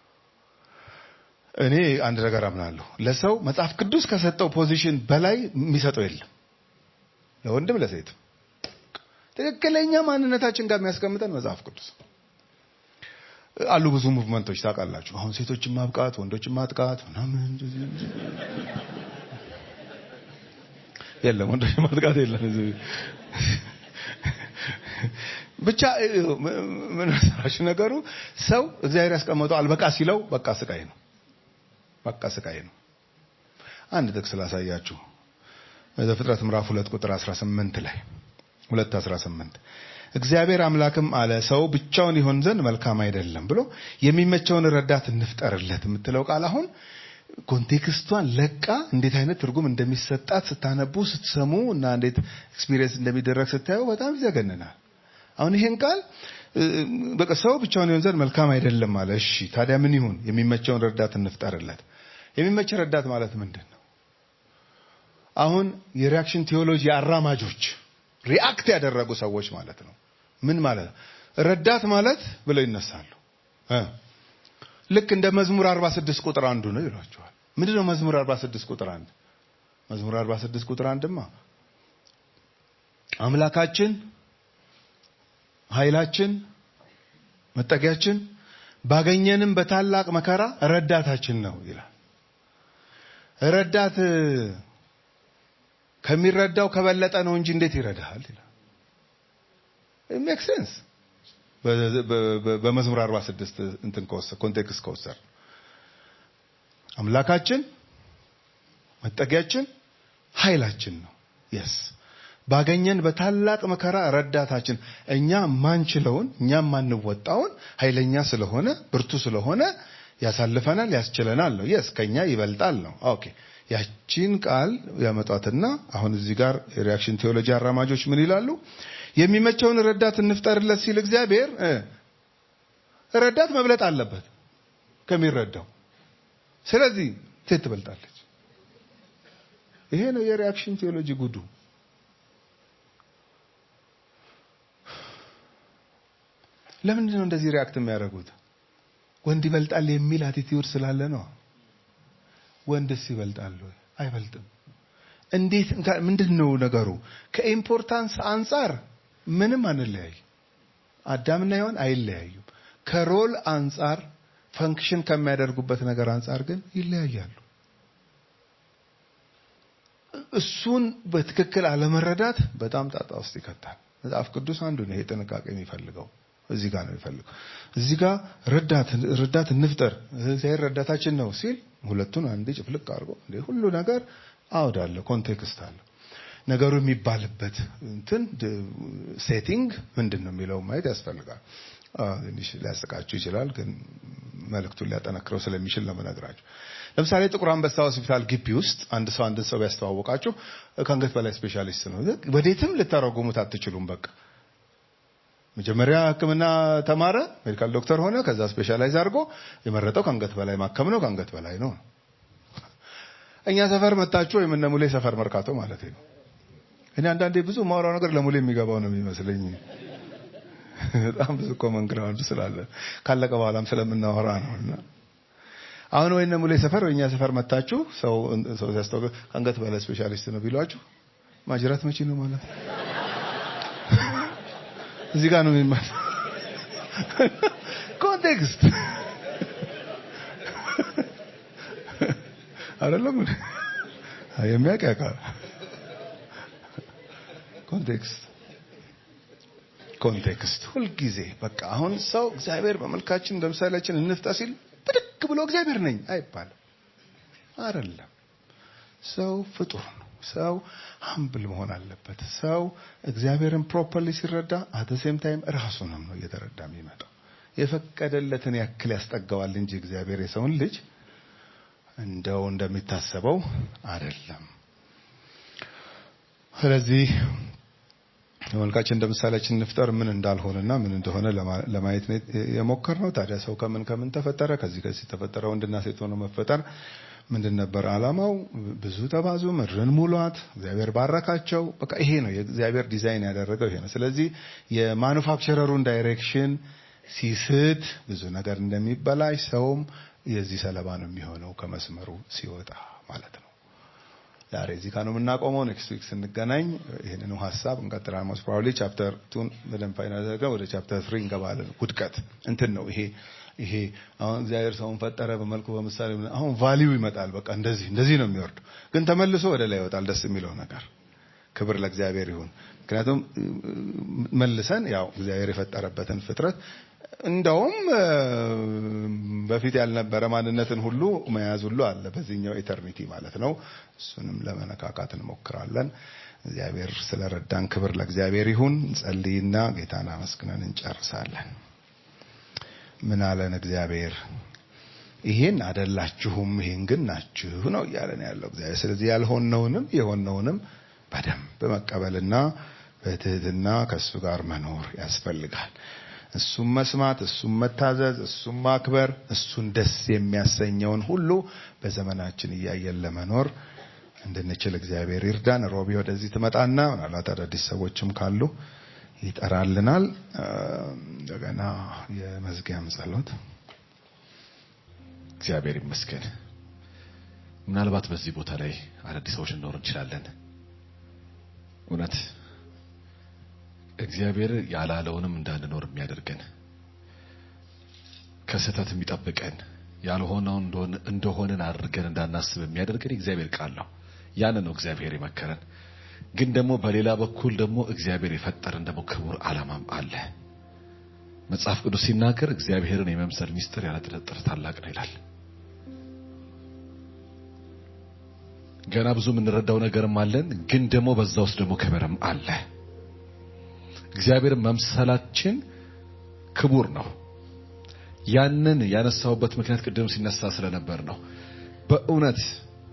እኔ አንድ ነገር አምናለሁ። ለሰው መጽሐፍ ቅዱስ ከሰጠው ፖዚሽን በላይ የሚሰጠው የለም። ለወንድም ለሴትም ትክክለኛ ማንነታችን ጋር የሚያስቀምጠን መጽሐፍ ቅዱስ አሉ። ብዙ ሙቭመንቶች ታውቃላችሁ። አሁን ሴቶችን ማብቃት፣ ወንዶችን ማጥቃት ምናምን የለም፣ ወንዶችን ማጥቃት የለም። ብቻ ምን መሰላችሁ ነገሩ ሰው እግዚአብሔር ያስቀመጠው አልበቃ ሲለው በቃ ስቃይ ነው፣ በቃ ስቃይ ነው። አንድ ጥቅስ ላሳያችሁ። ዘፍጥረት ምዕራፍ 2 ቁጥር 18 ላይ 2 18 እግዚአብሔር አምላክም አለ ሰው ብቻውን ይሆን ዘንድ መልካም አይደለም ብሎ የሚመቸውን ረዳት እንፍጠርለት የምትለው ቃል አሁን ኮንቴክስቷን ለቃ እንዴት አይነት ትርጉም እንደሚሰጣት ስታነቡ ስትሰሙ እና እንዴት ኤክስፒሪየንስ እንደሚደረግ ስታዩ በጣም ይዘገንናል። አሁን ይሄን ቃል በቃ ሰው ብቻውን ይሆን ዘንድ መልካም አይደለም አለ። እሺ ታዲያ ምን ይሁን? የሚመቸውን ረዳት እንፍጠርለት። የሚመች ረዳት ማለት ምንድን ነው? አሁን የሪያክሽን ቴዎሎጂ አራማጆች ሪአክት ያደረጉ ሰዎች ማለት ነው። ምን ማለት ነው? ረዳት ማለት ብለው ይነሳሉ። ልክ እንደ መዝሙር 46 ቁጥር አንዱ ነው ይሏቸዋል። ምንድን ነው መዝሙር 46 ቁጥር አንድ? መዝሙር 46 ቁጥር አንድማ አምላካችን፣ ኃይላችን፣ መጠጊያችን ባገኘንም በታላቅ መከራ ረዳታችን ነው ይላል። ረዳት ከሚረዳው ከበለጠ ነው እንጂ እንዴት ይረዳሃል ይላል። ሜክ ሴንስ በመዝሙር 46 እንትን ከወሰድ ኮንቴክስት ከወሰድ አምላካችን መጠጊያችን ኃይላችን ነው። የስ ባገኘን በታላቅ መከራ ረዳታችን እኛ ማንችለውን እኛ ማንወጣውን ኃይለኛ ስለሆነ ብርቱ ስለሆነ ያሳልፈናል፣ ያስችለናል ነው። የስ ከኛ ይበልጣል ነው። ኦኬ ያቺን ቃል ያመጧትና አሁን እዚህ ጋር የሪያክሽን ቴዎሎጂ አራማጆች ምን ይላሉ? የሚመቸውን ረዳት እንፍጠርለት ሲል እግዚአብሔር ረዳት መብለጥ አለበት ከሚረዳው። ስለዚህ ሴት ትበልጣለች። ይሄ ነው የሪያክሽን ቴዎሎጂ ጉዱ። ለምንድን ነው እንደዚህ ሪያክት የሚያደርጉት? ወንድ ይበልጣል የሚል አቲቲዩድ ስላለ ነው። ወንድስ ይበልጣል ወይ? አይበልጥም። እንዴት ምንድን ነው ነገሩ? ከኢምፖርታንስ አንጻር ምንም አንለያይ። አዳምና ሔዋን አይለያዩም። ከሮል አንጻር ፈንክሽን ከሚያደርጉበት ነገር አንጻር ግን ይለያያሉ። እሱን በትክክል አለመረዳት በጣም ጣጣ ውስጥ ይከታል። መጽሐፍ ቅዱስ አንዱ ነው ይሄ ጥንቃቄ የሚፈልገው። እዚህ ጋር ነው የሚፈልገው። እዚህ ጋር ረዳት ረዳት እንፍጠር እግዚአብሔር ረዳታችን ነው ሲል ሁለቱን አንድ ጭፍልቅ አድርጎ እንደ ሁሉ ነገር አውድ አለ፣ ኮንቴክስት አለ። ነገሩ የሚባልበት እንትን ሴቲንግ ምንድን ነው የሚለው ማየት ያስፈልጋል። ትንሽ ሊያስቃችሁ ይችላል፣ ግን መልእክቱን ሊያጠነክረው ስለሚችል ነው የምነግራችሁ። ለምሳሌ ጥቁር አንበሳ ሆስፒታል ግቢ ውስጥ አንድ ሰው አንድን ሰው ቢያስተዋወቃችሁ ከአንገት በላይ ስፔሻሊስት ነው። ወዴትም ልታረጉሙት አትችሉም። በቃ መጀመሪያ ሕክምና ተማረ፣ ሜዲካል ዶክተር ሆነ። ከዛ ስፔሻላይዝ አድርጎ የመረጠው ከአንገት በላይ ማከም ነው። ከአንገት በላይ ነው። እኛ ሰፈር መጣችሁ ወይም እነ ሙሌ ሰፈር መርካቶ ማለት ነው። እኔ አንዳንዴ ብዙ ማውራው ነገር ለሙሌ የሚገባው ነው የሚመስለኝ። በጣም ብዙ ኮመን ግራውንድ ስላለ ካለቀ በኋላም ስለምናወራ ነው። እና አሁን ወይ እነ ሙሌ ሰፈር ወይ እኛ ሰፈር መጣችሁ ሰው ሰው ሲያስተዋውቅ ከአንገት በላይ ስፔሻሊስት ነው ቢሏችሁ ማጅራት መቼ ነው ማለት ነው? እዚህ ጋር ነው የሚማር ኮንቴክስት አይደለም የሚያውቅ ያውቃል። ኮንቴክስት ኮንቴክስት ሁልጊዜ በቃ አሁን ሰው እግዚአብሔር በመልካችን እንደ ምሳሌያችን እንፍጣ ሲል ብድግ ብሎ እግዚአብሔር ነኝ አይባልም። አይደለም ሰው ፍጡር ነው። ሰው ሀምብል መሆን አለበት። ሰው እግዚአብሔርን ፕሮፐርሊ ሲረዳ አት ሴም ታይም ራሱንም ነው እየተረዳ የሚመጣው። የፈቀደለትን ያክል ያስጠጋዋል እንጂ እግዚአብሔር የሰውን ልጅ እንደው እንደሚታሰበው አይደለም። ስለዚህ ተመልካች እንደ ምሳሌያችን እንፍጠር ምን እንዳልሆነና ምን እንደሆነ ለማየት ነው የሞከርነው። ታዲያ ሰው ከምን ከምን ተፈጠረ? ከዚህ ከዚህ ተፈጠረ። ወንድና ሴት ሆኖ መፈጠር ምንድን ነበር ዓላማው? ብዙ ተባዙ፣ ምድርን ሙሏት። እግዚአብሔር ባረካቸው። በቃ ይሄ ነው የእግዚአብሔር ዲዛይን ያደረገው ይሄ ነው። ስለዚህ የማኑፋክቸረሩን ዳይሬክሽን ሲስት ብዙ ነገር እንደሚበላሽ ሰውም የዚህ ሰለባ ነው የሚሆነው ከመስመሩ ሲወጣ ማለት ነው። ዛሬ እዚህ ጋር ነው የምናቆመው። ኔክስት ዊክ ስንገናኝ ይህንኑ ሀሳብ እንቀጥላለን። ሞስት ፕሮባብሊ ቻፕተር ቱን በደንብ ፋይናል አድርገን ወደ ቻፕተር ትሪ እንገባለን። ውድቀት እንትን ነው ይሄ ይሄ አሁን እግዚአብሔር ሰውን ፈጠረ በመልኩ በምሳሌ አሁን ቫሊዩ ይመጣል። በቃ እንደዚህ እንደዚህ ነው የሚወርዱ፣ ግን ተመልሶ ወደ ላይ ይወጣል። ደስ የሚለው ነገር ክብር ለእግዚአብሔር ይሁን። ምክንያቱም መልሰን ያው እግዚአብሔር የፈጠረበትን ፍጥረት እንደውም በፊት ያልነበረ ማንነትን ሁሉ መያዝ ሁሉ አለ በዚህኛው ኤተርኒቲ ማለት ነው። እሱንም ለመነካካት እንሞክራለን። እግዚአብሔር ስለረዳን ክብር ለእግዚአብሔር ይሁን። እንጸልይና ጌታን አመስግነን እንጨርሳለን። ምን አለን እግዚአብሔር? ይሄን አደላችሁም፣ ይሄን ግን ናችሁ ነው እያለን ያለው እግዚአብሔር። ስለዚህ ያልሆነውንም የሆነውንም በደንብ መቀበልና በትህትና ከእሱ ጋር መኖር ያስፈልጋል። እሱም መስማት፣ እሱም መታዘዝ፣ እሱም ማክበር፣ እሱን ደስ የሚያሰኘውን ሁሉ በዘመናችን እያየን ለመኖር እንድንችል እግዚአብሔር ይርዳን። ሮቢ ወደዚህ ትመጣና ምናልባት አዳዲስ ሰዎችም ካሉ ይጠራልናል። እንደገና የመዝጊያም ጸሎት። እግዚአብሔር ይመስገን። ምናልባት በዚህ ቦታ ላይ አዳዲስ ሰዎች ልንኖር እንችላለን። እውነት እግዚአብሔር ያላለውንም እንዳንኖር የሚያደርገን ከስህተት የሚጠብቀን ያልሆነውን እንደሆንን አድርገን እንዳናስብ የሚያደርገን እግዚአብሔር ቃል ነው። ያን ነው እግዚአብሔር የመከረን። ግን ደግሞ በሌላ በኩል ደግሞ እግዚአብሔር የፈጠረን ደግሞ ክቡር ዓላማም አለ። መጽሐፍ ቅዱስ ሲናገር እግዚአብሔርን የመምሰል ሚስጥር ያለ ጥርጥር ታላቅ ነው ይላል። ገና ብዙ የምንረዳው ነገርም አለን። ግን ደግሞ በዛ ውስጥ ደግሞ ክብርም አለ። እግዚአብሔር መምሰላችን ክቡር ነው። ያንን ያነሳውበት ምክንያት ቅድም ሲነሳ ስለነበር ነው። በእውነት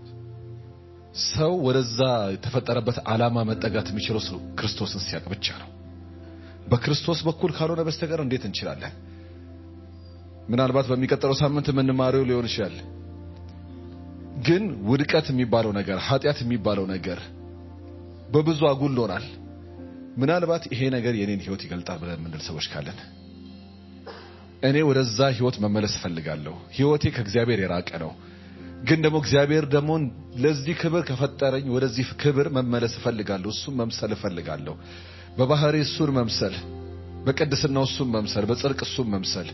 ሰው ወደዛ የተፈጠረበት ዓላማ መጠጋት የሚችለው ሰው ክርስቶስን ሲያውቅ ብቻ ነው። በክርስቶስ በኩል ካልሆነ በስተቀር እንዴት እንችላለን? ምናልባት በሚቀጥለው ሳምንት የምንማረው ሊሆን ይችላል። ግን ውድቀት የሚባለው ነገር ኃጢአት የሚባለው ነገር በብዙ አጉሎናል። ምናልባት ይሄ ነገር የኔን ህይወት ይገልጣል ብለን የምንል ሰዎች ካለን እኔ ወደዛ ህይወት መመለስ እፈልጋለሁ። ህይወቴ ከእግዚአብሔር የራቀ ነው። ግን ደግሞ እግዚአብሔር ደግሞ ለዚህ ክብር ከፈጠረኝ ወደዚህ ክብር መመለስ እፈልጋለሁ። እሱን መምሰል እፈልጋለሁ። በባህሪ እሱን መምሰል፣ በቅድስናው እሱን መምሰል፣ በጽድቅ እሱን መምሰል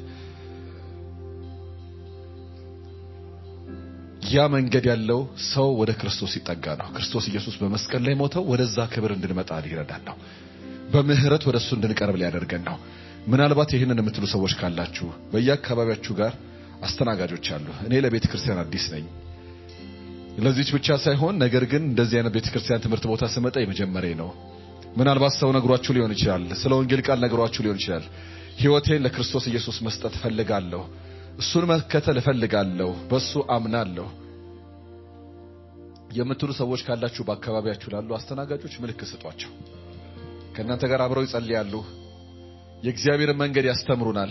ያ መንገድ ያለው ሰው ወደ ክርስቶስ ሲጠጋ ነው። ክርስቶስ ኢየሱስ በመስቀል ላይ ሞተው ወደዛ ክብር እንድንመጣ ሊረዳን ነው። በምህረት ወደ እሱ እንድንቀርብ ሊያደርገን ነው። ምናልባት ይህንን የምትሉ ሰዎች ካላችሁ በየአካባቢያችሁ ጋር አስተናጋጆች አሉ። እኔ ለቤተ ክርስቲያን አዲስ ነኝ። ለዚች ብቻ ሳይሆን ነገር ግን እንደዚህ አይነት ቤተ ክርስቲያን ትምህርት ቦታ ስመጣ የመጀመሪያ ነው። ምናልባት ሰው ነግሯችሁ ሊሆን ይችላል። ስለ ወንጌል ቃል ነግሯችሁ ሊሆን ይችላል። ህይወቴን ለክርስቶስ ኢየሱስ መስጠት እፈልጋለሁ። እሱን መከተል እፈልጋለሁ። በሱ አምናለሁ የምትሉ ሰዎች ካላችሁ በአካባቢያችሁ ላሉ አስተናጋጆች ምልክት ስጧቸው። ከእናንተ ጋር አብረው ይጸልያሉ። የእግዚአብሔርን መንገድ ያስተምሩናል።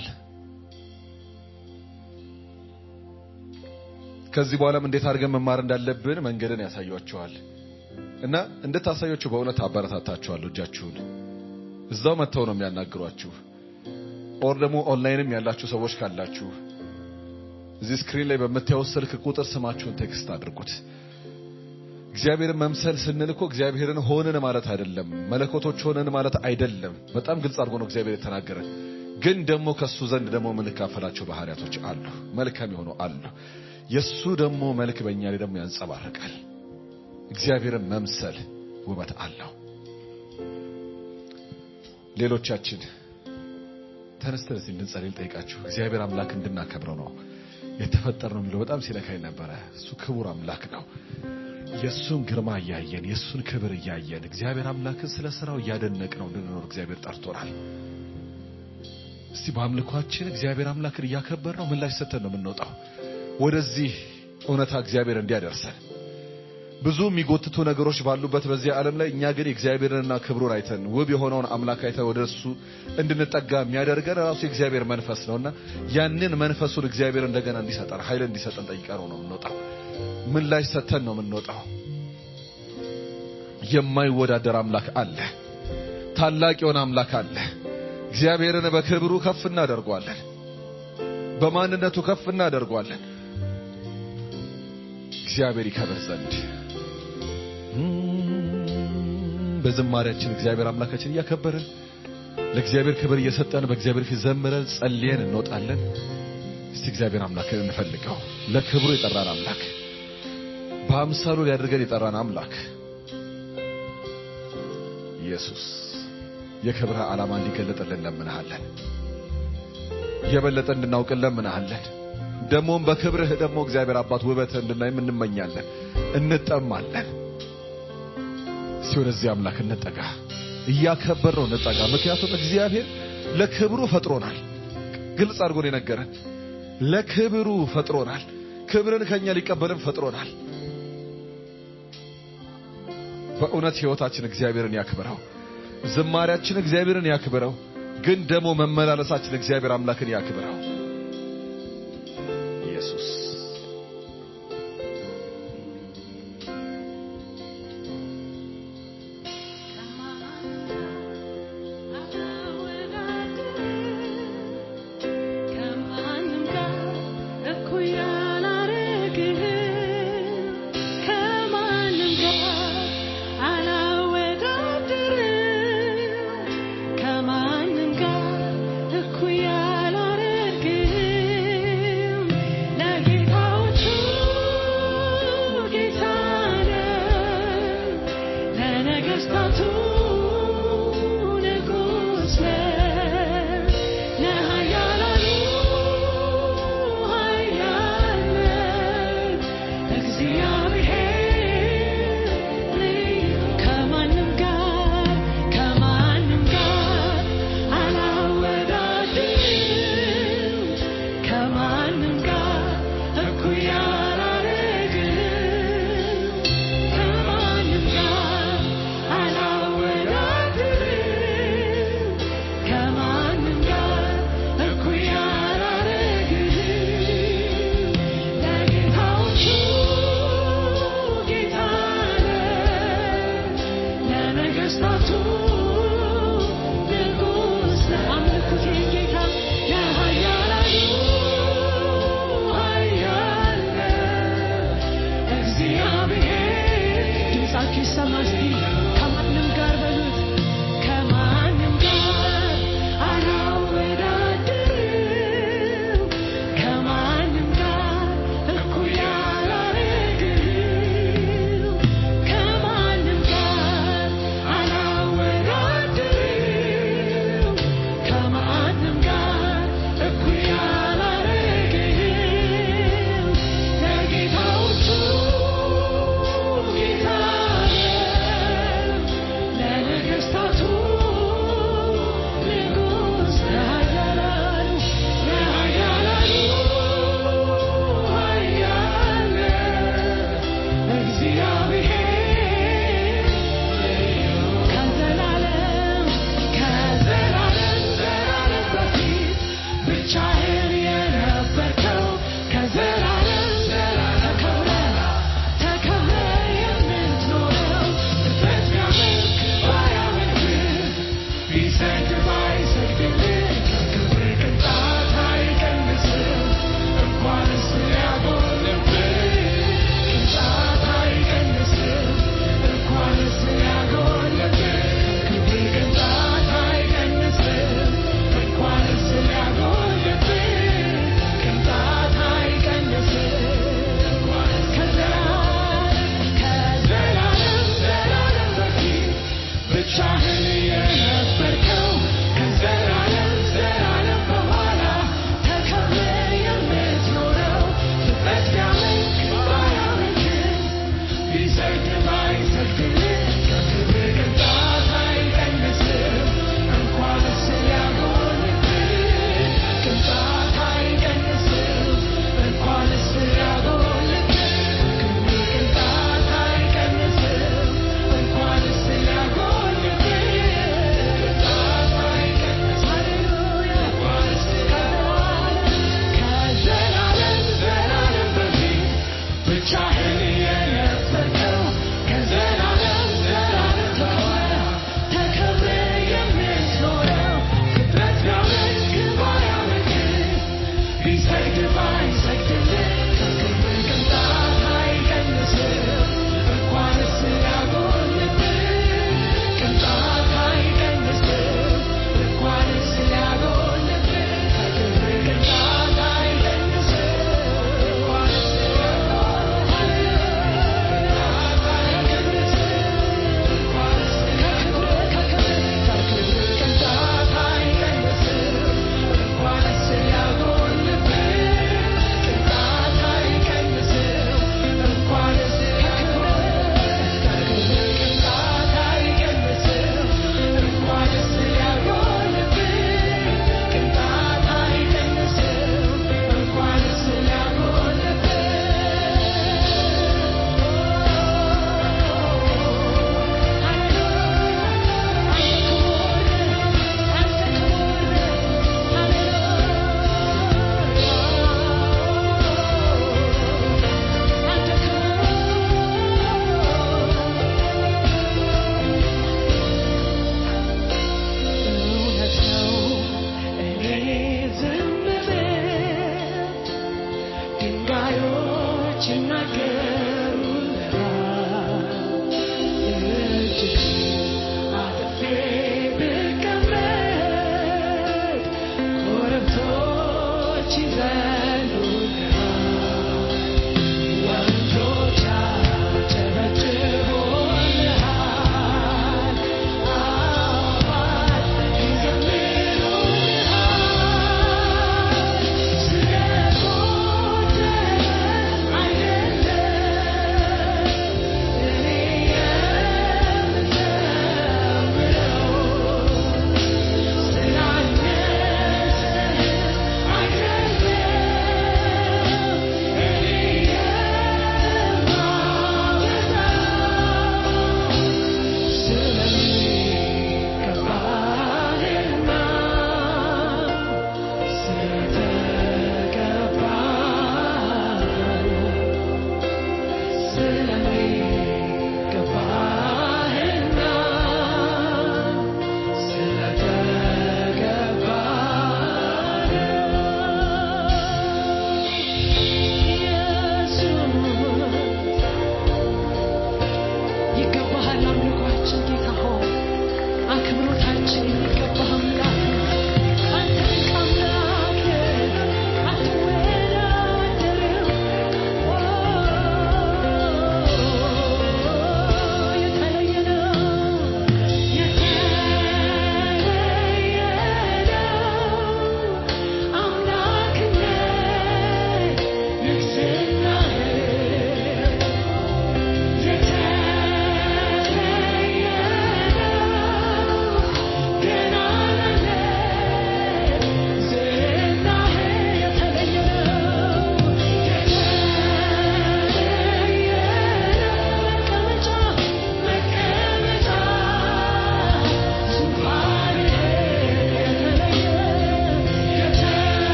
ከዚህ በኋላም እንዴት አድርገን መማር እንዳለብን መንገድን ያሳያቸዋል እና እንድታሳያችሁ በእውነት አበረታታችኋለሁ። እጃችሁን እዛው መጥተው ነው የሚያናግሯችሁ። ኦር ደግሞ ኦንላይንም ያላችሁ ሰዎች ካላችሁ እዚህ ስክሪን ላይ በምታዩት ስልክ ቁጥር ስማችሁን ቴክስት አድርጉት። እግዚአብሔርን መምሰል ስንል እኮ እግዚአብሔርን ሆንን ማለት አይደለም፣ መለኮቶች ሆንን ማለት አይደለም። በጣም ግልጽ አድርጎ ነው እግዚአብሔር የተናገረ። ግን ደግሞ ከሱ ዘንድ ደግሞ የምንካፈላቸው ባህሪያቶች አሉ፣ መልካም የሆኑ አሉ። የሱ ደግሞ መልክ በእኛ ላይ ደግሞ ያንጸባርቃል። እግዚአብሔርን መምሰል ውበት አለው። ሌሎቻችን ተነስተን እስቲ እንድንጸልይ ልጠይቃችሁ። እግዚአብሔር አምላክ እንድናከብረው ነው የተፈጠር ነው የሚለው በጣም ሲነካኝ ነበረ። እሱ ክቡር አምላክ ነው። የእሱን ግርማ እያየን የእሱን ክብር እያየን እግዚአብሔር አምላክን ስለ ስራው እያደነቅ ነው እንድንኖር እግዚአብሔር ጠርቶናል። እስቲ በአምልኳችን እግዚአብሔር አምላክን እያከበር ነው ምላሽ ሰጥተን ነው የምንወጣው ወደዚህ እውነታ እግዚአብሔር እንዲያደርሰን ብዙ የሚጎትቱ ነገሮች ባሉበት በዚህ ዓለም ላይ እኛ ግን የእግዚአብሔርንና ክብሩን አይተን ውብ የሆነውን አምላክ አይተን ወደ እሱ እንድንጠጋ የሚያደርገን ራሱ የእግዚአብሔር መንፈስ ነውና ያንን መንፈሱን እግዚአብሔር እንደገና እንዲሰጠን ኃይል እንዲሰጠን ጠይቀነው ነው የምንወጣው። ምላሽ ሰጥተን ነው የምንወጣው። የማይወዳደር አምላክ አለ። ታላቅ የሆነ አምላክ አለ። እግዚአብሔርን በክብሩ ከፍ እናደርገዋለን። በማንነቱ ከፍ እናደርገዋለን። እግዚአብሔር ይከብር ዘንድ በዝማሬያችን እግዚአብሔር አምላካችን እያከበርን ለእግዚአብሔር ክብር እየሰጠን በእግዚአብሔር ፊት ዘምረን ጸልየን እንወጣለን። እስቲ እግዚአብሔር አምላክን እንፈልገው። ለክብሩ የጠራን አምላክ፣ በአምሳሉ ሊያደርገን የጠራን አምላክ ኢየሱስ የክብርህ ዓላማ እንዲገለጥልን እንለምንሃለን። የበለጠ እንድናውቅ እንለምንሃለን። ደግሞም በክብርህ ደግሞ እግዚአብሔር አባት ውበትህ እንድናይም እንመኛለን፣ እንጠማለን። እስቲ ወደዚህ አምላክ እንጠጋ፣ እያከበር ነው እንጠጋ። ምክንያቱም እግዚአብሔር ለክብሩ ፈጥሮናል። ግልጽ አድርጎ ነው የነገረን። ለክብሩ ፈጥሮናል። ክብርን ከኛ ሊቀበልም ፈጥሮናል። በእውነት ሕይወታችን እግዚአብሔርን ያክብረው፣ ዝማሪያችን እግዚአብሔርን ያክብረው። ግን ደግሞ መመላለሳችን እግዚአብሔር አምላክን ያክብረው። ኢየሱስ ከማንም ጋር እኩያ አላረግህም፣ ከማንም ጋር አላወዳድርም፣ ከማንም ጋር እኩያ አላረግህም። ለጌታዎቹ ጌታ ነህ፣ ለነገሥታቱ ንጉሥ ነህ፣ ለኃያላኑ ኃያል ነህ። እግዚአብሔር ልዩ ከማንም ጋር ከማንም ጋር አላወዳድርም፣ ከማንም ጋር እኩያ አላረግህም፣ ከማንም ጋር አላወዳድርም፣ ከማንም ጋር እኩያ አላረግህም። ለጌታዎቹ ጌታ ነህ፣ ለነገሥታቱ ንጉሥ ነህ። አምልኩት ይህን ጌታ ለኃያላኑ ኃያል ነህ። እግዚአብሔር ድምፃችሁ ይሰማ እስቲ ከማንም ጋር በሉት ከማንም ጋር አላወዳድርም ከማንም ጋር እኩያ አላረግህም ከማንም ጋር አላወዳድርም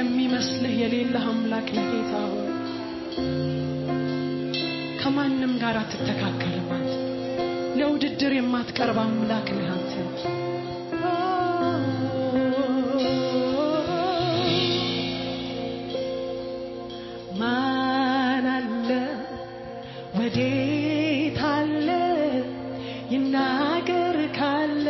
የሚመስልህ የሌለህ አምላክ ነህ ጌታ ሆይ። ከማንም ጋር አትተካከልም አንተ። ለውድድር የማትቀርብ አምላክ ነህ አንተ። ማን አለ ወዴት አለ ይናገር ካለ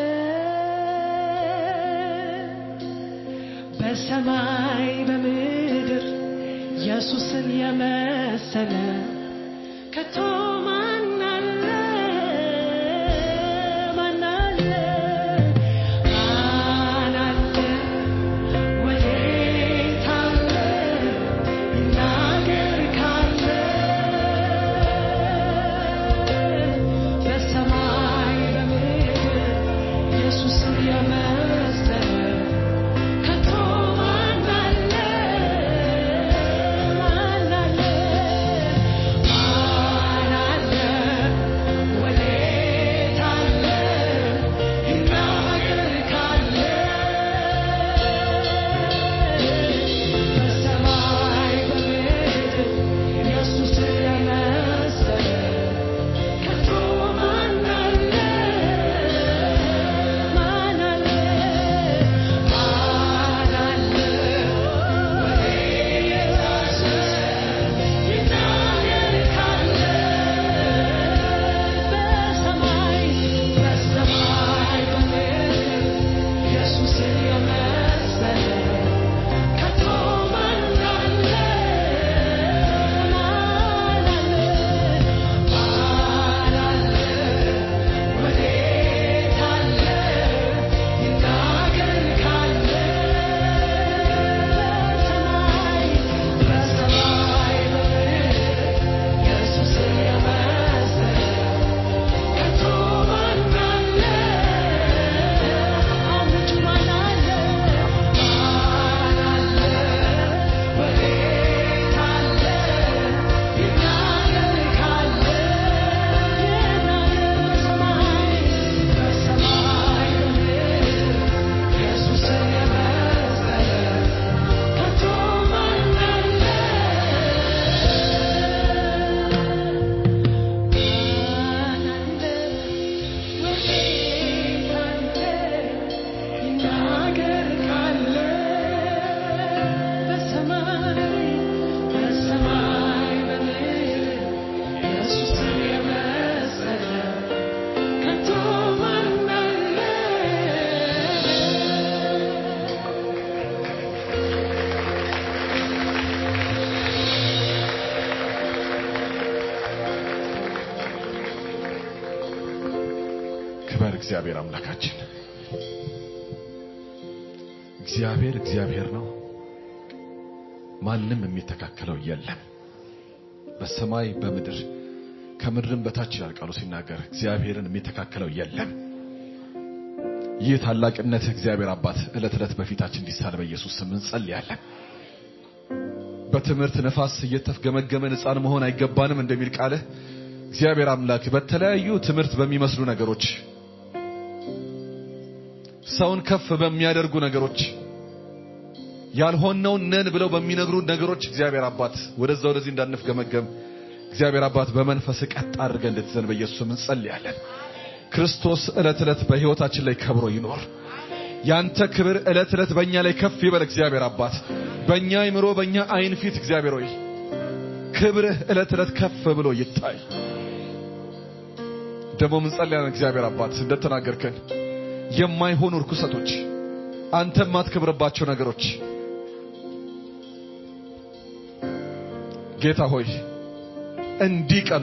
በሰማይ በምድር ኢየሱስን የመሰለ ከቶ ማን አለ ማን አለ ማን አለ ወዴት አለ ይናገር ካለ በሰማይ በምድር ኢየሱስን የመሰለ ከቶ ማን አለ ማን አለ ማን አለ ወዴት አለ ይናገር ካለ በሰማይ በምድር ኢየሱስን የመሰለ ከቶ ማን አለ ማን አለ ማን አለ ወዴት አለ ይናገር ካለ በሰማይ በሰማይ በምድር ኢየሱስን የመሰለ ከቶ ማን አለ ማን አለ ማን አለ ወዴት አለ ይናገር ካለ በሰማይ በሰማይ በምድር ኢየሱስን የመሰለ ከቶ ማን አለ አውጁ ማን አለ ማን አለ ወዴት አለ ይናገር ካለ ይናገር በሰማይ በሰማይ በምድር ኢየሱስን የመሰለ ከቶ ማን አለ ማን አለ ወዴት አለ ይናገር ካለ በሰማይ በሰማይ በምድር ኢየሱስን የመሰለ ከቶ ማን አለ ክበር እግዚአብሔር አምላካችን። እግዚአብሔር እግዚአብሔር ነው። ማንም የሚተካከለው የለም። በሰማይ በምድር ከምድርም በታች ይላል ቃሉ ሲናገር እግዚአብሔርን የሚተካከለው የለም። ይህ ታላቅነት እግዚአብሔር አባት ዕለት ዕለት በፊታችን እንዲሳል በኢየሱስ ስም እንጸልያለን። በትምህርት ነፋስ እየተፍገመገመን ሕፃን መሆን አይገባንም እንደሚል ቃልህ እግዚአብሔር አምላክ በተለያዩ ትምህርት በሚመስሉ ነገሮች ሰውን ከፍ በሚያደርጉ ነገሮች ያልሆነውን ነን ብለው በሚነግሩ ነገሮች እግዚአብሔር አባት ወደዛ ወደዚህ እንዳንፍገመገም እግዚአብሔር አባት በመንፈስ ቀጥ አድርገን እንድትዘን በኢየሱስ ስም እንጸልያለን። ክርስቶስ ዕለት ዕለት በሕይወታችን ላይ ከብሮ ይኖር። ያንተ ክብር ዕለት ዕለት በእኛ ላይ ከፍ ይበል። እግዚአብሔር አባት በእኛ አይምሮ፣ በእኛ አይን ፊት እግዚአብሔር ሆይ ክብርህ ዕለት ዕለት ከፍ ብሎ ይታይ። ደግሞ እንጸልያለን። እግዚአብሔር አባት እንደተናገርከን የማይሆኑ ርኩሰቶች፣ አንተ የማትከብርባቸው ነገሮች ጌታ ሆይ እንዲቀኑ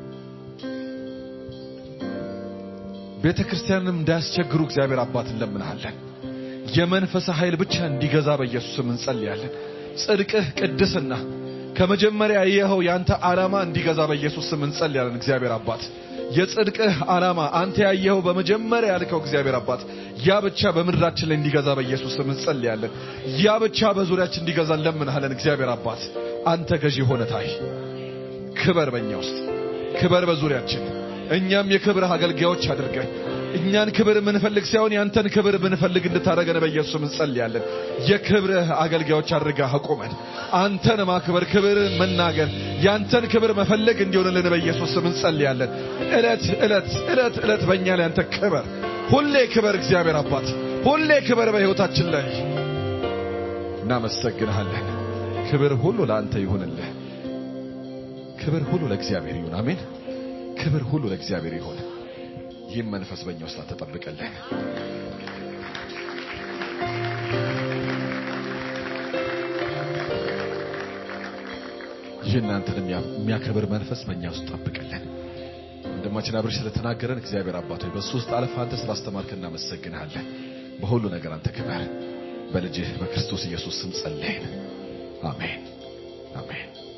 ቤተ ክርስቲያንም እንዳያስቸግሩ እግዚአብሔር አባት እንለምንሃለን። የመንፈስ ኃይል ብቻ እንዲገዛ በኢየሱስ ስም እንጸልያለን። ጽድቅህ፣ ቅድስና ከመጀመሪያ ያየኸው ያንተ ዓላማ እንዲገዛ በኢየሱስ ስም እንጸልያለን። እግዚአብሔር አባት የጽድቅህ ዓላማ አንተ ያየኸው በመጀመሪያ ያልከው እግዚአብሔር አባት ያ ብቻ በምድራችን ላይ እንዲገዛ በኢየሱስ ስም እንጸልያለን። ያ ብቻ በዙሪያችን እንዲገዛ እንለምንሃለን። እግዚአብሔር አባት አንተ ገዢ ሆነ ታይ። ክበር በእኛ ውስጥ ክበር በዙሪያችን እኛም የክብርህ አገልጋዮች አድርገን እኛን ክብር የምንፈልግ ሳይሆን ያንተን ክብር የምንፈልግ እንድታደርገን በኢየሱስ ስም እንጸልያለን። የክብርህ አገልጋዮች አድርገህ አቁመን። አንተን ማክበር፣ ክብር መናገር፣ ያንተን ክብር መፈለግ እንዲሆንልን በኢየሱስ ስም እንጸልያለን። እለት እለት እለት እለት በእኛ ላይ አንተ ክበር፣ ሁሌ ክበር። እግዚአብሔር አባት ሁሌ ክበር በሕይወታችን ላይ እናመሰግንሃለን። ክብር ሁሉ ለአንተ ይሁንልህ። ክብር ሁሉ ለእግዚአብሔር ይሁን። አሜን። ክብር ሁሉ ለእግዚአብሔር ይሁን። ይህም መንፈስ በእኛ ውስጥ ተጠብቀልን። ይህ እናንተን የሚያከብር መንፈስ በእኛ ውስጥ ጠብቅልን። ወንድማችን አብርሽ ስለተናገረን እግዚአብሔር አባት ሆይ በእሱ ውስጥ አለፈ አንተ ስላስተማርክ እናመሰግንሃለን። በሁሉ ነገር አንተ ክበር። በልጅህ በክርስቶስ ኢየሱስ ስም ጸለይን። አሜን አሜን።